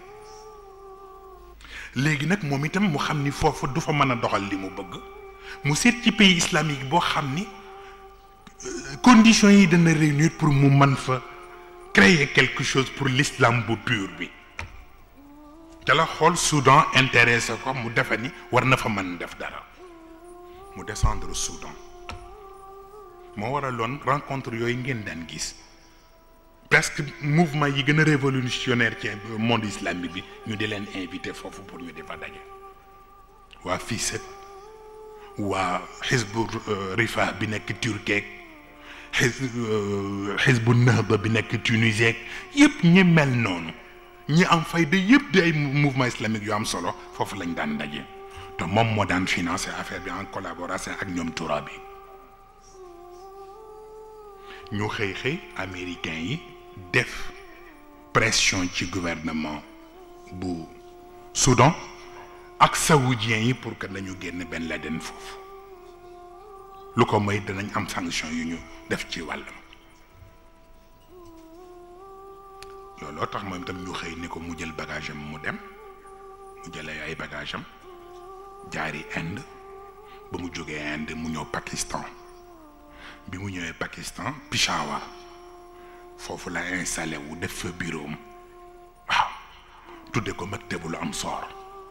léegi nag moom itam mu xam ni foofu du fa mën a doxal li mu bëgg mu seet ci pays islamique boo xam ni conditions yi dana réunir pour mu mën fa créer quelque chose pour l'islam bu pur bi te la xool Soudan intéressé ko mu defe ni war na fa mën def dara mu descendre Soudan moo waraloon rencontre yooyu ngeen daan gis presque mouvement yi gën a révolutionnaire ci monde islamique bi ñu di leen invité foofu pour ñu di fa daje waa FISET waa xisbu rifa bi nekk Turquie xis xisbu nahba bi nekk Tunisie yëpp ñi mel noonu ñi am fayda yëpp di ay mouvement islamique yu am solo foofu lañ daan daje te moom moo daan financer affaire bi en collaboration ak ñoom Tourabi ñu xëy xëy américains yi def pression ci gouvernement bu Soudan ak saoudiens yi pour que nañu génn Ben Laden foofu lu ko may danañ am sanction yu ñu def ci wàllam looloo tax moom itam ñu xëy ni ko mu jël bagage am mu dem mu jëlee ay bagage am jaari Inde ba mu jógee Inde mu ñëw Pakistan bi mu ñëwee Pakistan Peshawar foofu la installé wu def fa bureau am waaw tudde ko maktabul Amsar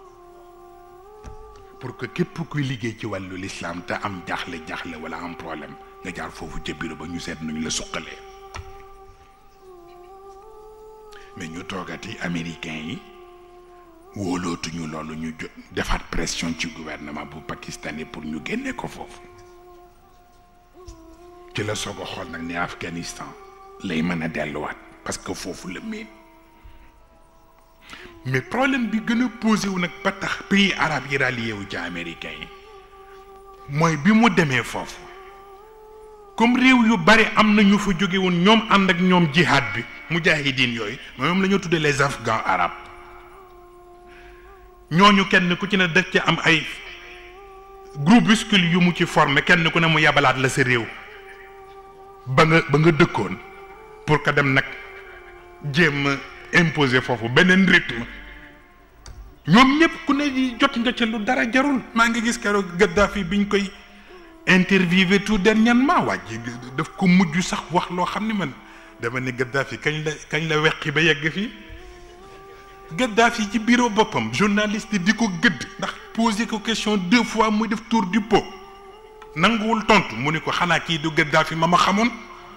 pour que képp kuy liggéey ci wàllu l'islam te am jaaxle jaaxle wala am problème nga jaar foofu ca bureau ba ñu seet nuñ la suqalee mais ñu toogati américains yi wóolootuñu loolu ñu jot defaat pression ci gouvernement bu pakistanais pour ñu génne ko foofu ci la soog a xool nag ne Afghanistan lay mën a delluwaat parce que foofu la miin mais problème bi gën a posé wu nag ba tax pays arabe yi rallié wu ci américains yi mooy bi mu demee foofu comme réew yu bari am na ñu fa jóge woon ñoom ànd ak ñoom jihad bi mujahidin yooyu moom la ñu tuddee les afghans arabes ñooñu kenn ku ci ne dëkk ci am ay groupuscule yu mu ci formé kenn ku ne mu yabalaat la sa réew ba nga ba nga dëkkoon pour que dem nag jéem a imposer foofu beneen rythme ñoom ñëpp ku ne di jot nga ca lu dara jarul maa ngi gis keroog Gaddafi biñ koy interviewé tout dernièrement wàjji daf ko mujj sax wax loo xam ni man dama ne Gaddafi kañ la kañ la weqi ba yegg fii Gaddafi ci bureau boppam journaliste di ko gëdd ndax posé ko question deux fois muy def tour du pot nanguwul tontu mu ni ko xanaa kii du Gaddafi ma ma xamoon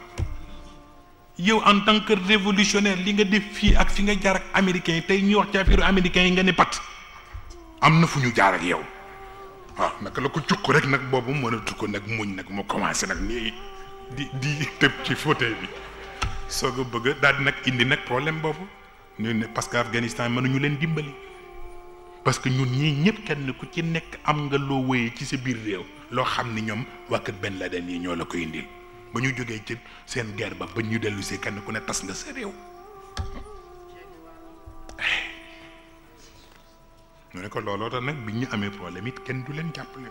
yow en tant que révolutionnaire li nga def fii ak fi nga jaar ak américains yi tey ñuy wax ci affaire américains yi nga ne pat am na fu ñu jaar ak yow waaw naka la ko cukk rek nag boobu mënatu ko nag muñ nag mu commencé nag nii di di tëb ci fauteuil bi soog a bëgg daal di nag indi nag problème boobu ñu ne parce que Afghanistan mënuñu leen dimbali parce que ñun ñii ñëpp kenn ku ci nekk am nga loo wéyee ci sa biir réew loo xam ni ñoom waa kër Ben Laden yi ñoo la ko indil ba ñu jógee ci seen guerre ba ba ñu dellu si kenn ku ne tas nga sa réew ñu ne ko looloo tax nag bi ñu amee problème it kenn du leen jàppale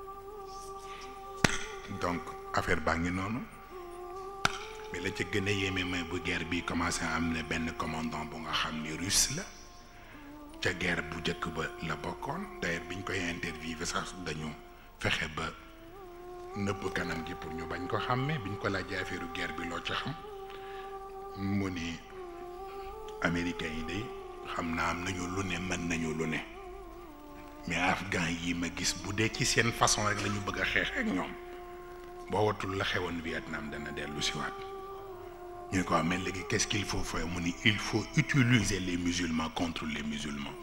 donc affaire baa ngi noonu mais la ca gën a yéeme may bu guerre bi commencé am na benn commandant bu nga xam ni russe la ca guerre bu njëkk ba la bokkoon d'ailleurs biñ koy interviewé sax dañu fexe ba nëbb kanam gi pour ñu bañ ko xàmmee biñ ko laajee affaire guerre bi loo ca xam mu ni américains yi de xam naa am nañu lu ne mën nañu lu ne mais afghan yi ma gis bu dee ci seen façon rek la ñu bëgg a xeex ak ñoom boo watul la xewoon Vietnam dana dellu si waat ñu ne ko amee léegi qu'est-ce qu'il faut faire mu ni il faut utiliser les musulmans contre les musulmans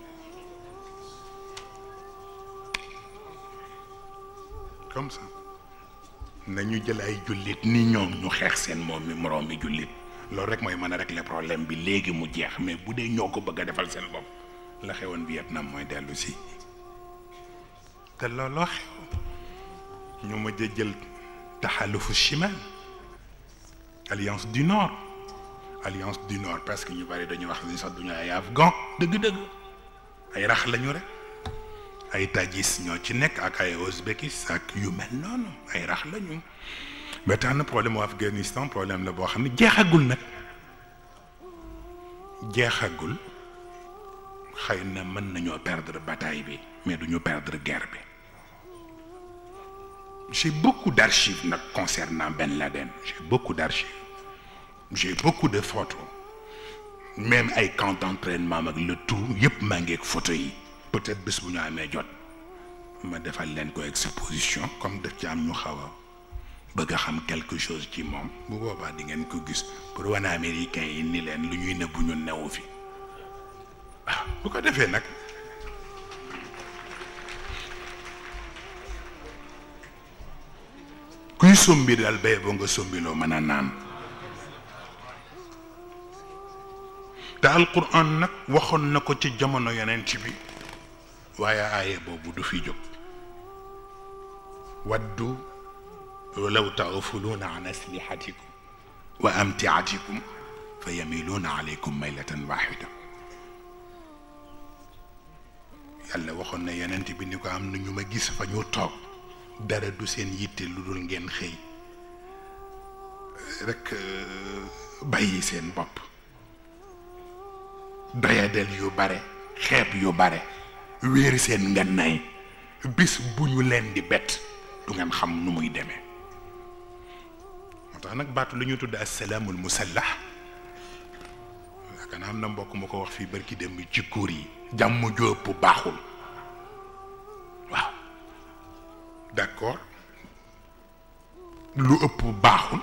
comme ça nañu jël ay jullit ni ñoom ñu xeex seen moom mi moroom mi jullit loolu rek mooy mën a régler problème bi léegi mu jeex mais bu dee ñoo ko bëgg a defal seen bopp la xewoon Vietnam mooy dellu si te looloo xew ñu ma jël taxalufu chimal alliance du nord alliance du nord parce que ñu bari dañu wax ni sax duñu ay afghan dëgg-dëgg ay rax lañu rek ay tajis ñoo ci nekk ak ay ouzbékis ak yu mel noonu ay rax lañu ba tax na problème mu Afghanistan problème la boo xam ne jeexagul nag jeexagul xëy na mën nañoo perdre bataille bi mais duñu perdre guerre bi j'ai beaucoup d'archives nag concernant Ben Laden j'ai beaucoup d'archives j'ai beaucoup de photos même ay camp d'entraînement ak le tout yëpp maa ngi ak photo yi peut-être bés bu ñu amee jot ma defal leen ko exposition comme daf ci am ñu xaw a bëgg a xam quelque chose ci moom bu boobaa di ngeen ko gis pour wane américain yi ni leen lu ñuy nëbbu ñu newu fi waaw bu ko defee nag kuy sombi daal bay ba nga sombiloo mën a naan te alquran nag waxoon na ko ci jamono yonent bi waaye aaye boobu du fi jóg waddu law taghfuluuna an aslihatikum wa amtiatikum fa yamiluuna alaykum maylatan waxida yàlla waxoon na yonent bi ni ko am na ñu ma gis fa ñu toog dara du seen yitte lu dul ngeen xëy rek bàyyi seen bopp doyadel yu bare xeeb yu bare wéeri seen ngannay bis bu ñu leen di bett du ngeen xam nu muy demee moo tax nag baatu lu ñu tudd assalaamul musallax yaakaar naa am na mbokk ma ko wax fii barki dem ci kuur yi jàmm ju ëpp baaxul waaw d'accord lu ëpp baaxul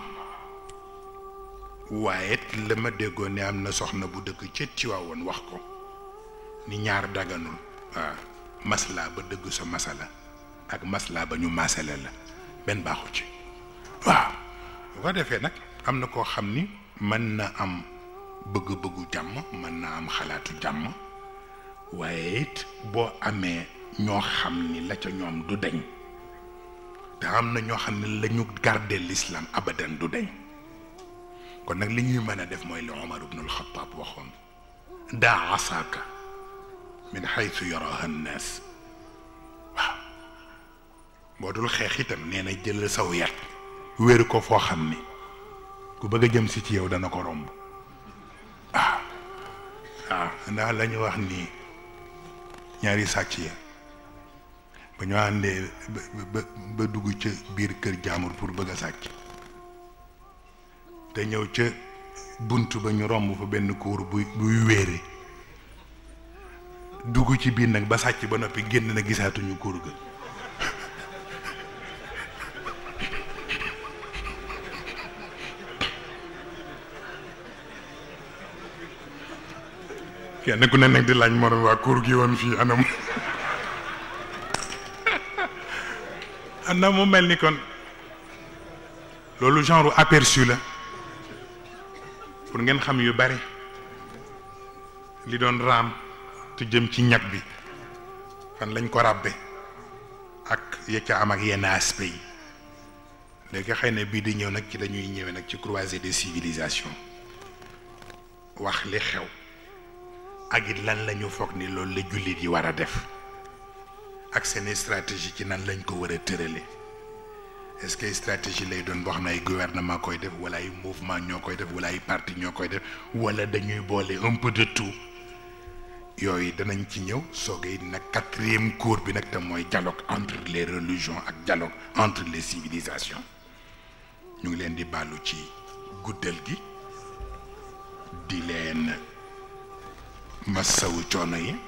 waaye la ma déggoon ne am na soxna bu dëkk ca Tiwaawoon wax ko ni ñaar daganul waaw maslaa ba dëgg sa masala ak maslaa ba ñu masale la benn baaxu ci waaw bu ko defee nag am na koo xam ni mën na am bëgg-bëggu jàmm mën na am xalaatu jàmm waaye it boo amee ñoo xam ni la ca ñoom du deñ te am na ñoo xam ne la ñu garder l'islam abadan du deñ kon nag li ñuy mën a def mooy li Omar ibn al-Khattab waxoon daa asaaka min xaytu yaraha nnaas waaw boo dul xeex itam nee na jël saw yat wéeru ko foo xam ni ku bëgg a jëm si ci yow dana ko romb waaw waaw ndax la ñu wax nii ñaari sàcc ya ba ñu àndee ba ba dugg ca biir kër jaamur pour bëgg a sàcc te ñëw ca bunt ba ñu romb fa benn kuur buy buy wéere dugg ci biir nag ba sàcc ba noppi génn na gisaatuñu kuur ga kenn ku ne nag di laaj morom waa kuur gi woon fii anam anam mu mel ni kon loolu genre aperçu la pour ngeen xam yu bari li doon raam te jëm ci ñag bi fan lañ ko ràbbe ak ya ca am ak yenn aspect yi léegi xëy na bii di ñëw nag ci dañuy ñëwee nag ci croisée des civilisations wax li xew ak it lan la ñu foog ni loolu la jullit yi war a def ak seen stratégie ci nan lañ ko war a tërale est-ce que stratégie lay doon boo xam ne ay gouvernement koy def wala ay mouvement ñoo koy def wala ay parti ñoo koy def wala dañuy boole un peu de tout yooyu danañ ci ñëw soogay nag quatrième cours bi nag te mooy dialogue entre les religions ak dialogue entre les civilisations ñu ngi leen di bàllu ci guddal gi di leen massawu coono yi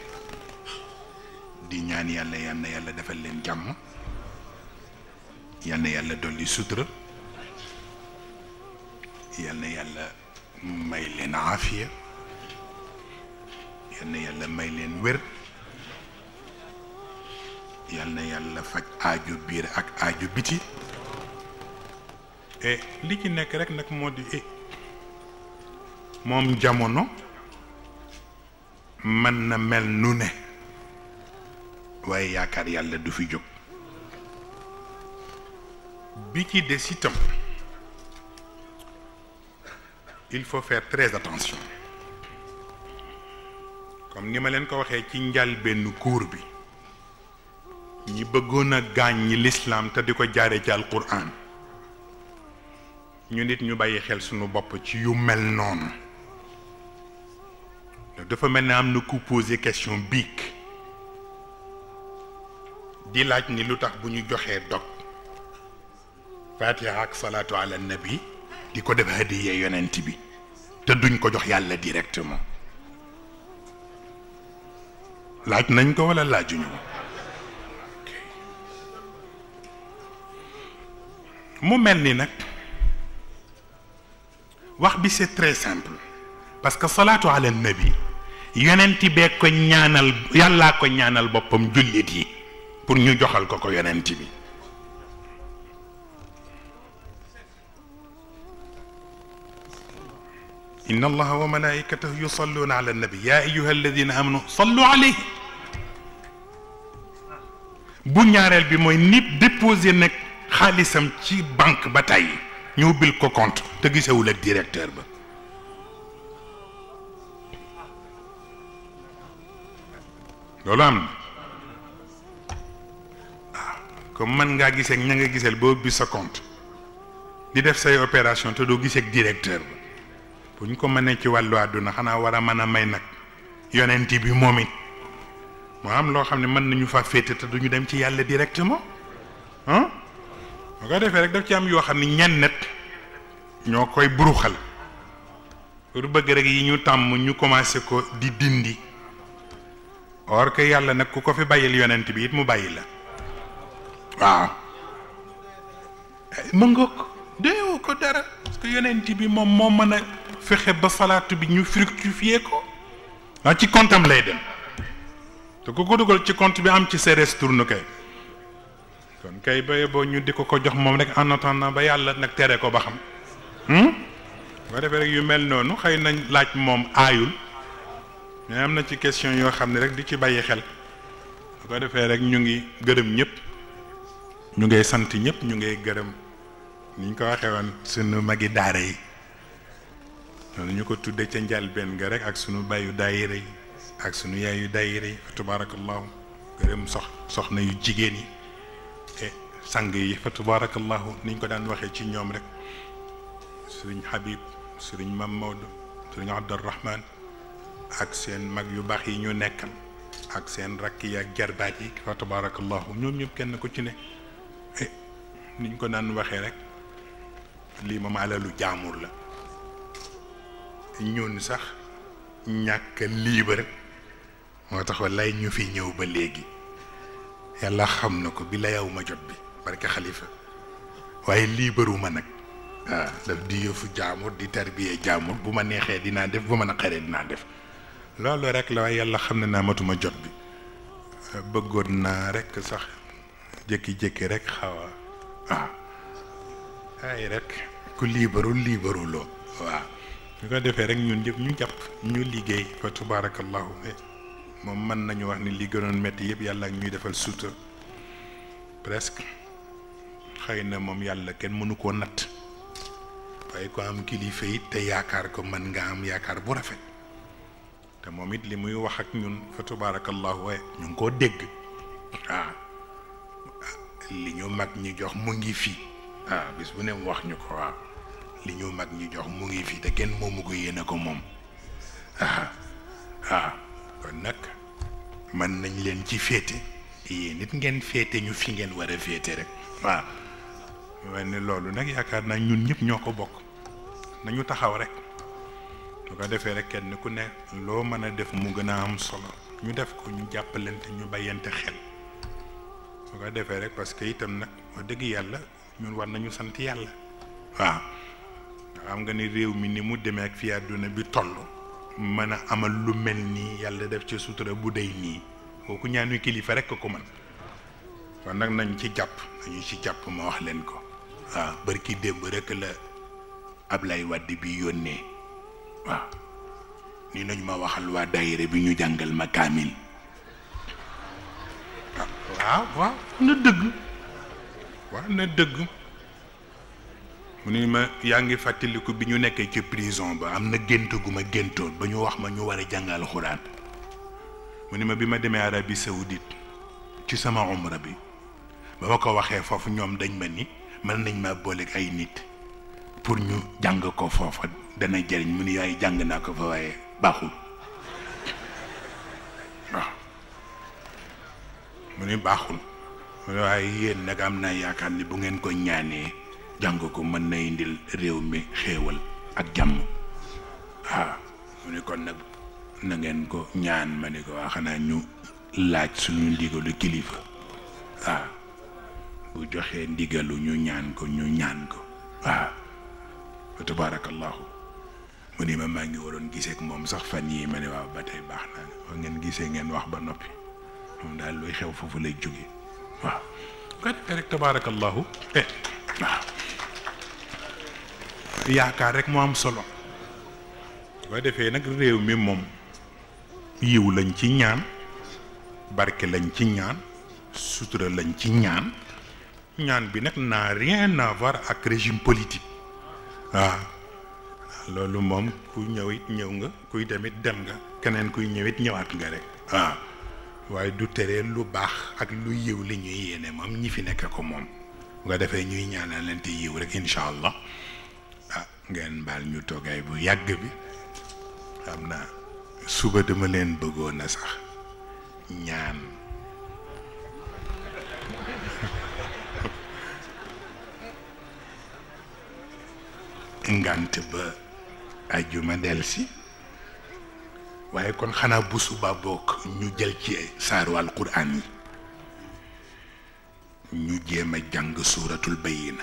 di ñaan yàlla yal na yàlla defal leen jàmm yal na yàlla dolli sutura yal na yàlla may leen aafiya yal na yàlla may leen wér yal na yàlla faj aaju biir ak aaju biti e li ci nekk rek nag moo di e moom jamono mën na mel nu ne waaye yaakaar yàlla du fi jóg bi ci des itam il faut faire très attention comme ni ma leen ko waxee ci njalbenn cours bi ñi bëggoon a gaañ ñi lislaam te di ko jaare ci alquran ñu nit ñu bàyyi xel sunu bopp ci yu mel noonu dafa mel ne am na ku posé question biig di laaj ni lu tax bu ñu joxee dog fatiha ak salaatu ala nabi di ko def hadiya yonent bi te duñ ko jox yàlla directement laaj nañ ko wala laajuñu ko mu mel ni nag wax bi c'est très simple parce que salaatu ala nabi yonent bee ko ñaanal yàllaa ko ñaanal boppam jullit yi pour ñu joxal ko ko yonent bi إن الله وملائكته يصلون على النبي يا أيها الذين آمنوا صلوا عليه bu ñaareel bi mooy nit déposé nag xaalisam ci banque ba tey ñu ubbil ko compte te gisewul ak directeur ba loolu am na waaw comme mën ngaa gisee ak ña nga giseel ba ubbi sa compte di def say opération te doo gisee ak directeur ba bu ñu ko mënee ci wàllu àdduna xanaa war a mën a may nag yonent bi moom it moo am loo xam ne mën nañu fa féete te duñu dem ci yàlla directement ah boo ko defee rek daf ci am yoo xam ne ñenn net ñoo koy buruxal pour bëgg rek yi ñu tàmm ñu commencé ko di dindi or que yàlla nag ku ko fi bàyyil yonent bi it mu bàyyi la waaw mën nga ko déewu ko dara parce que yonent bi moom moo mën a fexe ba salaatu bi ñu fructifier ko ah ci comptam lay dem te ku ko dugal ci compte bi am ci sa restourne kay kon kay ba boo ñu di ko ko jox moom rek en attendant ba yàlla nag tere ko ba xam boo defee rek yu mel noonu xëy nañ laaj moom aayul mais am na ci question yoo xam ne rek di ci bàyyi xel bu ko defee rek ñu ngi gërëm ñëpp ñu ngay sant ñëpp ñu ngay gërëm ni ñu ko waxee woon sunu magi daara yi noonu ñu ko tudde ca njalbeen nga rek ak sunu bàyyu daayira yi ak sunu yaayu daayira yi fa tabarakallahu gërëm sox soxna yu jigéen yi e sang yi fa tabarakallahu ni ñu ko daan waxee ci ñoom rek sëriñ Habib sëriñ Mam Maodo sëriñ Abdurrahman ak seen mag yu baax yi ñu nekkal ak seen rakk yi ak jarbaat yi fa tabarakallahu ñoom ñëpp kenn ku ci ne e ni ñu ko daan waxee rek lii moom alalu jaamur la ñun sax ñàkk liibar moo tax wallaay ñu fi ñëw ba léegi yàlla xam na ko bi la yow ma jot bi barke xalifa waaye liibaruma nag waaw daf di yëfu jaamur di tarbiyee jaamur bu ma neexee dinaa def bu ma naqaree dinaa def loolu rek la waaye yàlla xam ne naa matuma jot bi bëggoon naa rek sax jékki-jékki rek xaw a waaw ay rek ku liibarul liibaruloo waaw ñu ko defee rek ñun ñëpp ñu jàpp ñu liggéey fa tubaarakallahu moom mën nañu wax ni li gënoon métti yëpp yàlla ak ñuy defal suuta presque xëy na moom yàlla kenn mënu koo natt waaye ko am kilifa it te yaakaar ko mën nga am yaakaar bu rafet te moom it li muy wax ak ñun fa tubaarakallahu waaye ñu ngi koo dégg waaw li ñu mag ñi jox mu ngi fii waaw bis bu ne mu wax ñu ko waaw li ñu mag ñi jox mu ngi fii te kenn moomu ko yéene ko moom ah ah kon nag mën nañ leen ci féete yéen nit ngeen féete ñu fi ngeen war a féete rek waaw mel ni loolu nag yaakaar naa ñun ñëpp ñoo ko bokk nañu taxaw rek lu ko defee rek kenn ku ne loo mën a def mu gën a am solo ñu def ko ñu jàppalante ñu bàyyante xel su ko defee rek parce que itam nag wax dëgg yàlla ñun war nañu sant yàlla waaw xam nga ni réew mi ni mu demee ak fi àdduna bi toll mën a amal lu mel nii yàlla def ci sutura bu dey nii kooku ñaanu kilifa rek ko man kon nag nañ ci jàpp nañu ci jàpp ma wax leen ko waaw barki démb rek la Ablaye Wade bi yónnee waaw ni nañ ma waxal waa daayira bi ñu jàngal ma kaamil waaw waaw na dëgg waaw na dëgg mu ni ma yaa ngi fàttaliku bi ñu nekkee ci prison ba am na gént gu ma géntoon ba ñu wax ma ñu war a jàngal xuraan mu ni ma bi ma demee Arabie Saoudite ci sama umra bi ba ma ko waxee foofu ñoom dañ ma ni mën nañ ma booleeg ay nit pour ñu jàng ko foofa dana jëriñ mu ni yaay jàng naa ko fa waaye baaxul waaw mu ni baaxul mu ni waaye yéen nag am naa yaakaar ni bu ngeen ko ñaanee jàng ko mën na indil réew mi xéewal ak jàmm waaw mu ni kon nag na ngeen ko ñaan ma ni ko waa xanaa ñu laaj suñu ndigalu kilifa waaw bu joxee ndigalu ñu ñaan ko ñu ñaan ko waaw wa tabaarakallahu mu ni ma maa ngi waroon gisee ak moom sax fan yii ma ne waaw ba tey baax na wa ngeen gisee ngeen wax ba noppi moom daal luy xew foofu lay jóge waaw ko defee rek tabaarakallahu eh waaw yaakaar rek moo am solo boo defee nag réew mi moom yiw lañ ci ñaan barke lañ ci ñaan sutura lañ ci ñaan ñaan bi nag n'a rien à voir ak régime politique waaw loolu moom ku ñëw it ñëw nga kuy demit dem nga keneen kuy ñëwit ñëwaat nga rek waaw waaye du tere lu baax ak lu yiw li ñuy yéene moom ñi fi nekk ko moom bu ko defee ñuy ñaanalante yiw rek incha allah ah ngeen baal ñu toogaay bu yàgg bi xam naa suba dama leen bëggoon a sax ñaan ngant ba ajjuma delsi waaye kon xanaa bu suba bokk ñu jël ci saaru alquran yi ñu jéem a jàng suuratul bayina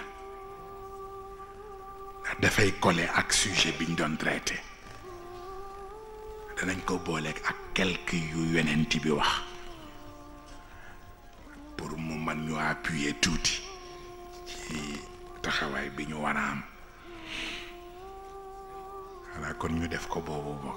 ndax dafay coller ak sujet biñ doon traité danañ ko booleeg ak quelque yu yonent bi wax pour mu man ñu appuyer tuuti ci taxawaay bi ñu war a am xanaa kon ñu def ko boobu bokk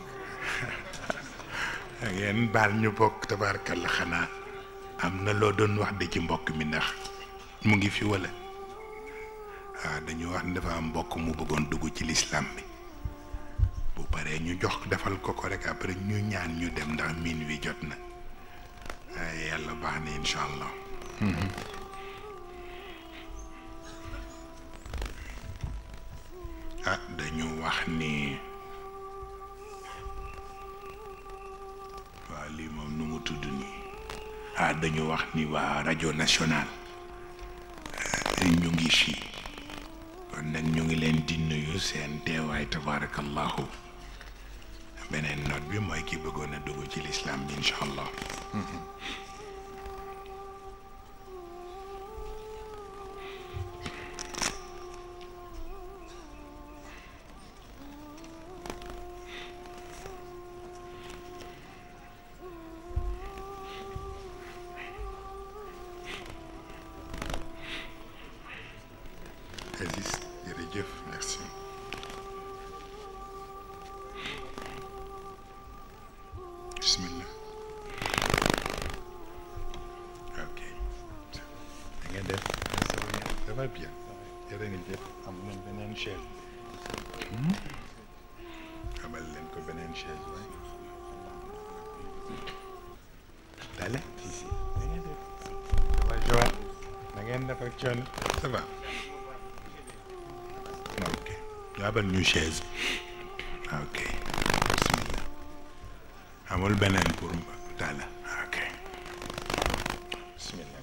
ngeen baal ñu bokk tabaarkalla xanaa am na loo doon wax de ci mbokk mi ndax mu ngi fi wala waaw dañu wax ne dafa am mbokk mu bëggoon dugg ci lislaam bi bu paree ñu jox defal ko ko rek après ñu ñaan ñu dem ndax miin wi jot na waaye yàlla baax na incha allah ah dañu wax ni waaw lii moom nu mu tudd nii ah dañu wax ni waa rajo nationale ñu ngi fii kon nag ñu ngi leen di nuyu seen teewaay tabarakallahu beneen note bi mooy ki bëggoon a dugg ci lislaam bi incha allah Aziz jërëjëf merci bismillah ok da ngeen def ça va bien jërë ngeen jëf am nañ beneen chaise amal leen ko beneen chaise waay dale si si da ngeen def ça va Joël da ngeen def ak coono ça va ok jaabal ñu chaise ok bismillah amul beneen pour tala ok bismillah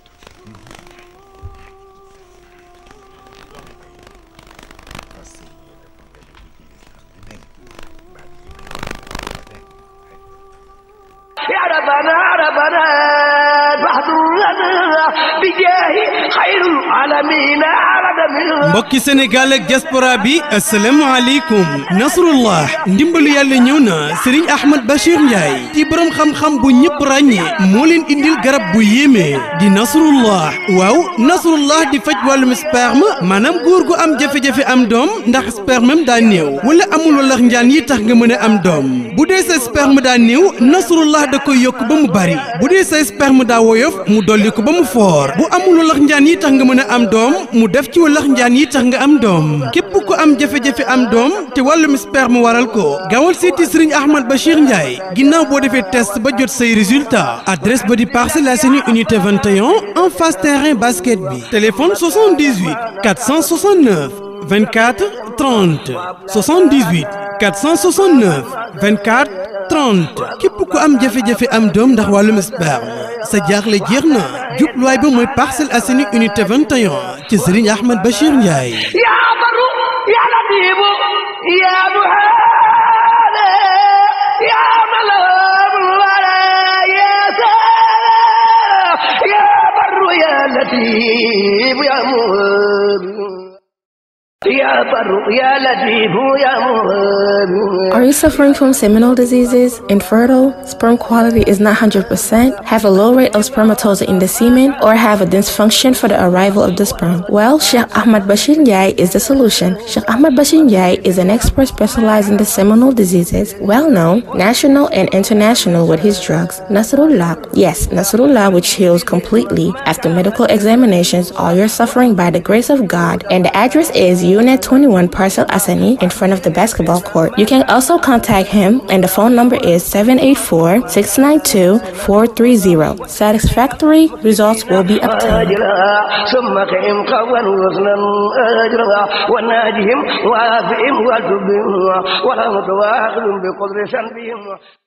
يا ربنا ربنا فاحضرنا بجاه خير العالمين عرض من
mbokki sénégal ak diaspora bi asalaamaaleykum nasrullah ndimbalu yàlla ñëw na sëriñ ahmad bachir ndiaye di borom xam-xam bu ñëpp ràññee moo leen indil garab bu yéeme di nasrullah waaw nasrullah di faj wàllum sperme maanaam góor gu am jafe-jafe am doom ndax spermem daa néew wala amul walax njaan yi tax nga mën a am doom bu dee sa sperme daa néew nasrullah da koy yokk ba mu bari bu dee sa sperme daa woyof mu dolli ko ba mu foor bu amul walax njaan yi tax nga mën a am doom mu def ci walax njaan yi tax nga am doom képp ku am jafe-jafe am doom te wàllum sperme waral ko gaawal seeti sëriñ Ahmad Bachir Ndiaye ginnaaw boo defee test ba jot say résultat adresse ba di Parcelles Assainies unité 21 en face terrain basket bi téléphone 78 469 24 30 78 469 24 30 képp ku am jafe-jafe am doom ndax wàllum sperme sa jaaxle jeex na jubluwaay ba mooy Parcelles Assainies unité 21 ci Serigne Ahmed Bachir Ndiaye.
يا بر يا لطيف يا مهاب يا ملام الورى يا سلام يا بر يا لطيف يا مهاب يا بر يا لطيف يا مهاب
Are you suffering from seminal diseases, infertile, sperm quality is not 100%, have a low rate of spermatozoa in the semen, or have a dysfunction for the arrival of the sperm? Well, Sheikh Ahmad Bashir Ndiaye is the solution. Sheikh Ahmad Bashir Ndiaye is an expert specialized in the seminal diseases, well known, national and international with his drugs. Nasrullah, yes, Nasrullah which heals completely after medical examinations all your suffering by the grace of God. And the address is Unit 21 Parcel Asani in front of the basketball court. You can also contact him and the phone number is 784-692-430. Satisfactory results will be obtained.
أجرها ثم قهم قولا وزنا أجرها وناجهم وافئهم وتبهم ولا متواخذ بقدر سنبهم